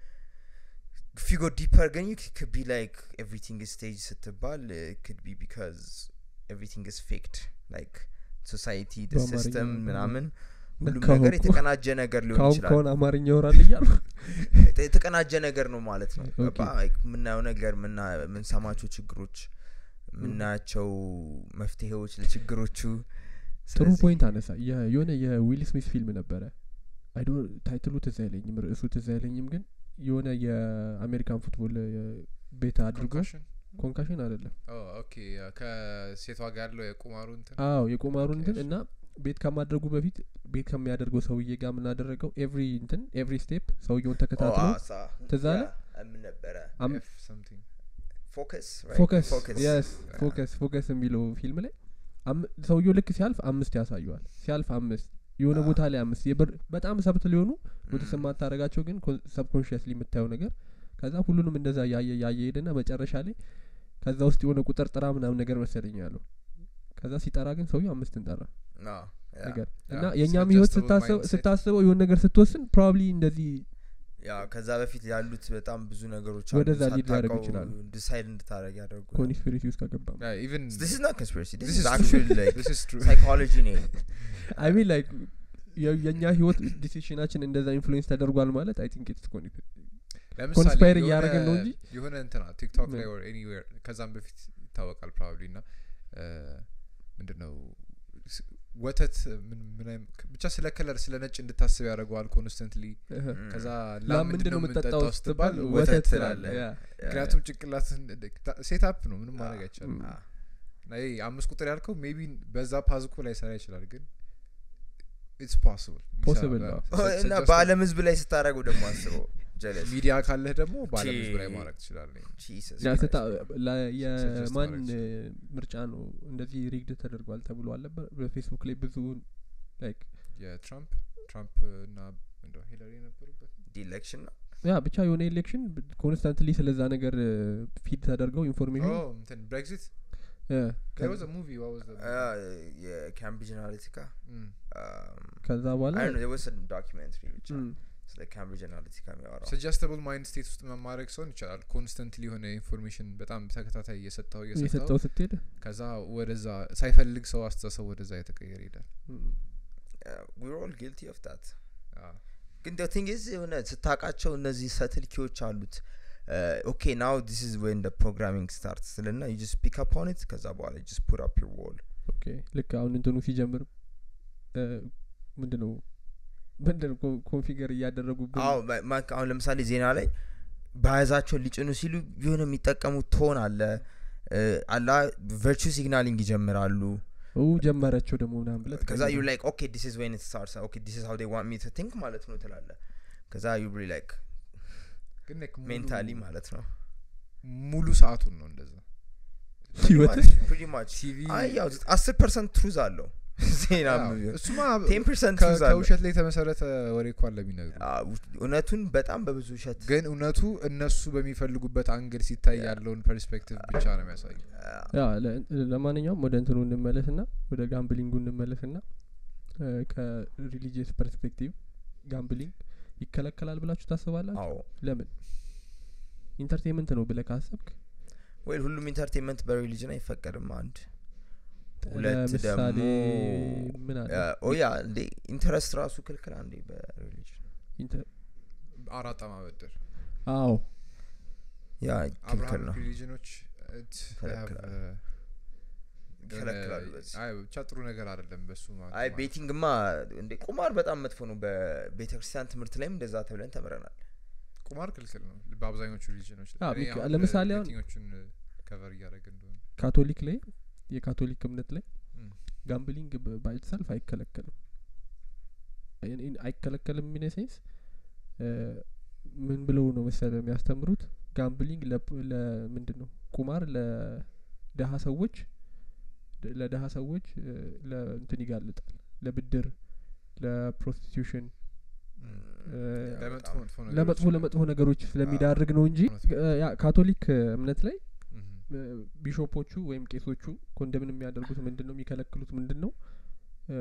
[SPEAKER 3] ፊጎ ዲፐር ግን ክቢ ላይክ ኤቭሪቲንግ ስቴጅ ስትባል ክድ ቢ ቢካዝ ኤቭሪቲንግ ስ ፌክድ ላይክ ሶሳይቲ
[SPEAKER 1] በአማርኛ
[SPEAKER 3] ሲስተም
[SPEAKER 1] ነው።
[SPEAKER 3] ምናምን ሁሉም
[SPEAKER 1] ነካኸው
[SPEAKER 3] ነገር
[SPEAKER 1] እኮ።
[SPEAKER 3] የተቀናጀ ነገር ሊሆን
[SPEAKER 1] ካሁን
[SPEAKER 3] ይችላል
[SPEAKER 1] ከሆነ አማርኛ ይወራል እያሉ
[SPEAKER 3] የተ- የተቀናጀ ነገር ነው ማለት ነው
[SPEAKER 1] ኦኬ።
[SPEAKER 3] ገባ? Like የምናየው ነገር ምና- የምንሰማቸው ችግሮች የምናያቸው መፍትሄዎች ለችግሮቹ
[SPEAKER 1] ጥሩ
[SPEAKER 3] ስለዚህ-
[SPEAKER 1] ፖይንት አነሳ የ- የሆነ የዊል ስሚት ፊልም ነበረ አይዶ ታይትሉ ትዝ አይለኝም ርዕሱ ትዝ አይለኝም ግን የሆነ የአሜሪካን ፉትቦል የ- ቤት አድርጎ
[SPEAKER 2] Concussion?
[SPEAKER 1] ኮንካሽን አይደለም
[SPEAKER 2] ኦ፣ ኦኬ ከሴቷ ጋር ያለው የቁማሩ እንትን
[SPEAKER 1] አዎ የቁማሩ እንትን
[SPEAKER 2] እሺ።
[SPEAKER 1] እና ቤት ከማድረጉ በፊት ቤት ከሚያደርገው ሰውዬ ጋር የምናደረገው ኤቭሪ እንትን ኤቭሪ ስቴፕ ሰውየውን
[SPEAKER 3] ኦ፣
[SPEAKER 1] ተከታትሎ
[SPEAKER 3] አሳ።
[SPEAKER 1] ትዝ አለ?
[SPEAKER 3] ያ፣ ምን ነበረ
[SPEAKER 1] አም-
[SPEAKER 2] F something።
[SPEAKER 3] ፎከስ
[SPEAKER 1] ፎከስ
[SPEAKER 3] ፎከስ
[SPEAKER 1] የስ ፎከስ ፎከስ የሚለው ፊልም ላይ አም- ሰውየው ልክ ሲያልፍ አምስት ያሳየዋል ሲያልፍ አምስት የሆነ
[SPEAKER 3] አዎ።
[SPEAKER 1] ቦታ ላይ አምስት የብር በጣም ሰብት ሊሆኑ ኖቲስ
[SPEAKER 3] ም።
[SPEAKER 1] የማታደረጋቸው ግን ሰብኮንሽስሊ የምታየው ነገር ከዛ ሁሉንም እንደዛ ያየ ያየ ሄደና መጨረሻ ላይ ከዛ ውስጥ የሆነ ቁጥር ጥራ ምናምን ነገር መሰለኝ ያለው ከዛ ሲጠራ ግን ሰውየው አምስትን ጠራ
[SPEAKER 3] አዎ፣ ያ።
[SPEAKER 1] ነገር
[SPEAKER 2] ያ፣
[SPEAKER 1] እና
[SPEAKER 2] it's
[SPEAKER 1] የእኛም
[SPEAKER 2] adjustable
[SPEAKER 1] ህይወት ስታስበው
[SPEAKER 2] mindset።
[SPEAKER 1] ስታስበው የሆነ ነገር ስትወስን ፕሮባብሊ እንደዚህ
[SPEAKER 3] ያ ከዛ በፊት ያሉት በጣም ብዙ ነገሮች
[SPEAKER 1] ወደዛ lead ሊያደርጉ
[SPEAKER 3] ሳታውቀው
[SPEAKER 1] ይችላሉ።
[SPEAKER 3] ዲሳይድ እንድታደረግ ያደርጉ
[SPEAKER 1] ኮንስፒሬሲ ውስጥ ከገባ
[SPEAKER 2] Yeah, even
[SPEAKER 3] this is not conspiracy this,
[SPEAKER 2] this
[SPEAKER 3] is
[SPEAKER 2] is
[SPEAKER 3] actually
[SPEAKER 2] true.
[SPEAKER 3] like
[SPEAKER 2] This is true.
[SPEAKER 3] psychology ነው
[SPEAKER 1] አይ ሚን ላይክ የእኛ ህይወት ዲሲሽናችን እንደዛ ኢንፍሉዌንስ ተደርጓል ማለት አይ ቲንክ ኢትስ
[SPEAKER 2] ለምሳሌ
[SPEAKER 1] ኮንስፓየር
[SPEAKER 2] የሆነ-
[SPEAKER 1] እያደረግን ነው እንጂ
[SPEAKER 2] የሆነ እንትና ቲክቶክ ላይ
[SPEAKER 1] ምን?
[SPEAKER 2] or anywhere ከዛም በፊት ይታወቃል ፕሮባብሊ እና ምንድን ነው ስ- ወተት ምን ምን አይነት- ብቻ ስለ ከለር ስለ ነጭ እንድታስብ ያደርገዋል ኮንስተንትሊ ከዛ
[SPEAKER 1] ላም
[SPEAKER 2] ላም
[SPEAKER 1] ምንድን ነው የምጠጣው ስትባል
[SPEAKER 3] ወተት
[SPEAKER 1] ወተት
[SPEAKER 3] ትላለህ።
[SPEAKER 1] ትላለህ ያ
[SPEAKER 2] ምክንያቱም ጭንቅላትን ሴታፕ ነው ምንም ማድረግ አይቻልም
[SPEAKER 1] ም።
[SPEAKER 3] Ah.
[SPEAKER 2] እና ይሄ አምስት ቁጥር ያልከው ሜቢ በዛ ፓዝኮ ላይ ሰራ ይችላል ግን ኢትስ ፖስብል
[SPEAKER 1] Possible ነው።
[SPEAKER 3] እና በአለም ህዝብ ላይ ስታደረገው ደግሞ አስበው ጀለስ
[SPEAKER 2] ሚዲያ ካለህ ደግሞ በአለም ህዝብ ላይ
[SPEAKER 3] ቺ-
[SPEAKER 2] ማድረግ ትችላለህ
[SPEAKER 3] Jesus
[SPEAKER 1] ያ
[SPEAKER 3] Christ.
[SPEAKER 1] ስታ ላ-
[SPEAKER 2] Suggest
[SPEAKER 1] የማን
[SPEAKER 2] ማድረግ
[SPEAKER 1] እ, ምርጫ ነው እንደዚህ ሪግድ ተደርጓል ተብሎ አልነበር በፌስቡክ ላይ ብዙ ላይክ
[SPEAKER 2] የትራምፕ ትራምፕ እና እንደው ሂለሪ የነበሩበት
[SPEAKER 3] The election ነው
[SPEAKER 1] ያ ብቻ የሆነ ኤሌክሽን ኮንስታንትሊ ስለዛ ነገር ፊድ ተደርገው ኢንፎርሜሽን
[SPEAKER 2] ኦ እንትን ብሬግዚት there was a movie what was the
[SPEAKER 3] Ah, የካምብሪጅ አናሊቲካ
[SPEAKER 2] Mm.
[SPEAKER 1] ከዛ በኋላ
[SPEAKER 3] ዶኪመንትሪ ብቻ
[SPEAKER 1] ም፣
[SPEAKER 3] ስለ ካምብሪጅ አናሊቲካ የሚያወራው
[SPEAKER 2] ሰጀስተብል ማይንድ ስቴት ውስጥ መማድረግ ሰውን ይቻላል ኮንስተንትሊ የሆነ ኢንፎርሜሽን በጣም ተከታታይ እየሰጠው እየሰጠው
[SPEAKER 1] የሰጠው ስትሄድ
[SPEAKER 2] ከዛ ወደዛ ሳይፈልግ ሰው አስተሳሰብ ወደዛ የተቀየረ ይሄዳል
[SPEAKER 1] ም፣
[SPEAKER 3] ዊር ኦል ጊልቲ ኦፍ ዳት
[SPEAKER 2] አዎ።
[SPEAKER 3] ግን ደ ቲንግ ዝ የሆነ ስታቃቸው እነዚህ ሰትል ኪዎች አሉት ኦኬ ናው ዲስ ኢዝ ወን ፕሮግራሚንግ ስታርት ስልና ዩ ጀስት ፒክ አፕ ኦን ኢት ከዛ በኋላ ጀስት ፑት አፕ ዩር ዎል
[SPEAKER 1] ኦኬ ልክ አሁን እንትኑ ሲጀምር እ፣ ምንድነው ምንድነው ኮ- ኮንፊገር እያደረጉብን
[SPEAKER 3] አዎ ማ- ማ- አሁን ለምሳሌ ዜና ላይ በያዛቸውን ሊጭኑ ሲሉ የሆነ የሚጠቀሙት ቶን አለ እ፣ አላ ቨርቹ ሲግናሊንግ ይጀምራሉ
[SPEAKER 1] ኡ ጀመረችው ደግሞ ምናምን ብለት
[SPEAKER 3] ከዛ ዩ ላይክ ኦኬ ዲስ ኢዝ ዌን ኢት ስታርትስ ኦኬ ዲስ ኢዝ ሃው ዴይ ዋንት ሚ ቱ ቲንክ ማለት ነው ትላለ ከዛ ዩ ሪ ላይክ
[SPEAKER 2] ግን like ሙሉ-
[SPEAKER 3] ሜንታሊ ማለት ነው
[SPEAKER 2] ሙሉ ሰአቱን ነው እንደዛ
[SPEAKER 1] ህይወት
[SPEAKER 3] ፕሪቲ ማች
[SPEAKER 2] ቲቪ
[SPEAKER 3] አይ ያው አስር ፐርሰንት ትሩዝ አለው ዜና
[SPEAKER 2] አዎ፣ እሱማ
[SPEAKER 3] ቴን ፐርሰንት
[SPEAKER 2] ከ-
[SPEAKER 3] ትሩዝ አለው
[SPEAKER 2] ከውሸት ላይ የተመሰረተ ወሬ እኮ አለ የሚነግሩ
[SPEAKER 3] አዎ፣ እውነቱን በጣም በብዙ ውሸት
[SPEAKER 2] ግን እውነቱ እነሱ በሚፈልጉበት አንግል ሲታይ ያለውን ፐርስፔክቲቭ ብቻ ነው የሚያሳዩ
[SPEAKER 1] ያ ለ- ለማንኛውም ወደ እንትኑ እንመለስ ና ወደ ጋምብሊንጉ እንመለስ ና ከሪሊጂየስ ፐርስፔክቲቭ ጋምብሊንግ ይከለከላል ብላችሁ ታስባላችሁ
[SPEAKER 3] አዎ
[SPEAKER 1] ለምን ኢንተርቴንመንት ነው ብለ ካሰብክ
[SPEAKER 3] ወይ ሁሉም ኢንተርቴንመንት በሪሊጅን አይፈቀድም አንድ ሁለት
[SPEAKER 1] ለምሳሌ
[SPEAKER 3] ደግሞ
[SPEAKER 1] ምን አለ
[SPEAKER 3] ኦያ እንዴ ኢንተረስት ራሱ ክልክል አንዴ በሪሊጅን
[SPEAKER 1] ኢንተ-
[SPEAKER 2] አራጣ ማበደር
[SPEAKER 1] አዎ
[SPEAKER 3] ያ ክልክል
[SPEAKER 2] አብርሃም
[SPEAKER 3] ነው
[SPEAKER 2] ሪሊጅኖች
[SPEAKER 3] ይከለክላሉ። ይከለክላሉ በዚህ።
[SPEAKER 2] ብቻ ጥሩ ነገር አይደለም በሱ ማለት
[SPEAKER 3] አይ
[SPEAKER 2] ነው።
[SPEAKER 3] ቤቲንግማ እንዴ ቁማር በጣም መጥፎ ነው በቤተ ክርስቲያን ትምህርት ላይም እንደዛ ተብለን ተምረናል
[SPEAKER 2] ቁማር ክልክል ነው በአብዛኞቹ ሪሊጅኖች
[SPEAKER 1] አዎ፣
[SPEAKER 2] እኔ
[SPEAKER 1] ሚክ-
[SPEAKER 2] አሁን
[SPEAKER 1] ለምሳሌ አሁን-
[SPEAKER 2] ቤቲንጎቹን ከቨር እያደረገ እንደሆነ
[SPEAKER 1] ካቶሊክ ላይ የካቶሊክ እምነት ላይ
[SPEAKER 2] እም።
[SPEAKER 1] ጋምብሊንግ ባይትሰልፍ አይከለከልም እኔ- እኔ- አይከለከልም ሚነ ሴንስ ምን ብለው ነው መሰለ የሚያስተምሩት ጋምብሊንግ ለምንድን ነው ቁማር ለደሀ ሰዎች ደ- ለደሀ ሰዎች እ፣ ለእንትን ይጋልጣል ለብድር ለፕሮስቲቱሽን እ፣
[SPEAKER 2] ለመጥፎ መጥፎ ነገሮች
[SPEAKER 1] ለመጥፎ ለመጥፎ ነገሮች ስለሚዳርግ ነው እንጂ
[SPEAKER 2] እውነት ነው።
[SPEAKER 1] እ፣ ያ ካቶሊክ እ፣ እምነት ላይ
[SPEAKER 2] እም።
[SPEAKER 1] እ፣ ቢሾፖቹ ወይም ቄሶቹ ኮንደምን የሚያደርጉት ምንድን ነው የሚከለክሉት ምንድን ነው እ፣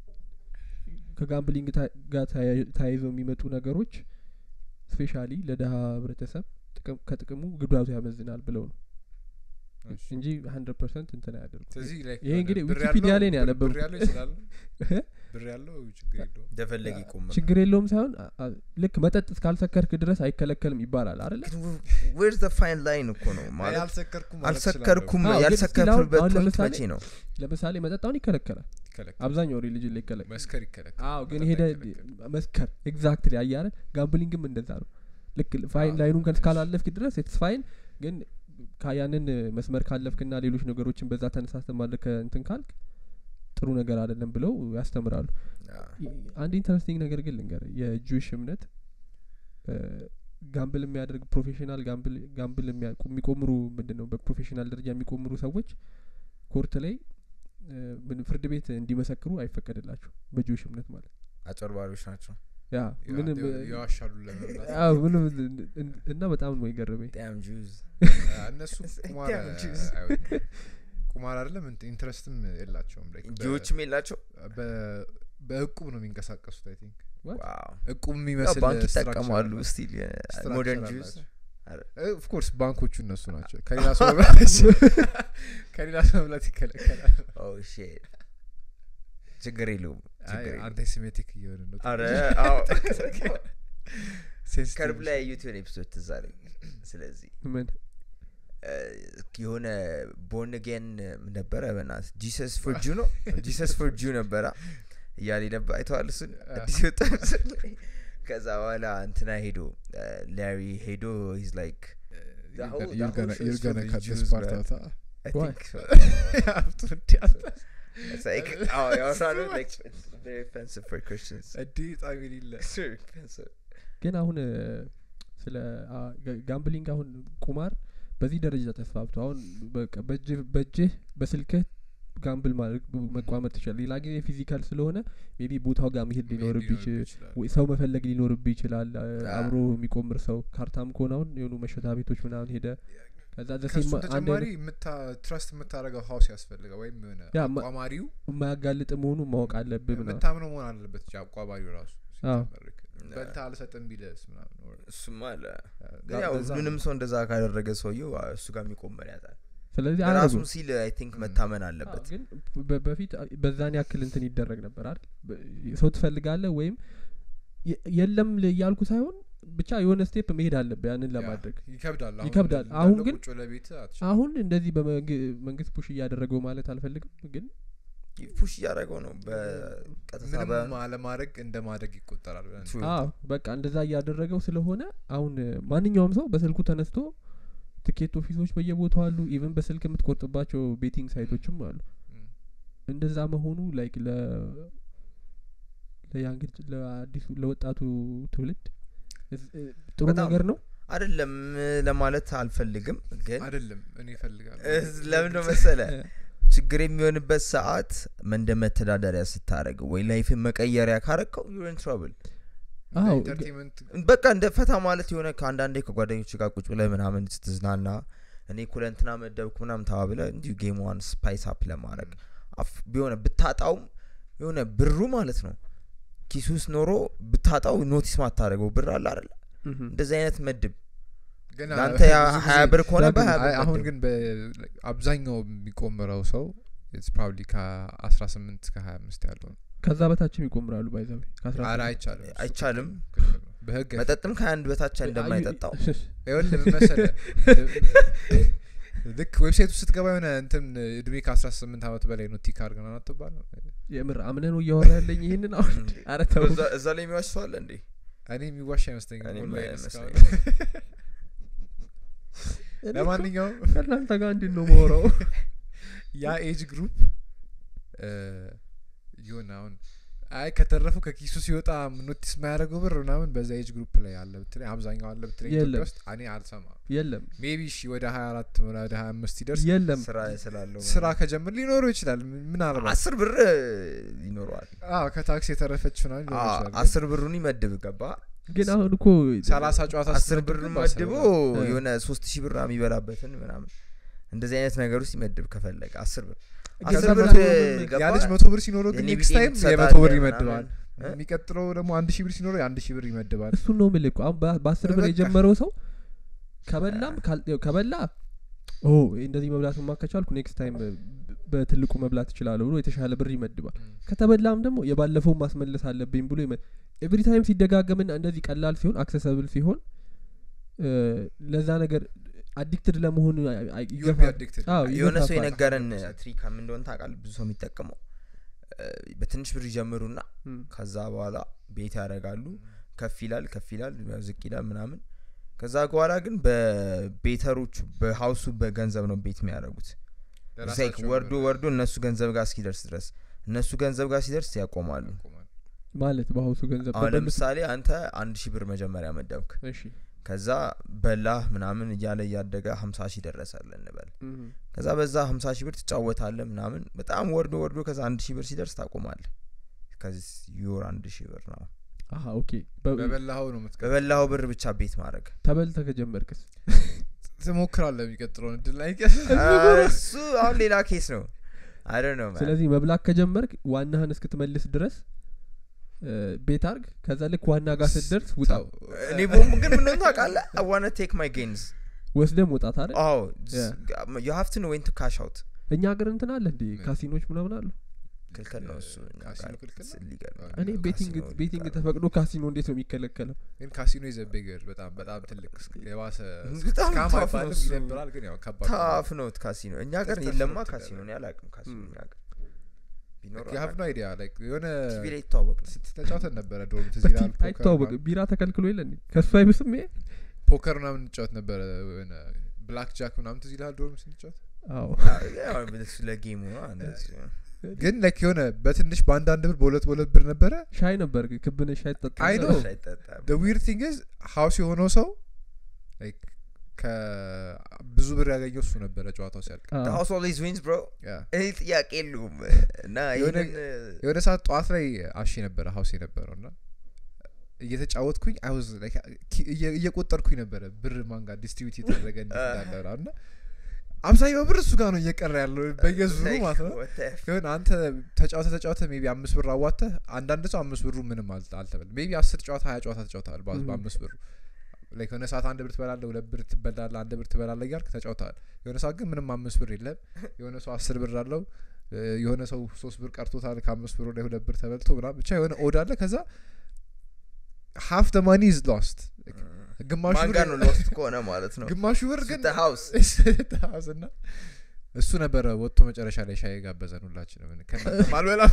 [SPEAKER 1] ከጋምብሊንግ ታ- ጋር ተያይ- ተያይዘው የሚመጡ ነገሮች ስፔሻሊ ለድሀ ህብረተሰብ ጥቅም ከጥቅሙ ጉዳቱ ያመዝናል ብለው ነው
[SPEAKER 2] እሺ።
[SPEAKER 1] እንጂ ሀንድረድ ፐርሰንት እንትን አያደርጉ
[SPEAKER 2] ስለዚህ like
[SPEAKER 1] ይሄ እንግዲህ
[SPEAKER 2] ብር
[SPEAKER 1] ዊኪፒዲያ
[SPEAKER 2] ያለው-
[SPEAKER 1] ላይ ነው
[SPEAKER 2] ብር-
[SPEAKER 1] ያነበብኩት።
[SPEAKER 2] ብር ያለው ይችላል ብር ያለው ችግር የለውም
[SPEAKER 3] እንደፈለግ ይቆም
[SPEAKER 1] ችግር የለውም ሳይሆን አ- አ- ልክ መጠጥ እስካልሰከርክ ድረስ አይከለከልም ይባላል አይደለ
[SPEAKER 3] ዌርስ ደ ፋይን ላይን እኮ ነው
[SPEAKER 2] አይ
[SPEAKER 3] ማለት
[SPEAKER 2] አልሰከርኩም ማለት
[SPEAKER 3] አልሰከርኩም
[SPEAKER 1] አዎ፣ ግን
[SPEAKER 3] ያልሰከርክበት
[SPEAKER 1] አሁን
[SPEAKER 3] ፖይንት
[SPEAKER 1] ለምሳሌ-
[SPEAKER 3] መቼ ነው
[SPEAKER 1] ለምሳሌ መጠጣውን ይከለከላል
[SPEAKER 2] ይችላል
[SPEAKER 1] አብዛኛው ሪሊጅን ላይ ይከለከላል
[SPEAKER 2] መስከር ይከለከላል
[SPEAKER 1] አዎ ግን
[SPEAKER 2] መጠጥ
[SPEAKER 1] ሄደ
[SPEAKER 2] አይከለከልም።
[SPEAKER 1] መስከር ኤግዛክትሊ አያረ ጋምብሊንግም እንደዛ ነው ልክ ፋይን
[SPEAKER 2] አዎ፣
[SPEAKER 1] ላይኑን
[SPEAKER 2] እሺ።
[SPEAKER 1] እስካላለፍክ ድረስ ኢትስ ፋይን ግን ካ- ያንን መስመር ካለፍክና ሌሎች ነገሮችን በዛ ተነሳስተ ማድረግ ከእንትን ካልክ ጥሩ ነገር አይደለም ብለው ያስተምራሉ ይ- አንድ ኢንተረስቲንግ ነገር ግን ልንገር የጁዊሽ እምነት እ፣ ጋምብል የሚያደርግ ፕሮፌሽናል ጋምብል ጋምብል የሚያ- የሚቆምሩ ምንድን ነው በፕሮፌሽናል ደረጃ የሚቆምሩ ሰዎች ኮርት ላይ እ፣ ምን ፍርድ ቤት እንዲመሰክሩ አይፈቀድላቸው በጁዊሽ እምነት ማለት
[SPEAKER 3] አጨርባሪዎች ናቸው
[SPEAKER 1] ያ
[SPEAKER 2] ያ-
[SPEAKER 1] ምንም
[SPEAKER 2] የ- የዋሻሉ ለመብላት
[SPEAKER 1] አዎ ምንም እን- እን- እና በጣም ነው የገረመኝ
[SPEAKER 3] ዳም ጁዝ
[SPEAKER 2] አ፣ እነሱ ቁማር
[SPEAKER 3] Damn Jews.
[SPEAKER 2] አይወዱም። ቁማር አይደለም እንትን ኢንትረስትም የላቸውም like በ-
[SPEAKER 3] ጂዎችም የላቸው
[SPEAKER 2] በ- በእቁብ ነው የሚንቀሳቀሱት አይ ቲንክ
[SPEAKER 1] What?
[SPEAKER 3] ዋው
[SPEAKER 2] እቁብ
[SPEAKER 3] ያው
[SPEAKER 2] የሚመስል
[SPEAKER 3] ባንክ
[SPEAKER 2] structure
[SPEAKER 3] ይጠቀማሉ
[SPEAKER 2] አላቸው።
[SPEAKER 3] ስቲል
[SPEAKER 2] Structure
[SPEAKER 3] ሞደርን ጁዝ
[SPEAKER 2] አላቸው። ኦፍ ኮርስ ባንኮቹ እነሱ ናቸው ከሌላ ሰው መብላት ከሌላ ሰው መብላት ይከለከላል
[SPEAKER 3] ሼት ችግር የለውም
[SPEAKER 2] አይ
[SPEAKER 3] ችግር የለውም
[SPEAKER 2] አንቲሴሜቲክ እየሆነ ነው
[SPEAKER 3] አረ አዎ
[SPEAKER 2] Sensitive
[SPEAKER 3] ከርብ ላይ ያዩትን ኤፒሶድ ትዝ አለኝ ስለዚህ
[SPEAKER 1] ምን
[SPEAKER 3] እ፣ የሆነ ቦርን ጌን ነበረ በናት ጂሰስ ፎር ጁ ነው ጂሰስ ፎር ጁ ነበረ እያሌ ነበር አይተዋል እሱን አዲስ የወጣ ምስል ላይ። ከዛ በኋላ እንትና ሄዶ ላሪ ሄዶ ሂዝ ላይክ The whole- the whole show is for the Jews, man. I
[SPEAKER 1] Why?
[SPEAKER 3] think so.
[SPEAKER 2] ሀብቱ እንዲያለ
[SPEAKER 3] It's like, oh, ያወራሉ like it's very offensive for Christians.
[SPEAKER 2] እንዲህ በጣም የሌለ
[SPEAKER 3] It's very offensive.
[SPEAKER 1] ግን አሁን እ፣ ስለ አ፣ ጋ- ጋምብሊንግ አሁን ቁማር በዚህ ደረጃ ተስፋፍቶ አሁን በቃ በእጅህ በእጅህ በስልክህ ጋምብል ማድረግ መቋመጥ ትችላል ሌላ ጊዜ ፊዚካል ስለሆነ ሜቢ ቦታው ጋር መሄድ ሊኖርብ ይችል ወይ ሰው መፈለግ ሊኖርብ ይችላል አ፣
[SPEAKER 3] አ።
[SPEAKER 1] አብሮ የሚቆምር ሰው ካርታም ከሆነ አሁን የሆኑ መሸታ ቤቶች ምናምን ሄደ ከዛ
[SPEAKER 2] ከሱ
[SPEAKER 1] ዘሴም አንድ
[SPEAKER 2] ተጨማሪ
[SPEAKER 1] አይነት
[SPEAKER 2] ትረስት የምታደረገው ሀውስ ያስፈልጋል ወይም የሆነ
[SPEAKER 1] ያ፣ ማ-
[SPEAKER 2] አቋማሪው
[SPEAKER 1] የማያጋልጥ መሆኑን ማወቅ አለብህ ምናምን
[SPEAKER 2] የምታምነው መሆን አለበት እንጂ አቋማሪው ራሱ
[SPEAKER 1] አዎ።
[SPEAKER 2] ሲጀመርክ በልታ አልሰጥም ቢለስ ምናምን or-
[SPEAKER 3] እሱማ አለ ግን
[SPEAKER 2] ጋ-
[SPEAKER 3] ያው
[SPEAKER 2] በዛ
[SPEAKER 3] ምንም
[SPEAKER 2] ነው።
[SPEAKER 3] ሰው እንደዛ ካደረገ ሰውየው አ፣ እሱ ጋር የሚቆመር ያጣል
[SPEAKER 1] ስለዚህ
[SPEAKER 3] ራሱን
[SPEAKER 1] አያረጉም
[SPEAKER 3] ሲል አይ ቲንክ
[SPEAKER 2] ም።
[SPEAKER 3] መታመን
[SPEAKER 1] አዎ፣
[SPEAKER 3] አለበት
[SPEAKER 1] ግን በ- በፊት በዛን ያክል እንትን ይደረግ ነበር አይደል በ- ሰው ትፈልጋለህ ወይም የ- የለም ል- እያልኩ ሳይሆን ብቻ የሆነ ስቴፕ መሄድ አለብህ ያንን
[SPEAKER 2] ያ፣
[SPEAKER 1] ለማድረግ
[SPEAKER 2] ይከብዳል አሁን
[SPEAKER 1] ይከብዳል።
[SPEAKER 2] እንዳለ
[SPEAKER 1] አሁን ግን-
[SPEAKER 2] ቁጭ ለቤት አትችልም።
[SPEAKER 1] አሁን እንደዚህ በመንግስት ፑሽ እያደረገው ማለት አልፈልግም ግን
[SPEAKER 3] ፑሽ እያደረገው ነው በቀጥታ
[SPEAKER 2] ምንም
[SPEAKER 3] በ-
[SPEAKER 2] አለማድረግ እንደ ማድረግ ይቆጠራል ብለን
[SPEAKER 3] True.
[SPEAKER 1] አዎ በቃ እንደዛ እያደረገው ስለሆነ አሁን እ፣ ማንኛውም ሰው በስልኩ ተነስቶ ትኬት ኦፊሶች በየቦታው አሉ ኢቨን በስልክ የምትቆርጥባቸው ቤቲንግ ሳይቶችም አሉ
[SPEAKER 2] ም።
[SPEAKER 1] እንደዛ መሆኑ ላይክ ለ ለያንግ ለአዲሱ ለወጣቱ ትውልድ እስ- እ፣ ጥሩ
[SPEAKER 3] በጣም
[SPEAKER 1] ነገር ነው
[SPEAKER 3] አይደለም ለማለት አልፈልግም ግን
[SPEAKER 2] አይደለም እኔ እፈልጋለሁ
[SPEAKER 3] እስ- ለምን ነው መሰለ ችግር የሚሆንበት ሰዓት እንደ መተዳደሪያ ስታደረገው ወይ ላይፍን መቀየሪያ ካረከው ዩን ትራብል
[SPEAKER 1] አዎ፣
[SPEAKER 2] ኢንተርቴንመንት
[SPEAKER 3] በቃ እንደ ፈታ ማለት የሆነ ከአንዳንዴ ከጓደኞች ጋር ቁጭ ብለህ ምናምን ስትዝናና እኔ ኩለንትና መደብኩ ምናምን ተባብለ እንዲሁ ጌምዋን ስፓይስ አፕ ለማድረግ አፍ- ቢሆነ ብታጣውም የሆነ ብሩ ማለት ነው ኪስ ውስጥ ኖሮ ብታጣው ኖቲስ ማታደረገው ብር አለ አይደለ
[SPEAKER 1] ምሁም።
[SPEAKER 3] እንደዚህ አይነት መድብ
[SPEAKER 2] ግን
[SPEAKER 3] ለአንተ
[SPEAKER 2] ብዙ
[SPEAKER 3] ያ
[SPEAKER 2] ጊዜ-
[SPEAKER 3] ሀያ ብር ከሆነ
[SPEAKER 1] ዳግም-
[SPEAKER 3] በሀያ ብር
[SPEAKER 2] አይ፣ አሁን
[SPEAKER 3] መድብ።
[SPEAKER 2] ግን በ- አብዛኛው የሚቆምረው ሰው ኢትስ ፕሮባብሊ ከአስራ ስምንት እስከ ሀያ አምስት ያለው ነው
[SPEAKER 1] ከዛ በታችም ይቆምራሉ ባይዘዌ ከአስራ
[SPEAKER 2] ኧረ
[SPEAKER 1] ስምንት
[SPEAKER 2] አይቻልም እሱ
[SPEAKER 3] አይቻልም።
[SPEAKER 2] ክልክል ነው። በህግ
[SPEAKER 3] መጠጥም ከአንድ በታች እንደማይጠጣው
[SPEAKER 2] ይኸውልህ ምን መሰለህ ልክ ዌብሳይቱ ስትገባ የሆነ እንትን እድሜ ከአስራ ስምንት አመት በላይ ነው ቲክ አድርገን አትባል
[SPEAKER 1] የምር አምነህ ነው እያወራ ያለኝ ይህንን አሁን
[SPEAKER 3] እንዴ?
[SPEAKER 1] ኧረ ተው
[SPEAKER 3] እዛ- እዛ ላይ የሚዋሽ ሰው አለ እንዴ
[SPEAKER 2] እኔ የሚዋሽ አይመስለኝም
[SPEAKER 3] እኔም
[SPEAKER 2] ኦንላይን
[SPEAKER 3] አይመስለኝም።
[SPEAKER 2] እስካሁን።
[SPEAKER 1] እኔ እኮ
[SPEAKER 2] ለማንኛውም
[SPEAKER 1] ከእናንተ ጋር እንዴት ነው ማውራው
[SPEAKER 2] ያ ኤጅ ግሩፕ ይሆን አሁን አይ ከተረፉ ከኪሱ ሲወጣ ኖቲስ የማያደርገው ብር ምናምን በዛ ኤጅ ግሩፕ ላይ አለ ብትለኝ አብዛኛው አለ ብትለኝ ኢትዮጵያ
[SPEAKER 1] የለም።
[SPEAKER 2] ውስጥ እኔ አልሰማም
[SPEAKER 1] የለም
[SPEAKER 2] ሜቢ እሺ ወደ ሀያ አራት ወደ ሀያ አምስት ሲደርስ
[SPEAKER 1] የለም
[SPEAKER 3] ስራ ስላለው
[SPEAKER 2] ስራ ከጀምር ሊኖረው ይችላል ምን- ምናልባት
[SPEAKER 3] አስር ብር ይኖረዋል
[SPEAKER 2] አዎ ከታክስ የተረፈች ምናምን ሊኖር
[SPEAKER 3] አ-
[SPEAKER 2] ይችላል ግን
[SPEAKER 3] አስር ብሩን ይመድብ ገባ
[SPEAKER 1] ግን አሁን እኮ
[SPEAKER 2] ሰላሳ ጨዋታ
[SPEAKER 3] አስር
[SPEAKER 2] ስትመድብ
[SPEAKER 3] ብር
[SPEAKER 2] ግን በአስር
[SPEAKER 3] መድቦ
[SPEAKER 2] ብር
[SPEAKER 1] እ።
[SPEAKER 3] የሆነ ሶስት ሺህ ብር የሚበላበትን ምናምን እንደዚህ አይነት ነገር ውስጥ ይመድብ ከፈለገ አስር ብር
[SPEAKER 1] ከዛ
[SPEAKER 3] አስር ብር
[SPEAKER 1] በላይ
[SPEAKER 3] ገባ
[SPEAKER 2] ያ ልጅ መቶ ብር ሲኖረው ግን
[SPEAKER 3] የኔ
[SPEAKER 2] ኔክስት
[SPEAKER 3] ቢጤ
[SPEAKER 2] ታይም
[SPEAKER 3] ትሰጣለህ
[SPEAKER 2] የመቶ ብር
[SPEAKER 3] ምናምን።
[SPEAKER 2] ይመድባል
[SPEAKER 3] እ?
[SPEAKER 2] የሚቀጥለው ደግሞ አንድ ሺህ ብር ሲኖረው የአንድ ሺህ ብር ይመድባል
[SPEAKER 1] እሱን ነው ምልኩ አሁን በ- በአስር ብር
[SPEAKER 2] በቃ።
[SPEAKER 1] የጀመረው ሰው ከበላም ካል- ያው ከበላ ኦ እንደዚህ መብላት ማ ከቻልኩ ኔክስት ታይም በትልቁ መብላት እችላለሁ ብሎ የተሻለ ብር ይመድባል ከተበላም ደግሞ የባለፈውን ማስመለስ አለብኝ ብሎ ኤቭሪ ታይም ሲደጋገምና እንደዚህ ቀላል ሲሆን አክሰሰብል ሲሆን እ፣ ለዛ ነገር አዲክትድ ለመሆን አይ- አይ-
[SPEAKER 2] You'll be
[SPEAKER 1] ይገፋ-
[SPEAKER 2] addicted።
[SPEAKER 1] አዎ፣
[SPEAKER 3] የሆነ ሰው
[SPEAKER 1] ይገፋፋል።
[SPEAKER 3] የነገረን ትሪክ ምን እንደሆነ ታውቃለህ ብዙ ሰው የሚጠቀመው እ፣ በትንሽ ብር ይጀምሩና
[SPEAKER 1] እም፣
[SPEAKER 3] ከዛ በኋላ ቤት ያደርጋሉ ከፍ ይላል ከፍ ይላል ያው ዝቅ ይላል ምናምን ከዛ በኋላ ግን በቤተሮቹ በሀውሱ በገንዘብ ነው ቤት የሚያደርጉት ላይክ
[SPEAKER 2] ለራሳቸው
[SPEAKER 3] ወርዶ
[SPEAKER 2] ብር
[SPEAKER 3] ወርዶ እነሱ ገንዘብ ጋር እስኪደርስ ድረስ እነሱ ገንዘብ ጋር ሲደርስ ያቆማሉ
[SPEAKER 2] ያቆማል።
[SPEAKER 1] ማለት በሀውሱ ገንዘብ
[SPEAKER 3] አሁን
[SPEAKER 1] ተበልቶ-
[SPEAKER 3] ለምሳሌ አንተ አንድ ሺህ ብር መጀመሪያ መደብክ
[SPEAKER 1] እሺ
[SPEAKER 3] ከዛ በላህ ምናምን እያለ እያደገ ሀምሳ ሺህ ደረሳለ እንበል
[SPEAKER 1] እም፣
[SPEAKER 3] ከዛ በዛ ሀምሳ ሺህ ብር ትጫወታለ ምናምን በጣም ወርዶ ወርዶ ከዛ አንድ ሺህ ብር ሲደርስ ታቆማለ ከዚህ ዩር አንድ ሺህ ብር ነው
[SPEAKER 1] አሀ ኦኬ በ-
[SPEAKER 2] በበላኸው ነው የምትቀ
[SPEAKER 3] በበላኸው ብር ብቻ ቤት ማድረግ
[SPEAKER 1] ተበልተ ከጀመርክስ
[SPEAKER 2] ትሞክራለህ የሚቀጥለውን እድል ላይ
[SPEAKER 3] እሱ አሁን ሌላ ኬስ ነው አይ ነው
[SPEAKER 1] ስለዚህ መብላት ከጀመርክ ዋናህን እስክትመልስ ድረስ እ፣ ቤት አርግ ከዛ ልክ ዋና ጋር ስትደርስ ውጣ
[SPEAKER 3] እኔ ቦም ግን ምንሆን ታውቃለህ አይ ዋና ቴክ ማይ ጌንስ
[SPEAKER 1] ወስደ መውጣት አይደል
[SPEAKER 3] አዎ
[SPEAKER 1] Yeah.
[SPEAKER 3] ዩ ሀቭ ቱ ኖ ዌን ቱ ካሽ አውት
[SPEAKER 1] እኛ ሀገር እንትን አለ እንዴ
[SPEAKER 2] ምን?
[SPEAKER 1] ካሲኖች ምናምን አሉ
[SPEAKER 3] ክልክል ነው እሱ እኛ
[SPEAKER 2] ካሲኖ
[SPEAKER 3] ጋር
[SPEAKER 2] ክልክል ነው?
[SPEAKER 3] ሊገል ነው።
[SPEAKER 1] እኔ ቤቲንግ
[SPEAKER 3] ካሲኖ
[SPEAKER 1] ቤቲንግ
[SPEAKER 3] ሊገል ነው።
[SPEAKER 1] ተፈቅዶ ካሲኖ እንዴት ነው የሚከለከለው
[SPEAKER 2] ግን ካሲኖ ይዘቤገር በጣም በጣም ትልቅ እስክ- የባሰ
[SPEAKER 3] በጣም
[SPEAKER 2] ስካም
[SPEAKER 3] tough ነው
[SPEAKER 2] አይባልም
[SPEAKER 3] እሱ።
[SPEAKER 2] ይደብራል ግን ያው ከባድ ነው።
[SPEAKER 3] ታፍ ነው ካሲኖ እኛ ሀገር
[SPEAKER 2] ተፍ-
[SPEAKER 3] የለማ
[SPEAKER 2] ተፍ-
[SPEAKER 3] ካሲኖ እኔ አላውቅም ካሲኖ
[SPEAKER 1] Hmm.
[SPEAKER 3] እኛ ሀገር ቢኖር
[SPEAKER 2] you have no idea like የሆነ
[SPEAKER 3] ቲቪ ላይ ይተዋወቅ ነው
[SPEAKER 2] ስትጫወተን ነበረ ዶርም ትዝ
[SPEAKER 1] በቲ-
[SPEAKER 2] ይልሃል ፖከር
[SPEAKER 1] አይተዋወቅም
[SPEAKER 2] ምናምን።
[SPEAKER 1] ቢራ ተከልክሎ የለ እንዴ ከሱ አይብስም ይሄ
[SPEAKER 2] ፖከር ምናምን እንጫወት ነበረ የሆነ ብላክ ጃክ ምናምን ትዝ ይልሃል ዶርም ስንጫወት
[SPEAKER 1] አዎ
[SPEAKER 3] ያው እሱ ለጌሙ ነው እንደዚህ ነው።
[SPEAKER 2] ግን ላይክ የሆነ በትንሽ በአንዳንድ ብር በሁለት በሁለት ብር ነበረ
[SPEAKER 1] ሻይ ነበር ግን ክብነ ሻይ ጠጣ
[SPEAKER 2] አይ ነው
[SPEAKER 3] ሻይ አይጠጣም።
[SPEAKER 2] the weird thing is ሀውስ የሆነው ሰው like ከብዙ ብር ያገኘው እሱ ነበረ ጨዋታው ሲያልቅ
[SPEAKER 3] The house always wins bro
[SPEAKER 2] ያ
[SPEAKER 3] ይህ ጥያቄ የለውም እና
[SPEAKER 2] የሆነ-
[SPEAKER 3] ይህንን
[SPEAKER 2] የሆነ ሰዓት ጠዋት ላይ አሺ ነበረ ሀውስ የነበረው እና እየተጫወትኩኝ አይ ዋዝ like ኪ- እየ- እየቆጠርኩኝ ነበረ ብር ማንጋ ዲስትሪቢዩት የተደረገ እንዴት እንዳለ ምናምን እና አብዛኛው ብር እሱ ጋር ነው እየቀረ ያለው በየዙሩ
[SPEAKER 3] like,
[SPEAKER 2] ማለት ነው
[SPEAKER 3] what the f-
[SPEAKER 2] ይሁን አንተ ተጫወተ ተጫወተ ሜቢ አምስት ብር አዋተህ አንዳንድ ሰው አምስት ብሩ ምንም አል- አልተበል ሜቢ አስር ጨዋታ ሀያ ጨዋታ ተጫውተሃል በ-
[SPEAKER 1] Mhm.
[SPEAKER 2] በአምስት ብሩ ላይክ የሆነ ሰዓት አንድ ብር ትበላለህ ሁለት ብር ትበላለህ አንድ ብር ትበላለህ እያልክ ተጫውተሃል የሆነ ሰዓት ግን ምንም አምስት ብር የለም የሆነ ሰው አስር ብር አለው እ፣ የሆነ ሰው ሶስት ብር ቀርቶታል ከአምስት ብር ላይ ሁለት ብር ተበልቶ ምናምን ብቻ የሆነ ኦድ አለ ከዛ ሀፍ ደ ማኒ ኢዝ ሎስት ግማሹ
[SPEAKER 3] ማን
[SPEAKER 2] ብር
[SPEAKER 3] ጋር ነው ሎስት ከሆነ ማለት ነው
[SPEAKER 2] ግማሹ ብር ግን
[SPEAKER 3] The house.
[SPEAKER 2] house እና እሱ ነበረ ወጥቶ መጨረሻ ላይ ሻይ ጋበዘን ሁላችንም ከእናንተ ማልበላ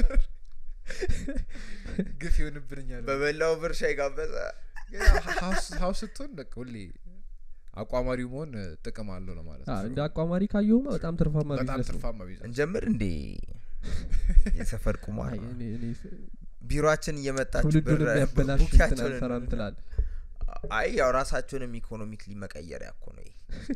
[SPEAKER 2] ግፍ ይሆንብኛል
[SPEAKER 3] በበላው ብር ሻይ ጋበዘ
[SPEAKER 2] ሀውስ ስትሆን በቃ ሁሌ አቋማሪው መሆን እ, ጥቅም አለው ነው ማለት
[SPEAKER 1] አ፣
[SPEAKER 2] ነው
[SPEAKER 1] እንደ አቋማሪ ካየሁማ በጣም ትርፋማ
[SPEAKER 2] በጣም
[SPEAKER 1] ቢዝነስ ነው
[SPEAKER 2] ትርፋማ ቢዝነስ
[SPEAKER 3] እንጀምር እንዴ የሰፈር ቁማር
[SPEAKER 1] አይ፣
[SPEAKER 3] ነው።
[SPEAKER 1] እኔ- እኔ ስ-
[SPEAKER 3] ቢሮችን እየመጣችሁ ብር
[SPEAKER 1] ትውልዱን የሚያበላሽ እንትን
[SPEAKER 3] ቡኪያቸውን
[SPEAKER 1] አልሰራም ትላል
[SPEAKER 3] አይ ያው ራሳቸውንም ኢኮኖሚክሊ መቀየሪያ እኮ ነው ይሄ።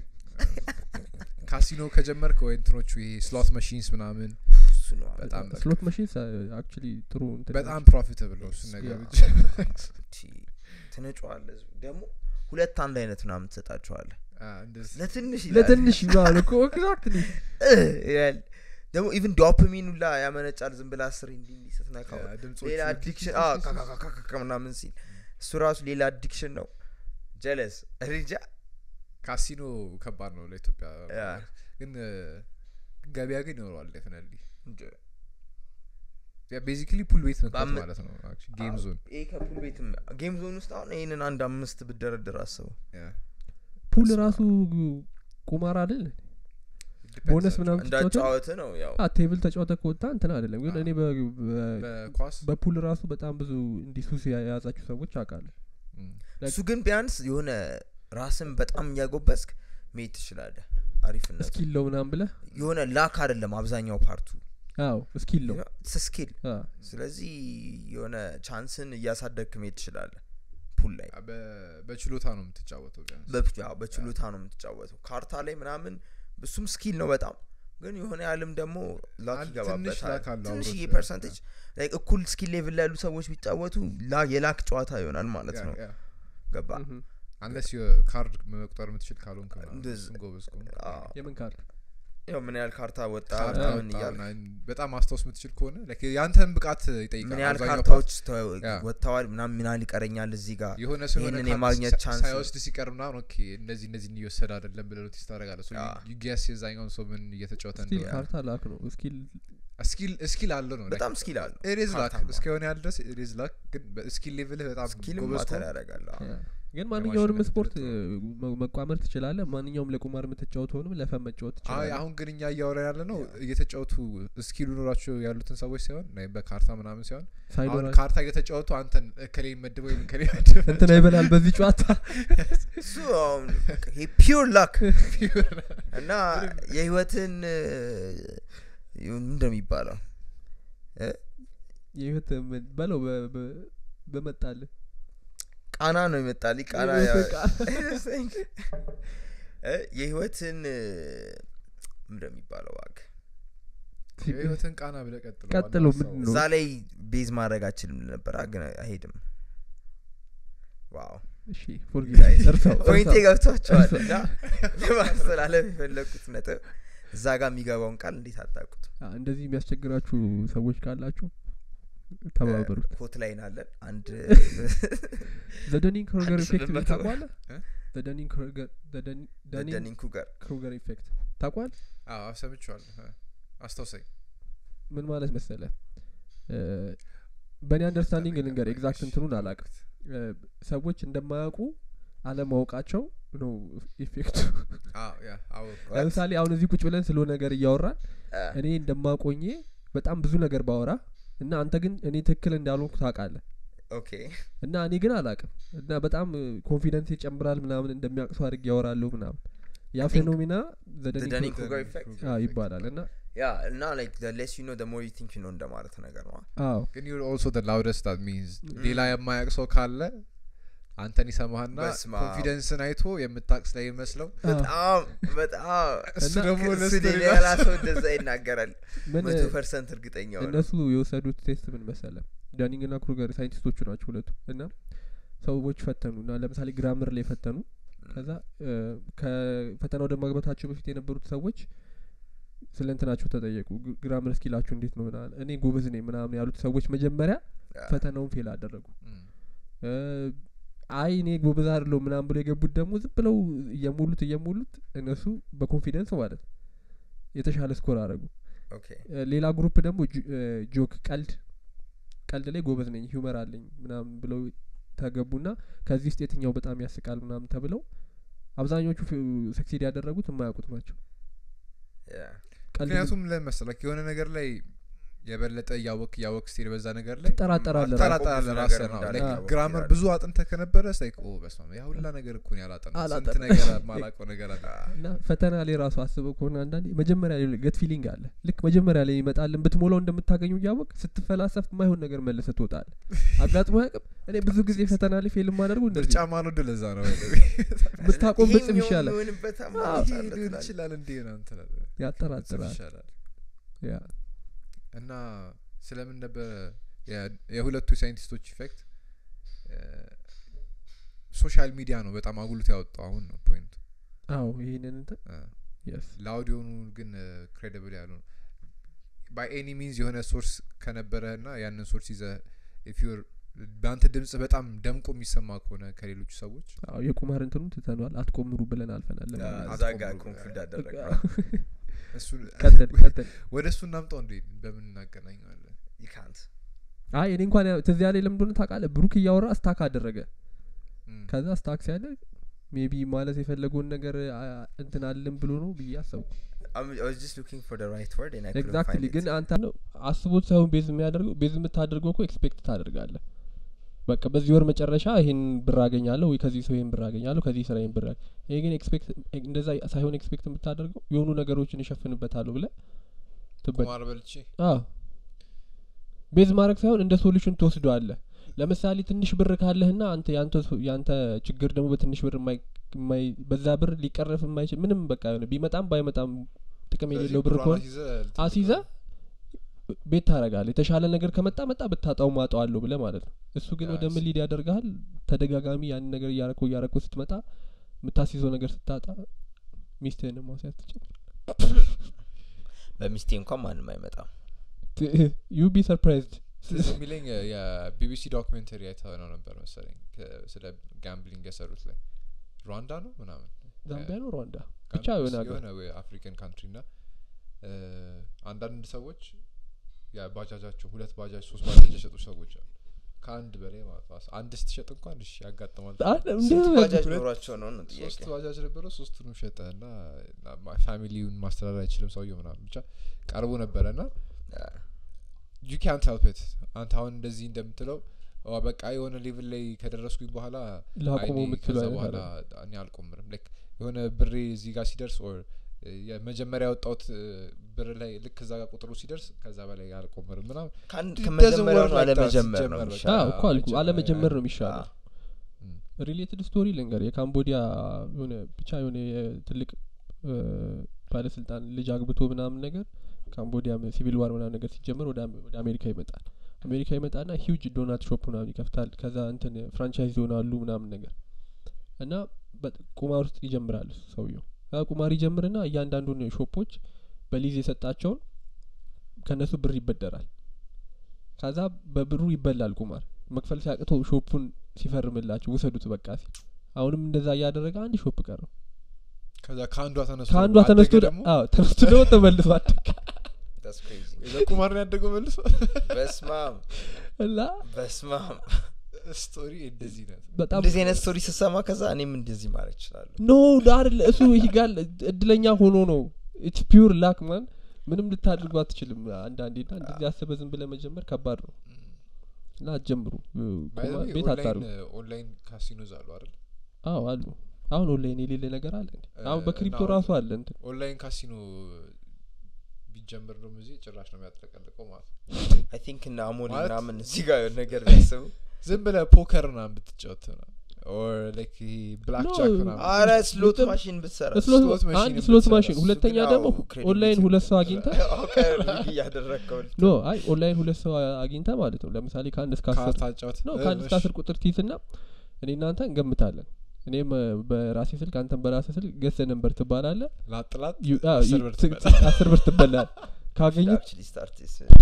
[SPEAKER 2] ካሲኖ ከጀመርክ ወይ እንትኖቹ ይሄ ስሎት ማሽንስ ምናምን
[SPEAKER 3] እሱ ነው
[SPEAKER 2] በጣም በቃ
[SPEAKER 1] ስሎት መሽንስ አክቹሊ ጥሩ እንትን
[SPEAKER 2] በጣም
[SPEAKER 1] ናቸው።
[SPEAKER 2] ፕሮፊታብል ነው እሱን ነገር
[SPEAKER 1] ያ።
[SPEAKER 2] ብቻ
[SPEAKER 3] ትንጫዋለ ደግሞ ሁለት አንድ አይነት ምናምን ትሰጣቸዋለ
[SPEAKER 2] አ፣ እንደዚህ
[SPEAKER 3] ለትንሽ ይላል።
[SPEAKER 1] ለትንሽ ይባል እኮ ኤግዛክትሊ
[SPEAKER 3] እህ ይላል ደግሞ ኢቭን ዶፓሚን ሁላ ያመነጫል ዝም ብላ ስር እንዲ እንዲ ስትነካው
[SPEAKER 2] ያ፣ ድምፆቹ
[SPEAKER 3] ሌላ አዲክሽን ምናምን ሲል እሱ ራሱ ሌላ አዲክሽን ነው ጀለስ ሪጃ
[SPEAKER 2] ካሲኖ ከባድ ነው ለኢትዮጵያ
[SPEAKER 3] ያ።
[SPEAKER 2] ግን ገበያ ግን ይኖረዋል ዴፍነትሊ
[SPEAKER 3] እንጂ
[SPEAKER 2] ቤዚክሊ ፑል ቤት መክፈት
[SPEAKER 3] በአም-
[SPEAKER 2] ማለት ነው ጌም ዞን
[SPEAKER 3] ይሄ ከፑል ቤትም ጌም ዞን ውስጥ አሁን ይህንን አንድ አምስት ብደረድር አስበው
[SPEAKER 1] ፑል ራሱ ቁማር አይደል ቦነስ ምናምን ትጫወተ
[SPEAKER 3] እንዳጫወት ነው ያው
[SPEAKER 1] ቴብል ተጫወተ ከወጣ እንትን አይደለም ግን እኔ በ- በ-
[SPEAKER 2] በኳስ
[SPEAKER 1] በፑል ራሱ በጣም ብዙ እንዲህ ሱስ የያ- የያዛችሁ ሰዎች አውቃለሁ
[SPEAKER 2] ም፣
[SPEAKER 3] እሱ ግን ቢያንስ የሆነ ራስን በጣም እያጎበስክ መሄድ ትችላለህ አሪፍነት
[SPEAKER 1] ስኪል ለው ምናምን ብለህ
[SPEAKER 3] የሆነ ላክ አይደለም አብዛኛው ፓርቱ
[SPEAKER 1] አዎ ስኪል ነው
[SPEAKER 3] ስኪል
[SPEAKER 1] አ፣
[SPEAKER 3] ስለዚህ የሆነ ቻንስን እያሳደግክ መሄድ ትችላለህ ፑል ላይ
[SPEAKER 2] በ- በችሎታ ነው የምትጫወተው ቢያንስ
[SPEAKER 3] በ- ያው በችሎታ ነው የምትጫወተው ካርታ ላይ ምናምን እሱም ስኪል ነው በጣም ግን የሆነ ያህልም ደግሞ ላክ
[SPEAKER 2] አንድ ትንሽ
[SPEAKER 3] ይገባበታል
[SPEAKER 2] ላክ አለው
[SPEAKER 3] ትንሽዬ
[SPEAKER 2] አብሮት።
[SPEAKER 3] ፐርሰንቴጅ ላይክ እኩል ስኪል ሌቭል ላይ ያሉ ሰዎች ቢጫወቱ ላ- የላክ ጨዋታ ይሆናል ማለት ነው ገባ
[SPEAKER 1] እህ።
[SPEAKER 2] አንለስ ካርድ መቁጠር የምትችል ካልሆንክ ምናምን፣
[SPEAKER 3] እንደዚ-
[SPEAKER 2] እሱን ጎበዝ ከሆንክ።
[SPEAKER 3] አዎ።
[SPEAKER 1] የምን ካርድ
[SPEAKER 3] ያው ምን ያህል ካርታ ወጣ
[SPEAKER 2] ካርድ
[SPEAKER 3] ምናምን
[SPEAKER 2] አወጣ
[SPEAKER 3] እያል
[SPEAKER 2] ምናምን በጣም ማስታወስ የምትችል ከሆነ like የአንተን ብቃት ይጠይቃል
[SPEAKER 3] ምን ያህል
[SPEAKER 2] አብዛኛው
[SPEAKER 3] ካርታዎች ተ-
[SPEAKER 2] ያ።
[SPEAKER 3] ወጥተዋል ምናምን ምን ያህል ይቀረኛል እዚህ ጋር
[SPEAKER 2] የሆነ ሰው የሆነ
[SPEAKER 3] ይህንን
[SPEAKER 2] ካርድ
[SPEAKER 3] የማግኘት
[SPEAKER 2] ሳ-
[SPEAKER 3] ቻንስ-
[SPEAKER 2] ሳይወስድ ሲቀር ምናምን ኦኬ እነዚህ እነዚህ እየወሰደ አይደለም ብለህ ኖቲስ ታደርጋለህ
[SPEAKER 3] ያ።
[SPEAKER 2] ዩጊያስ የዛኛውን ሰው ምን እየተጫወተ
[SPEAKER 1] ስቲል
[SPEAKER 2] እንደሆነ
[SPEAKER 1] ካርታ ላክ ነው ስኪል
[SPEAKER 2] ስኪል ስኪል አለው ነው
[SPEAKER 3] በጣም ስኪል አለው
[SPEAKER 2] ኢዝ ላክ
[SPEAKER 3] ካርታማ።
[SPEAKER 2] እስከሆነ ያህል ድረስ ኢዝ ላክ ግን ስኪል ሌቭልህ በጣም
[SPEAKER 3] ስኪልም
[SPEAKER 2] ጎበዝ
[SPEAKER 3] ማተር
[SPEAKER 2] ከሆንክ
[SPEAKER 3] ያደርጋል አዎ።
[SPEAKER 1] ያ። ግን ማንኛውንም
[SPEAKER 2] የማሸነፍ
[SPEAKER 1] ስፖርት
[SPEAKER 2] እድል
[SPEAKER 1] እ, መ- መቋመር ትችላለህ ማንኛውም ለቁማር የምትጫወት ሆንም ለፈን መጫወት
[SPEAKER 2] አይ
[SPEAKER 1] ትችላለህ
[SPEAKER 2] አሁን ግን እኛ እያወራ ያለ ነው እየተጫወቱ ስኪሉ ኖራቸው ያሉትን ሰዎች ሳይሆን ናይ በካርታ ምናምን ሲሆን አሁን
[SPEAKER 1] ሳይኖራ
[SPEAKER 2] ካርታ እየተጫወቱ አንተን እከሌ መድበው ወይም እከሌ መድበው
[SPEAKER 1] እንትና ይበላል በዚህ ጨዋታ
[SPEAKER 3] እሱ አሁን ይሄ ፒውር ላክ እና የህይወትን እ, ምንድን ነው የሚባለው
[SPEAKER 1] የህይወት ምን- በለው በ- በ- በመጣልህ
[SPEAKER 3] ቃና ነው ይመጣልኝ ቃና
[SPEAKER 1] የህይወት
[SPEAKER 3] ያ- እ፣ የህይወትን እ፣ ምንድን ነው የሚባለው ዋግ
[SPEAKER 2] የህይወትን ቃና ብለህ ቀጥሎ
[SPEAKER 1] ቀጥሎ
[SPEAKER 2] ዋናው
[SPEAKER 1] ምንድን
[SPEAKER 2] ሀሳቡ።
[SPEAKER 1] ነው?
[SPEAKER 3] እዛ ላይ ቤዝ ማድረግ አችልም ነበር አ- ግን አይሄድም ዋው
[SPEAKER 1] እሺ ፎርጊቭ እርሳው
[SPEAKER 3] ፖይንቴ
[SPEAKER 1] እርሳው።
[SPEAKER 3] ገብቷቸዋል
[SPEAKER 1] እርሳው።
[SPEAKER 3] እና ለማስተላለፍ የፈለግኩት ነጥብ እዛ ጋር የሚገባውን ቃል እንዴት አታውቁት
[SPEAKER 1] አ፣ እንደዚህ የሚያስቸግራችሁ ሰዎች ካላችሁ ተባበሩት
[SPEAKER 3] ኮት ላይን አለን አንድ
[SPEAKER 1] ዘደኒንግ ክሩገር
[SPEAKER 3] አንድ
[SPEAKER 1] ኢፌክት
[SPEAKER 3] ስምንት መቶ
[SPEAKER 1] ታቋለ
[SPEAKER 2] እ?
[SPEAKER 1] ዘደኒንግ ክሩገር
[SPEAKER 3] ደኒን ኩገር
[SPEAKER 1] ክሩገር ኢፌክት ታቋል
[SPEAKER 2] አዎ ሰምቼዋለሁ እ፣ አስታውሰኝ
[SPEAKER 1] ምን ማለት መሰለ እ፣ በእኔ አንደርስታንዲንግ ልንገር ኤግዛክት እንትኑን አላቅም ሰዎች እንደማያውቁ አለማወቃቸው ነው ኢፌክቱ
[SPEAKER 2] አዎ ያ አዎ
[SPEAKER 1] ለምሳሌ አሁን እዚህ ቁጭ ብለን ስለሆነ ነገር እያወራን እኔ እንደማቆኜ በጣም ብዙ ነገር ባወራ እና አንተ ግን እኔ ትክክል እንዳልሆንኩ ታውቃለህ
[SPEAKER 3] ኦኬ
[SPEAKER 1] እና እኔ ግን አላቅም እና በጣም ኮንፊደንስ ይጨምራል ምናምን እንደሚያቅሱ አድርግ ያወራለሁ ምናምን ያ
[SPEAKER 3] I think
[SPEAKER 1] ፌኖሚና
[SPEAKER 3] the
[SPEAKER 1] ዘደኒ
[SPEAKER 3] Dunning-Kruger effect
[SPEAKER 1] ይባላል እና
[SPEAKER 3] ያ እና ላይክ ሌስ ዩ ኖ ደ ሞር ዩ ቲንክ ዩ ኖ እንደማለት ነገር ነው
[SPEAKER 1] አዎ
[SPEAKER 2] ግን ዩር ኦልሶ ደ ላውደስት ዳት ሚንስ ሌላ የማያቅ ሰው ካለ አንተን ይሰማህና
[SPEAKER 3] በስመ አብ።
[SPEAKER 2] ኮንፊደንስን አይቶ የምታቅ ስለሚመስለው
[SPEAKER 3] በጣም በጣም
[SPEAKER 2] እሱ ደግሞ
[SPEAKER 3] እሱ
[SPEAKER 2] ለስቶሪ
[SPEAKER 3] ሌላ ሰው እንደዛ ይናገራል
[SPEAKER 1] ምን
[SPEAKER 3] መቶ ፐርሰንት እርግጠኛ ሆነ
[SPEAKER 1] እነሱ የወሰዱት ቴስት ምን መሰለ ዳኒንግ ና ክሩገር ሳይንቲስቶቹ ናቸው ሁለቱ እና ሰዎች ፈተኑ እና ለምሳሌ ግራምር ላይ ፈተኑ ከዛ እ፣ ከፈተና ወደ ማግባታቸው በፊት የነበሩት ሰዎች ስለ እንትናቸው ተጠየቁ ግ- ግራምር እስኪላችሁ እንዴት ነው ምናምን እኔ ጎበዝ ነኝ ምናምን ያሉት ሰዎች መጀመሪያ
[SPEAKER 3] ያ፣
[SPEAKER 1] ፈተናውን ፌል አደረጉ
[SPEAKER 2] ም፣
[SPEAKER 1] እ፣ አይ እኔ ጎበዝ አይደለሁ ምናምን ብሎ የገቡት ደግሞ ዝም ብለው እየሞሉት እየሞሉት እነሱ በኮንፊደንስ ማለት ነው የተሻለ ስኮር አደረጉ
[SPEAKER 3] ኦኬ
[SPEAKER 1] እ፣ ሌላ ግሩፕ ደግሞ ጆ- እ፣ ጆክ ቀልድ ቀልድ ላይ ጎበዝ ነኝ ሂውመር አለኝ ምናምን ብለው ተገቡና ከዚህ ውስጥ የትኛው በጣም ያስቃል ምናምን ተብለው አብዛኞቹ ሰክሲድ ያደረጉት የማያውቁት ናቸው
[SPEAKER 3] ያ፣
[SPEAKER 1] ቀልድ
[SPEAKER 2] ምክንያቱም ለመሰለክ የሆነ ነገር ላይ የበለጠ እያወቅ እያወቅ ስትሄድ በዛ ነገር ላይ
[SPEAKER 1] ትጠራጠራለህ
[SPEAKER 3] አታላ-
[SPEAKER 1] ራስህ።
[SPEAKER 2] ጠራጠራለህ
[SPEAKER 3] ብዙ
[SPEAKER 2] ራስህ
[SPEAKER 3] ነገር
[SPEAKER 2] ነው
[SPEAKER 3] እንዳለ
[SPEAKER 2] Like
[SPEAKER 1] ያወቅ
[SPEAKER 2] ግራመር
[SPEAKER 3] ይላል።
[SPEAKER 2] ብዙ አጥንተህ ከነበረ ስላይክ ኦ በስመ አብ ያ ሁላ ነገር እኮ ነው ያላጠና ስንት
[SPEAKER 1] አላጠናም።
[SPEAKER 2] ነገር ማላቀው ነገር አለ
[SPEAKER 1] እና ፈተና ላይ ራሱ አስበው ከሆነ አንዳንዴ መጀመሪያ ላይ ገት ፊሊንግ አለ ልክ መጀመሪያ ላይ ይመጣልን ብትሞላው እንደምታገኙ እያወቅ ስትፈላሰፍ ማይሆን ነገር መልሰ ትወጣለ አጋጥሞ ያቅም እኔ ብዙ ጊዜ ፈተና ላይ ፌል ማደርጉ እንደዚህ
[SPEAKER 2] ምርጫ ማንወድ ለዛ ነው
[SPEAKER 1] ብታቆም
[SPEAKER 3] ይሄኛው
[SPEAKER 1] ብጽም ይሻላል
[SPEAKER 3] የሚሆንበት
[SPEAKER 1] አዎ፣
[SPEAKER 3] አማራጭ
[SPEAKER 2] ይሄ
[SPEAKER 3] አለ
[SPEAKER 2] ሊሆን
[SPEAKER 3] ትላለህ።
[SPEAKER 2] ይችላል እንዴ ነው እንትላለ
[SPEAKER 1] ያጠራጥራል
[SPEAKER 2] ይሻላል
[SPEAKER 1] ያ
[SPEAKER 2] እና ስለምን ነበረ የ- የሁለቱ ሳይንቲስቶች ኢፌክት ሶሻል ሚዲያ ነው በጣም አጉልቶ ያወጣው አሁን ነው ፖይንቱ
[SPEAKER 1] አዎ ይህንን እንትን የስ
[SPEAKER 2] ላውድ የሆኑ ግን ክሬዲብል ያሉ ነው ባይ ኤኒ ሚንስ የሆነ ሶርስ ከነበረህ ና ያንን ሶርስ ይዘ ኢፍ ዩር በአንተ ድምጽ በጣም ደምቆ የሚሰማ ከሆነ ከሌሎቹ ሰዎች
[SPEAKER 1] አዎ የቁማር እንትኑ ትተኗል አትቆምሩ ብለን አልፈናል
[SPEAKER 3] ያ፣
[SPEAKER 1] ለማለት ነው።
[SPEAKER 3] እዛ ጋር
[SPEAKER 2] አትቆምሩ።
[SPEAKER 3] ኮንክሉድ አደረግ
[SPEAKER 1] በቃ
[SPEAKER 2] እሱን
[SPEAKER 1] ቀጥል ቀጥል
[SPEAKER 2] ወደ እሱ እናምጣው እንዴ በምን እናገናኘዋለን
[SPEAKER 3] you can't
[SPEAKER 1] አይ እኔ እንኳን ያው ትዝ ያለ ለምንደሆነ ታውቃለህ ብሩክ እያወራ ስታክ አደረገ
[SPEAKER 2] እም።
[SPEAKER 1] ከዛ ስታክ ሲያለ ሜቢ ማለት የፈለገውን ነገር አ- እንትን አለን ብሎ ነው ብዬ አሰብኩ
[SPEAKER 3] I'm, I was just looking for the right word and I couldn't
[SPEAKER 1] ኤግዛክትሊ
[SPEAKER 3] find
[SPEAKER 1] ግን
[SPEAKER 3] it.
[SPEAKER 1] አንተ ነው አስቦት ሳይሆን ቤዝ የሚያደርገው ቤዝ የምታደርገው እኮ ኤክስፔክት ታደርጋለህ በቃ በዚህ ወር መጨረሻ ይሄን ብር አገኛለሁ ወይ ከዚህ ሰው ይሄን ብር አገኛለሁ ከዚህ ስራ ይሄን ብር አገ- ይሄ ግን ኤክስፔክት እንደዛ ሳይሆን ኤክስፔክት የምታደርገው የሆኑ ነገሮችን እሸፍንበታለሁ ብለህ ትበ
[SPEAKER 2] ቁማር በልቼ
[SPEAKER 1] አዎ ቤዝ ማድረግ ሳይሆን እንደ ሶሉሽን ትወስደዋለህ ለምሳሌ ትንሽ ብር ካለህና አንተ ያንተ ሶ- ያንተ ችግር ደግሞ በትንሽ ብር የማይ የማይ በዛ ብር ሊቀረፍ የማይችል ምንም በቃ የሆነ ቢመጣም ባይመጣም ጥቅም
[SPEAKER 2] ስለዚህ
[SPEAKER 1] የሌለው ብር
[SPEAKER 2] ብሯን
[SPEAKER 1] ከሆነ
[SPEAKER 2] አስይዘህ ልትል
[SPEAKER 1] አስይዘ ቤት ታረጋል የተሻለ ነገር ከመጣ መጣ ብታጣው ማጠዋለሁ ብለ ማለት ነው እሱ ግን
[SPEAKER 2] ያ
[SPEAKER 1] ወደ ምን
[SPEAKER 2] እሱ-
[SPEAKER 1] ሊድ ያደርግሃል ተደጋጋሚ ያንን ነገር እያረከው እያረከው ስትመጣ የምታስይዘው ነገር ስታጣ ሚስትህንም ማስያዝ ትችል
[SPEAKER 3] በሚስቴ እንኳን ማንም አይመጣም
[SPEAKER 1] ዩ ቢ ሰርፕራይዝድ
[SPEAKER 2] ትዝ የሚለኝ የ- የቢቢሲ ዶክሜንተሪ አይተህ ነው ነበር መሰለኝ ከ- ስለ ጋምብሊንግ የሰሩት ላይ ሩዋንዳ ነው ምናምን
[SPEAKER 1] ዛምቢያ ነው ሩዋንዳ
[SPEAKER 2] ጋም-
[SPEAKER 1] ብቻ የሆነ ሀገር
[SPEAKER 2] የሆነ አፍሪካን ካንትሪ ና አንዳንድ ሰዎች ያ ባጃጃቸው ሁለት ባጃጅ ሶስት ባጃጅ የሸጡ ሰዎች አሉ ከአንድ በላይ ማለት ነው አንድ ስትሸጥ እንኳን እሺ ያጋጥማል
[SPEAKER 1] አለ እንዴ
[SPEAKER 3] ስንት
[SPEAKER 1] ነው
[SPEAKER 3] ባጃጅ
[SPEAKER 2] ሁለት-
[SPEAKER 3] ኖሯቸው ነው ነው
[SPEAKER 2] ሶስት
[SPEAKER 3] ጥያቄ
[SPEAKER 2] ባጃጅ ነበረ ሶስቱንም ሸጠ እና ፋሚሊውን ማስተዳደር አይችልም ሰውየው ምናምን ብቻ ቀርቦ ነበረ ና ዩ ካንት ሄልፕ ኢት አንተ አሁን እንደዚህ እንደምትለው ዋ በቃ የሆነ ሌቭል ላይ ከደረስኩኝ በኋላ
[SPEAKER 1] ላቆመው
[SPEAKER 2] አይኔ
[SPEAKER 1] የምትለው
[SPEAKER 2] ከዛ
[SPEAKER 1] አይነት
[SPEAKER 2] በኋላ
[SPEAKER 1] አይደለም።
[SPEAKER 2] እኔ አልቆምርም ላይክ የሆነ ብሬ እዚህ ጋር ሲደርስ ኦር የመጀመሪያ ያወጣሁት እ፣ ብር ላይ ልክ እዛ ጋር ቁጥሩ ሲደርስ ከዛ በላይ አልቆምርም ምናምን
[SPEAKER 3] ከአንድ
[SPEAKER 2] It
[SPEAKER 3] ከመጀመሪያው
[SPEAKER 2] doesn't
[SPEAKER 3] ነው
[SPEAKER 2] work like that
[SPEAKER 3] አለመጀመር ነው
[SPEAKER 2] ሲጀመር በቃ።
[SPEAKER 3] የሚሻለው።
[SPEAKER 1] አዎ እኮ አልኩ
[SPEAKER 2] አይጀምር-
[SPEAKER 1] አለመጀመር ነው
[SPEAKER 3] አዎ።
[SPEAKER 1] የሚሻለው
[SPEAKER 2] እም፣
[SPEAKER 1] ሪሌትድ ስቶሪ ልንገር የካምቦዲያ የሆነ ብቻ የሆነ የትልቅ እ፣ ባለስልጣን ልጅ አግብቶ ምናምን ነገር ካምቦዲያ ሲቪል ዋር ምናምን ነገር ሲጀመር ወደ አሜ- ወደ አሜሪካ ይመጣል አሜሪካ ይመጣና ሂውጅ ዶናት ሾፕ ምናምን ይከፍታል ከዛ እንትን ፍራንቻይዝ ይሆናሉ ምናምን ነገር እና በ- ቁማር ውስጥ ይጀምራል እሱ ሰውየው ከዛ ቁማር ይጀምርና እያንዳንዱን ሾፖች በሊዝ የሰጣቸውን ከእነሱ ብር ይበደራል ከዛ በብሩ ይበላል ቁማር መክፈል ሲያቅቶ ሾፑን ሲፈርምላቸው ውሰዱት በቃ ሲል አሁንም እንደዛ እያደረገ አንድ ሾፕ ቀረው
[SPEAKER 2] ከዛ ከአንዷ ተነስቶ
[SPEAKER 1] ከአንዷ
[SPEAKER 2] አደገ
[SPEAKER 1] ተነስቶ ደ-
[SPEAKER 2] ደግሞ
[SPEAKER 1] አዎ ተነስቶ ደግሞ ተመልሶ አደገ
[SPEAKER 3] That's crazy.
[SPEAKER 2] በቁማር ነው ያደገው መልሶ
[SPEAKER 3] በስማም
[SPEAKER 1] እና
[SPEAKER 3] በስማም
[SPEAKER 2] ስቶሪ እንደዚህ ነው
[SPEAKER 1] በጣም
[SPEAKER 3] እንደዚህ አይነት ስቶሪ ስሰማ ከዛ እኔም እንደዚህ ማድረግ እችላለሁ
[SPEAKER 1] ኖ አይደለ እሱ ይጋል እድለኛ ሆኖ ነው ኢትስ ፒውር ላክ ማን ምንም ልታደርጉ አትችልም አንዳንዴ ና እንደዚህ አስበ ዝም ብለ መጀመር ከባድ ነው እና አትጀምሩ እ, ቁማር ቤት አታርጉ
[SPEAKER 2] ኦንላይን ካሲኖዝ አሉ አይደል
[SPEAKER 1] አዎ አሉ አሁን ኦንላይን የሌለ ነገር አለ እንዴ አሁን
[SPEAKER 2] እ,
[SPEAKER 1] በክሪፕቶ
[SPEAKER 2] እና
[SPEAKER 1] ራሱ አለ እንትን
[SPEAKER 2] ኦንላይን ካሲኖ ቢጀምር ደግሞ እዚህ ጭራሽ ነው የሚያጥለቀልቀው ማለት ነው
[SPEAKER 3] አይ ቲንክ እነ አሞሌ
[SPEAKER 2] ማለት-
[SPEAKER 3] ምናምን እዚህ ጋር የሆነ ነገር ቢያስቡ
[SPEAKER 2] ዝም ብለ ፖከር ና ብትጫወት ነው ኦር ላይክ ብላክ
[SPEAKER 1] No,
[SPEAKER 2] ጃክ ምናምን
[SPEAKER 3] አረ ስሎት
[SPEAKER 1] በጣም-
[SPEAKER 3] ማሽን ብትሰራ
[SPEAKER 1] ስሎት
[SPEAKER 2] ስሎት ማሽን
[SPEAKER 1] አንድ ስሎት
[SPEAKER 2] ብትሰራ፣
[SPEAKER 1] ማሽን
[SPEAKER 2] እሱ
[SPEAKER 1] ሁለተኛ
[SPEAKER 3] ግን
[SPEAKER 1] ደግሞ
[SPEAKER 3] አዎ፣ credibility
[SPEAKER 1] ኦንላይን ሁለት ሰው አግኝተ
[SPEAKER 3] አውቀህ ሪግ እያደረግከው
[SPEAKER 1] ኖ አይ ኦንላይን ሁለት ሰው አግኝተ ማለት ነው ለምሳሌ ከአንድ እስከ አስር
[SPEAKER 2] ካርታ ጫወት
[SPEAKER 1] ነው ከአንድ እስከ አስር ቁጥር ትይዝና እኔ እናንተ እንገምታለን እኔም እ, በራሴ ስልክ አንተን በራሴ ስልክ ገሰ ነንበር ትባላለ
[SPEAKER 2] ላጥላት
[SPEAKER 1] ዩ- አ,
[SPEAKER 2] አስር
[SPEAKER 1] ዩ-
[SPEAKER 2] ብር
[SPEAKER 1] ት-
[SPEAKER 2] ትበላለህ።
[SPEAKER 1] ት- አስር ብር ትበላል ካገኙት
[SPEAKER 3] አክቹሊ ስታርት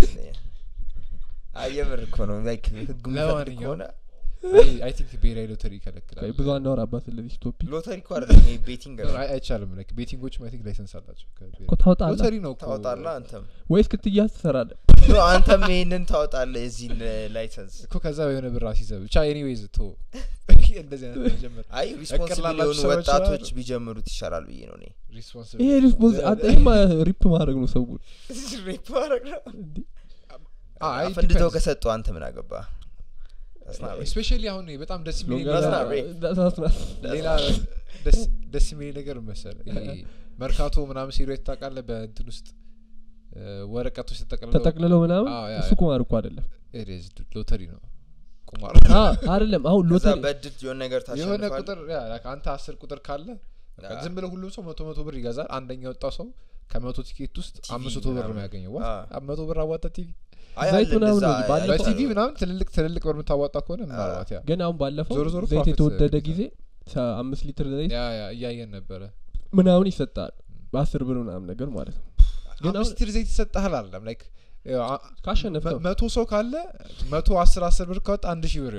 [SPEAKER 3] አየምር እኮ ነው ላይክ ህጉ የሚፈቅድ
[SPEAKER 2] ለማንኛውም
[SPEAKER 3] ከሆነ
[SPEAKER 2] አይ ቲንክ ብሔራዊ ሎተሪ ይከለክላል
[SPEAKER 1] ብዙ አናወራባት ስለዚህ ቶፒክ
[SPEAKER 3] ሎተሪ እኮ አይደለም ይሄ ቤቲንግ ነው
[SPEAKER 2] አይ- አይቻልም ላይክ ቤቲንጎችም አይ ቲንክ ላይሰንስ አላቸው ከብሔራዊ-
[SPEAKER 1] እኮ ታወጣለህ
[SPEAKER 2] ሎተሪ ነው እኮ
[SPEAKER 3] ታወጣላ አንተም
[SPEAKER 1] ወይስ ክትያዝ ትሰራለ
[SPEAKER 3] ኖ አንተም ይሄንን ታወጣለ የዚህን ላይሰንስ
[SPEAKER 2] እኮ ከዛ የሆነ ብር አስይዘህ ብቻ ኤኒዌይዝ ቶ እንደዚህ አይነት መጀመር
[SPEAKER 3] አይ ሪስፖንሲብል
[SPEAKER 2] ላላችሁ
[SPEAKER 3] የሆኑ
[SPEAKER 2] ሰዎች
[SPEAKER 3] ወጣቶች
[SPEAKER 2] አሉ።
[SPEAKER 3] ቢጀምሩት ይሻላል ብዬ ነው እኔ
[SPEAKER 2] ሪስፖንሲብል
[SPEAKER 1] ይሄ ሪስፖንስ አንተ ይሄማ ሪፕ ማድረግ ነው ሰው
[SPEAKER 3] ሬፕ ማድረግ ነው
[SPEAKER 2] አይ
[SPEAKER 3] አፈንድተው ከሰጡ አንተ ምን አገባ
[SPEAKER 2] ስፔሻሊ አሁን በጣም ደስ የሚለኝ
[SPEAKER 3] That's
[SPEAKER 2] ነገር-
[SPEAKER 3] not rape.
[SPEAKER 2] ሌላ ደስ- ደስ የሚለኝ ነገር መሰለ ይሄ መርካቶ ምናምን ሲሮት ታውቃለህ በእንትን ውስጥ እ፣ ወረቀቶች ተጠቅልለው
[SPEAKER 1] ተጠቅልለው ምናምን
[SPEAKER 2] አዎ፣ ያ፣
[SPEAKER 1] እሱ
[SPEAKER 2] ያ።
[SPEAKER 1] ቁማር እኮ አይደለም
[SPEAKER 2] It is ሎተሪ ነው ቁማር
[SPEAKER 1] አ አይደለም አሁን
[SPEAKER 3] ከዛ
[SPEAKER 1] ሎተሪ
[SPEAKER 3] በድል የሆነ ነገር
[SPEAKER 2] የሆነ
[SPEAKER 3] ታሸንፋል
[SPEAKER 2] ቁጥር ያ፣ like አንተ አስር ቁጥር ካለ በቃ
[SPEAKER 3] ያ።
[SPEAKER 2] ዝም ብለው ሁሉም ሰው መቶ መቶ ብር ይገዛል አንደኛ የወጣው ሰው ከመቶ ቲኬት ውስጥ
[SPEAKER 3] ቲቪ
[SPEAKER 2] አምስት መቶ ብር ነው
[SPEAKER 3] ምናምን።
[SPEAKER 2] ያገኘው
[SPEAKER 3] አ።
[SPEAKER 2] What? መቶ ብር አዋጣ ቲቪ
[SPEAKER 3] አይ
[SPEAKER 1] ዘይት
[SPEAKER 3] አለ
[SPEAKER 1] ምናምን
[SPEAKER 3] እንደዛ
[SPEAKER 1] ነው እንጂ ባለፈው-
[SPEAKER 3] አይነት
[SPEAKER 2] በቲቪ
[SPEAKER 3] ነው።
[SPEAKER 2] ምናምን ትልልቅ ትልልቅ ብር የምታዋጣ ከሆነ ምናልባት ያ
[SPEAKER 1] ግን አሁን ባለፈው
[SPEAKER 2] ዞሮ ዞሮ
[SPEAKER 1] ዘይት
[SPEAKER 2] profit
[SPEAKER 1] የተወደደ
[SPEAKER 2] ግዴታ።
[SPEAKER 1] ጊዜ ሰ- አምስት ሊትር ዘይት
[SPEAKER 2] ያ ያ እያየን ነበረ
[SPEAKER 1] ምናምን ይሰጣል በአስር ብር ምናምን ነገር ማለት ነው ግን
[SPEAKER 2] አምስት ሊትር ዘይት ይሰጥሃል አለም ላይክ
[SPEAKER 1] ካሸነፍ
[SPEAKER 2] መ- መቶ ሰው ካለ መቶ አስር አስር ብር ካወጣ አንድ ሺህ ብር ይሆናል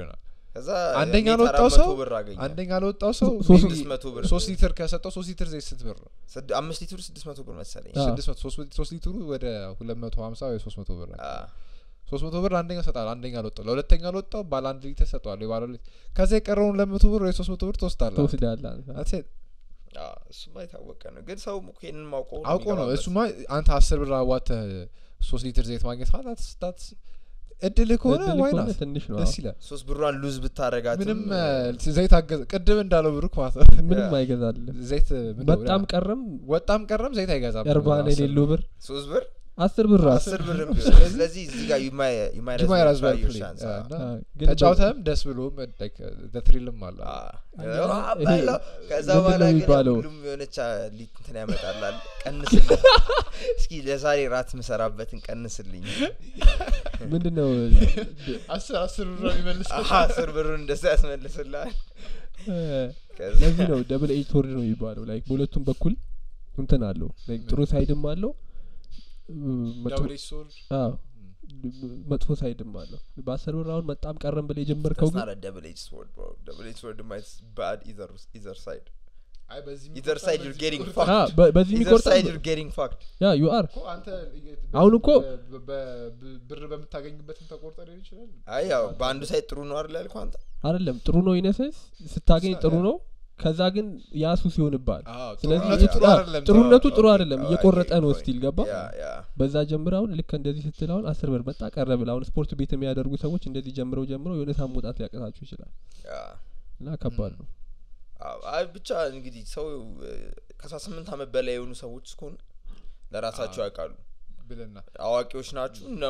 [SPEAKER 3] ከዛ
[SPEAKER 2] አንደኛ
[SPEAKER 3] ኔት
[SPEAKER 2] ለወጣው
[SPEAKER 3] 400
[SPEAKER 2] ሰው
[SPEAKER 3] ብር አገኘ
[SPEAKER 2] አንደኛ ለወጣው ሰው
[SPEAKER 1] ሶስት-
[SPEAKER 2] maybe
[SPEAKER 3] 600 ብር
[SPEAKER 2] ሶስት ሊትር ከሰጠው ሶስት ሊትር ዘይት ስንት ብር ነው
[SPEAKER 3] ስድ- አምስት ሊትሩ ስድስት መቶ ብር መሰለኝ
[SPEAKER 1] አዎ።
[SPEAKER 2] ስድስት መቶ ሶስት- ሶስት ሊትሩ ወደ ሁለት መቶ ሀምሳ ወይ ሶስት መቶ ብር ነው
[SPEAKER 3] አ፣
[SPEAKER 2] ሶስት መቶ ብር አንደኛው ሰጣል አንደኛ ለወጣው ለሁለተኛ ለወጣው ባለ አንድ ሊትር ሰጠዋል ባለ ሁለት ከዛ የቀረውን ለመቶ ብር ወይ ሶስት መቶ ብር ትወስዳለህ
[SPEAKER 1] ትወስዳለህ አንተ።
[SPEAKER 2] That's it።
[SPEAKER 3] አ፣ እሱማ የታወቀ ነው ግን ሰው እኮ ይሄንን ማውቀው
[SPEAKER 2] አውቆ ነው እሱማ አንተ አስር ብር አዋተህ ሶስት ሊትር ዘይት ማግኘት ማለት that's እድልህ ከሆነ
[SPEAKER 1] እድል
[SPEAKER 2] ዋይ
[SPEAKER 1] ከሆነ
[SPEAKER 2] ናት
[SPEAKER 1] ትንሽ ነው
[SPEAKER 2] ደስ
[SPEAKER 1] አዎ።
[SPEAKER 2] ይላል
[SPEAKER 3] ሶስት ብሯን ሉዝ ብታረጋት
[SPEAKER 2] ምንም እ፣ ዘይት አገዘ ቅድም እንዳለው ብሩክ ማለት ነው
[SPEAKER 1] ምንም
[SPEAKER 3] ያ።
[SPEAKER 1] አይገዛልም
[SPEAKER 2] ዘይት ምንድን ነው
[SPEAKER 1] በጣም
[SPEAKER 2] ብለህ-
[SPEAKER 1] ቀረም
[SPEAKER 2] ወጣም ቀረም ዘይት አይገዛም
[SPEAKER 1] እርባን
[SPEAKER 2] አስር
[SPEAKER 1] የሌለው ብር
[SPEAKER 3] ሶስት ብር
[SPEAKER 1] አስር ብር ራሱ
[SPEAKER 3] አስር ብር ቢሆን ስለዚህ እዚህ ጋር you might- you might as
[SPEAKER 2] You might
[SPEAKER 3] well
[SPEAKER 2] as well
[SPEAKER 3] try your
[SPEAKER 2] play.
[SPEAKER 3] chance,
[SPEAKER 2] አ፣
[SPEAKER 3] አ።
[SPEAKER 2] እና
[SPEAKER 1] አዎ፣ ግን
[SPEAKER 2] ተጫውተህም ደስ ብሎም ትሪልም አለ
[SPEAKER 3] አ፣
[SPEAKER 1] አንድ
[SPEAKER 3] አ፣
[SPEAKER 1] ይሄ
[SPEAKER 3] በለው። ከዛ
[SPEAKER 1] ምንድን
[SPEAKER 3] በኋላ
[SPEAKER 1] ነው
[SPEAKER 3] ግን
[SPEAKER 1] የሚባለው?
[SPEAKER 3] ሁሉም የሆነች አ፣ ሊት እንትን ያመጣላል ቀንስልኝ እስኪ ለዛሬ ራት ምሰራበትን ቀንስልኝ
[SPEAKER 1] ምንድን ነው
[SPEAKER 2] አስር አስር ብር ነው የሚመልሰው
[SPEAKER 3] አሀ፣ አስር ብሩን እንደዛ ያስመልስልሃል
[SPEAKER 1] እ፣
[SPEAKER 3] ከዛ-
[SPEAKER 1] ለዚህ ነው ደብል ኤጅ ቶርድ ነው የሚባለው ላይክ በሁለቱም በኩል እንትን አለው ላይክ ጥሩ ሳይድም አለው እ፣ መጥፎ-
[SPEAKER 2] Double edged sword?
[SPEAKER 1] አዎ፣ መጥፎ ሳይድም አለው በአስር ብር አሁን መጣም ቀረም ብለ የጀመርከው
[SPEAKER 3] That's
[SPEAKER 1] ግን
[SPEAKER 3] not a double edged sword, bro. Double edged sword might be bad either either side.
[SPEAKER 2] አይ በዚህ
[SPEAKER 3] Either
[SPEAKER 2] የሚቆርጣል፣
[SPEAKER 3] side you're
[SPEAKER 2] በዚህ
[SPEAKER 3] getting
[SPEAKER 2] የሚቆርጣል።
[SPEAKER 3] fucked.
[SPEAKER 1] አ፣ በ- በዚህ
[SPEAKER 3] Either
[SPEAKER 1] የሚቆርጣ
[SPEAKER 3] side you're getting fucked.
[SPEAKER 1] ያ ዩ አር
[SPEAKER 2] እኮ አንተ
[SPEAKER 1] አሁን እኮ-
[SPEAKER 2] በ- በ- በ- ብር በምታገኝበትም ተቆርጠ ሊሆን ይችላል
[SPEAKER 3] አይ ያው በአንዱ ሳይድ ጥሩ ነው አይደል ያልኩህ አንተ?
[SPEAKER 1] አይደለም ጥሩ ነው ኢነሰንስ ስታገኝ ጥሩ ነው ከዛ ግን ያሱ ሲሆንባል
[SPEAKER 2] አዎ፣
[SPEAKER 1] ስለዚህ
[SPEAKER 2] ጥሩነቱ
[SPEAKER 1] ያ-
[SPEAKER 2] ጥሩ
[SPEAKER 1] ያ፣
[SPEAKER 2] አይደለም
[SPEAKER 1] ጥሩነቱ ጥሩ
[SPEAKER 3] Okay,
[SPEAKER 1] አይደለም
[SPEAKER 3] oh, I
[SPEAKER 1] እየቆረጠ
[SPEAKER 3] get
[SPEAKER 1] ነው
[SPEAKER 3] your
[SPEAKER 1] ስቲል
[SPEAKER 3] point.
[SPEAKER 1] ገባ
[SPEAKER 3] Yeah, yeah.
[SPEAKER 1] በዛ ጀምር አሁን ልክ እንደዚህ ስትል አሁን አስር ብር መጣ ቀረ ብለ አሁን ስፖርት ቤት የሚያደርጉ ሰዎች እንደዚህ ጀምረው ጀምረው የሆነ ሰዓት መውጣት ሊያቀታችሁ ይችላል
[SPEAKER 3] Yeah.
[SPEAKER 1] እና ከባድ ነው
[SPEAKER 3] አዎ፣ አይ ብቻ እንግዲህ ሰው ከአስራ ስምንት አመት በላይ የሆኑ ሰዎች እስከሆኑ ለራሳቸው
[SPEAKER 2] አዎ።
[SPEAKER 3] ያውቃሉ
[SPEAKER 2] ብልና
[SPEAKER 3] አዋቂዎች ናችሁ እና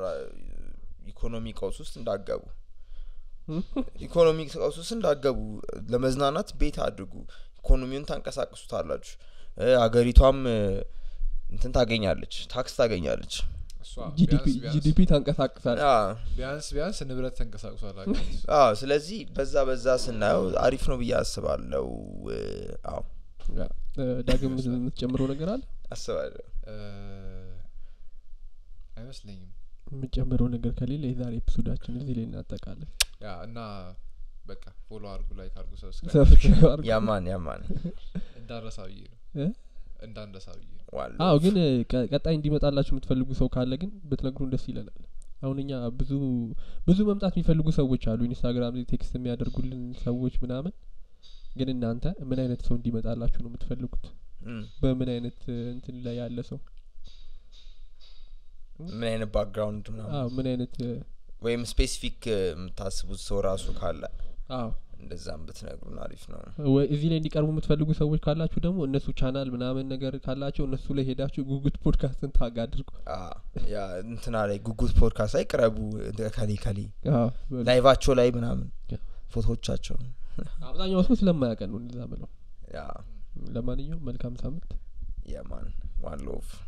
[SPEAKER 3] ኢኮኖሚ ቀውስ ውስጥ እንዳገቡ ኢኮኖሚ ቀውስ ውስጥ እንዳገቡ ለመዝናናት ቤት አድርጉ ኢኮኖሚውን ታንቀሳቅሱታላችሁ እ፣ አገሪቷም እ፣ እንትን ታገኛለች ታክስ ታገኛለች
[SPEAKER 2] እሷ
[SPEAKER 1] ጂዲፒ
[SPEAKER 2] ቢያንስ- ቢያንስ-
[SPEAKER 1] ጂዲፒ ታንቀሳቅሳል
[SPEAKER 3] አ፣
[SPEAKER 2] ቢያንስ ቢያንስ ንብረት ተንቀሳቅሷል ሀገሪቱ።
[SPEAKER 3] አዎ ስለዚህ በዛ በዛ ስናየው አሪፍ ነው ብዬ አስባለው እ፣ አዎ
[SPEAKER 1] ዳግም የምትጨምረው ነገር አለ
[SPEAKER 3] አስባለሁ
[SPEAKER 2] እ፣ አይመስለኝም
[SPEAKER 1] የምትጨምረው ነገር ከሌለ የዛሬ ኤፒሶዳችን እዚህ ላይ እናጠቃለን
[SPEAKER 2] ያ እና በቃ ፎሎ አርጉ ላይክ አርጉ ሰብስክራይብ
[SPEAKER 1] ሰብስክራይብ አድርጉ።
[SPEAKER 3] ያማን ያማን
[SPEAKER 2] እንዳንረሳ ብዬ ነው
[SPEAKER 1] እ?
[SPEAKER 2] እንዳንረሳ ብዬ ነው
[SPEAKER 3] ዋለው
[SPEAKER 1] አዎ ግን እ፣ ቀ- ቀጣይ እንዲመጣላችሁ የምትፈልጉ ሰው ካለ ግን ብትነግሩን ደስ ይለናል አሁን እኛ ብዙ ብዙ መምጣት የሚፈልጉ ሰዎች አሉ ኢንስታግራም ላይ ቴክስት የሚያደርጉልን ሰዎች ምናምን ግን እናንተ ምን አይነት ሰው እንዲመጣላችሁ ነው የምትፈልጉት
[SPEAKER 3] እም፣
[SPEAKER 1] በምን አይነት እ፣ እንትን ላይ ያለ ሰው
[SPEAKER 3] ምን አይነት ባክግራውንድ ነው
[SPEAKER 1] አዎ ምን አይነት እ፣
[SPEAKER 3] ወይም ስፔሲፊክ የምታስቡት ሰው ራሱ ካለ
[SPEAKER 1] አዎ
[SPEAKER 3] እንደዛም ብትነግሩን አሪፍ ነው
[SPEAKER 1] ወይ እዚህ ላይ እንዲቀርቡ የምትፈልጉ ሰዎች ካላችሁ ደግሞ እነሱ ቻናል ምናምን ነገር ካላቸው እነሱ ላይ ሄዳችሁ ጉጉት ፖድካስትን ታግ አድርጉ
[SPEAKER 3] አ፣ ያ እንትና ላይ ጉጉት ፖድካስት ላይ ቅረቡ እንደ ከሌ ከሌ
[SPEAKER 1] አዎ፣ በሉ።
[SPEAKER 3] ላይቫቸው ላይ ምናምን
[SPEAKER 1] ያ።
[SPEAKER 3] ፎቶዎቻቸው
[SPEAKER 1] አብዛኛው ሰው ስለማያውቀን ነው እንደዛ ምለው
[SPEAKER 3] ያ
[SPEAKER 1] ለማንኛውም መልካም ሳምንት
[SPEAKER 3] የማን ዋን ሎቭ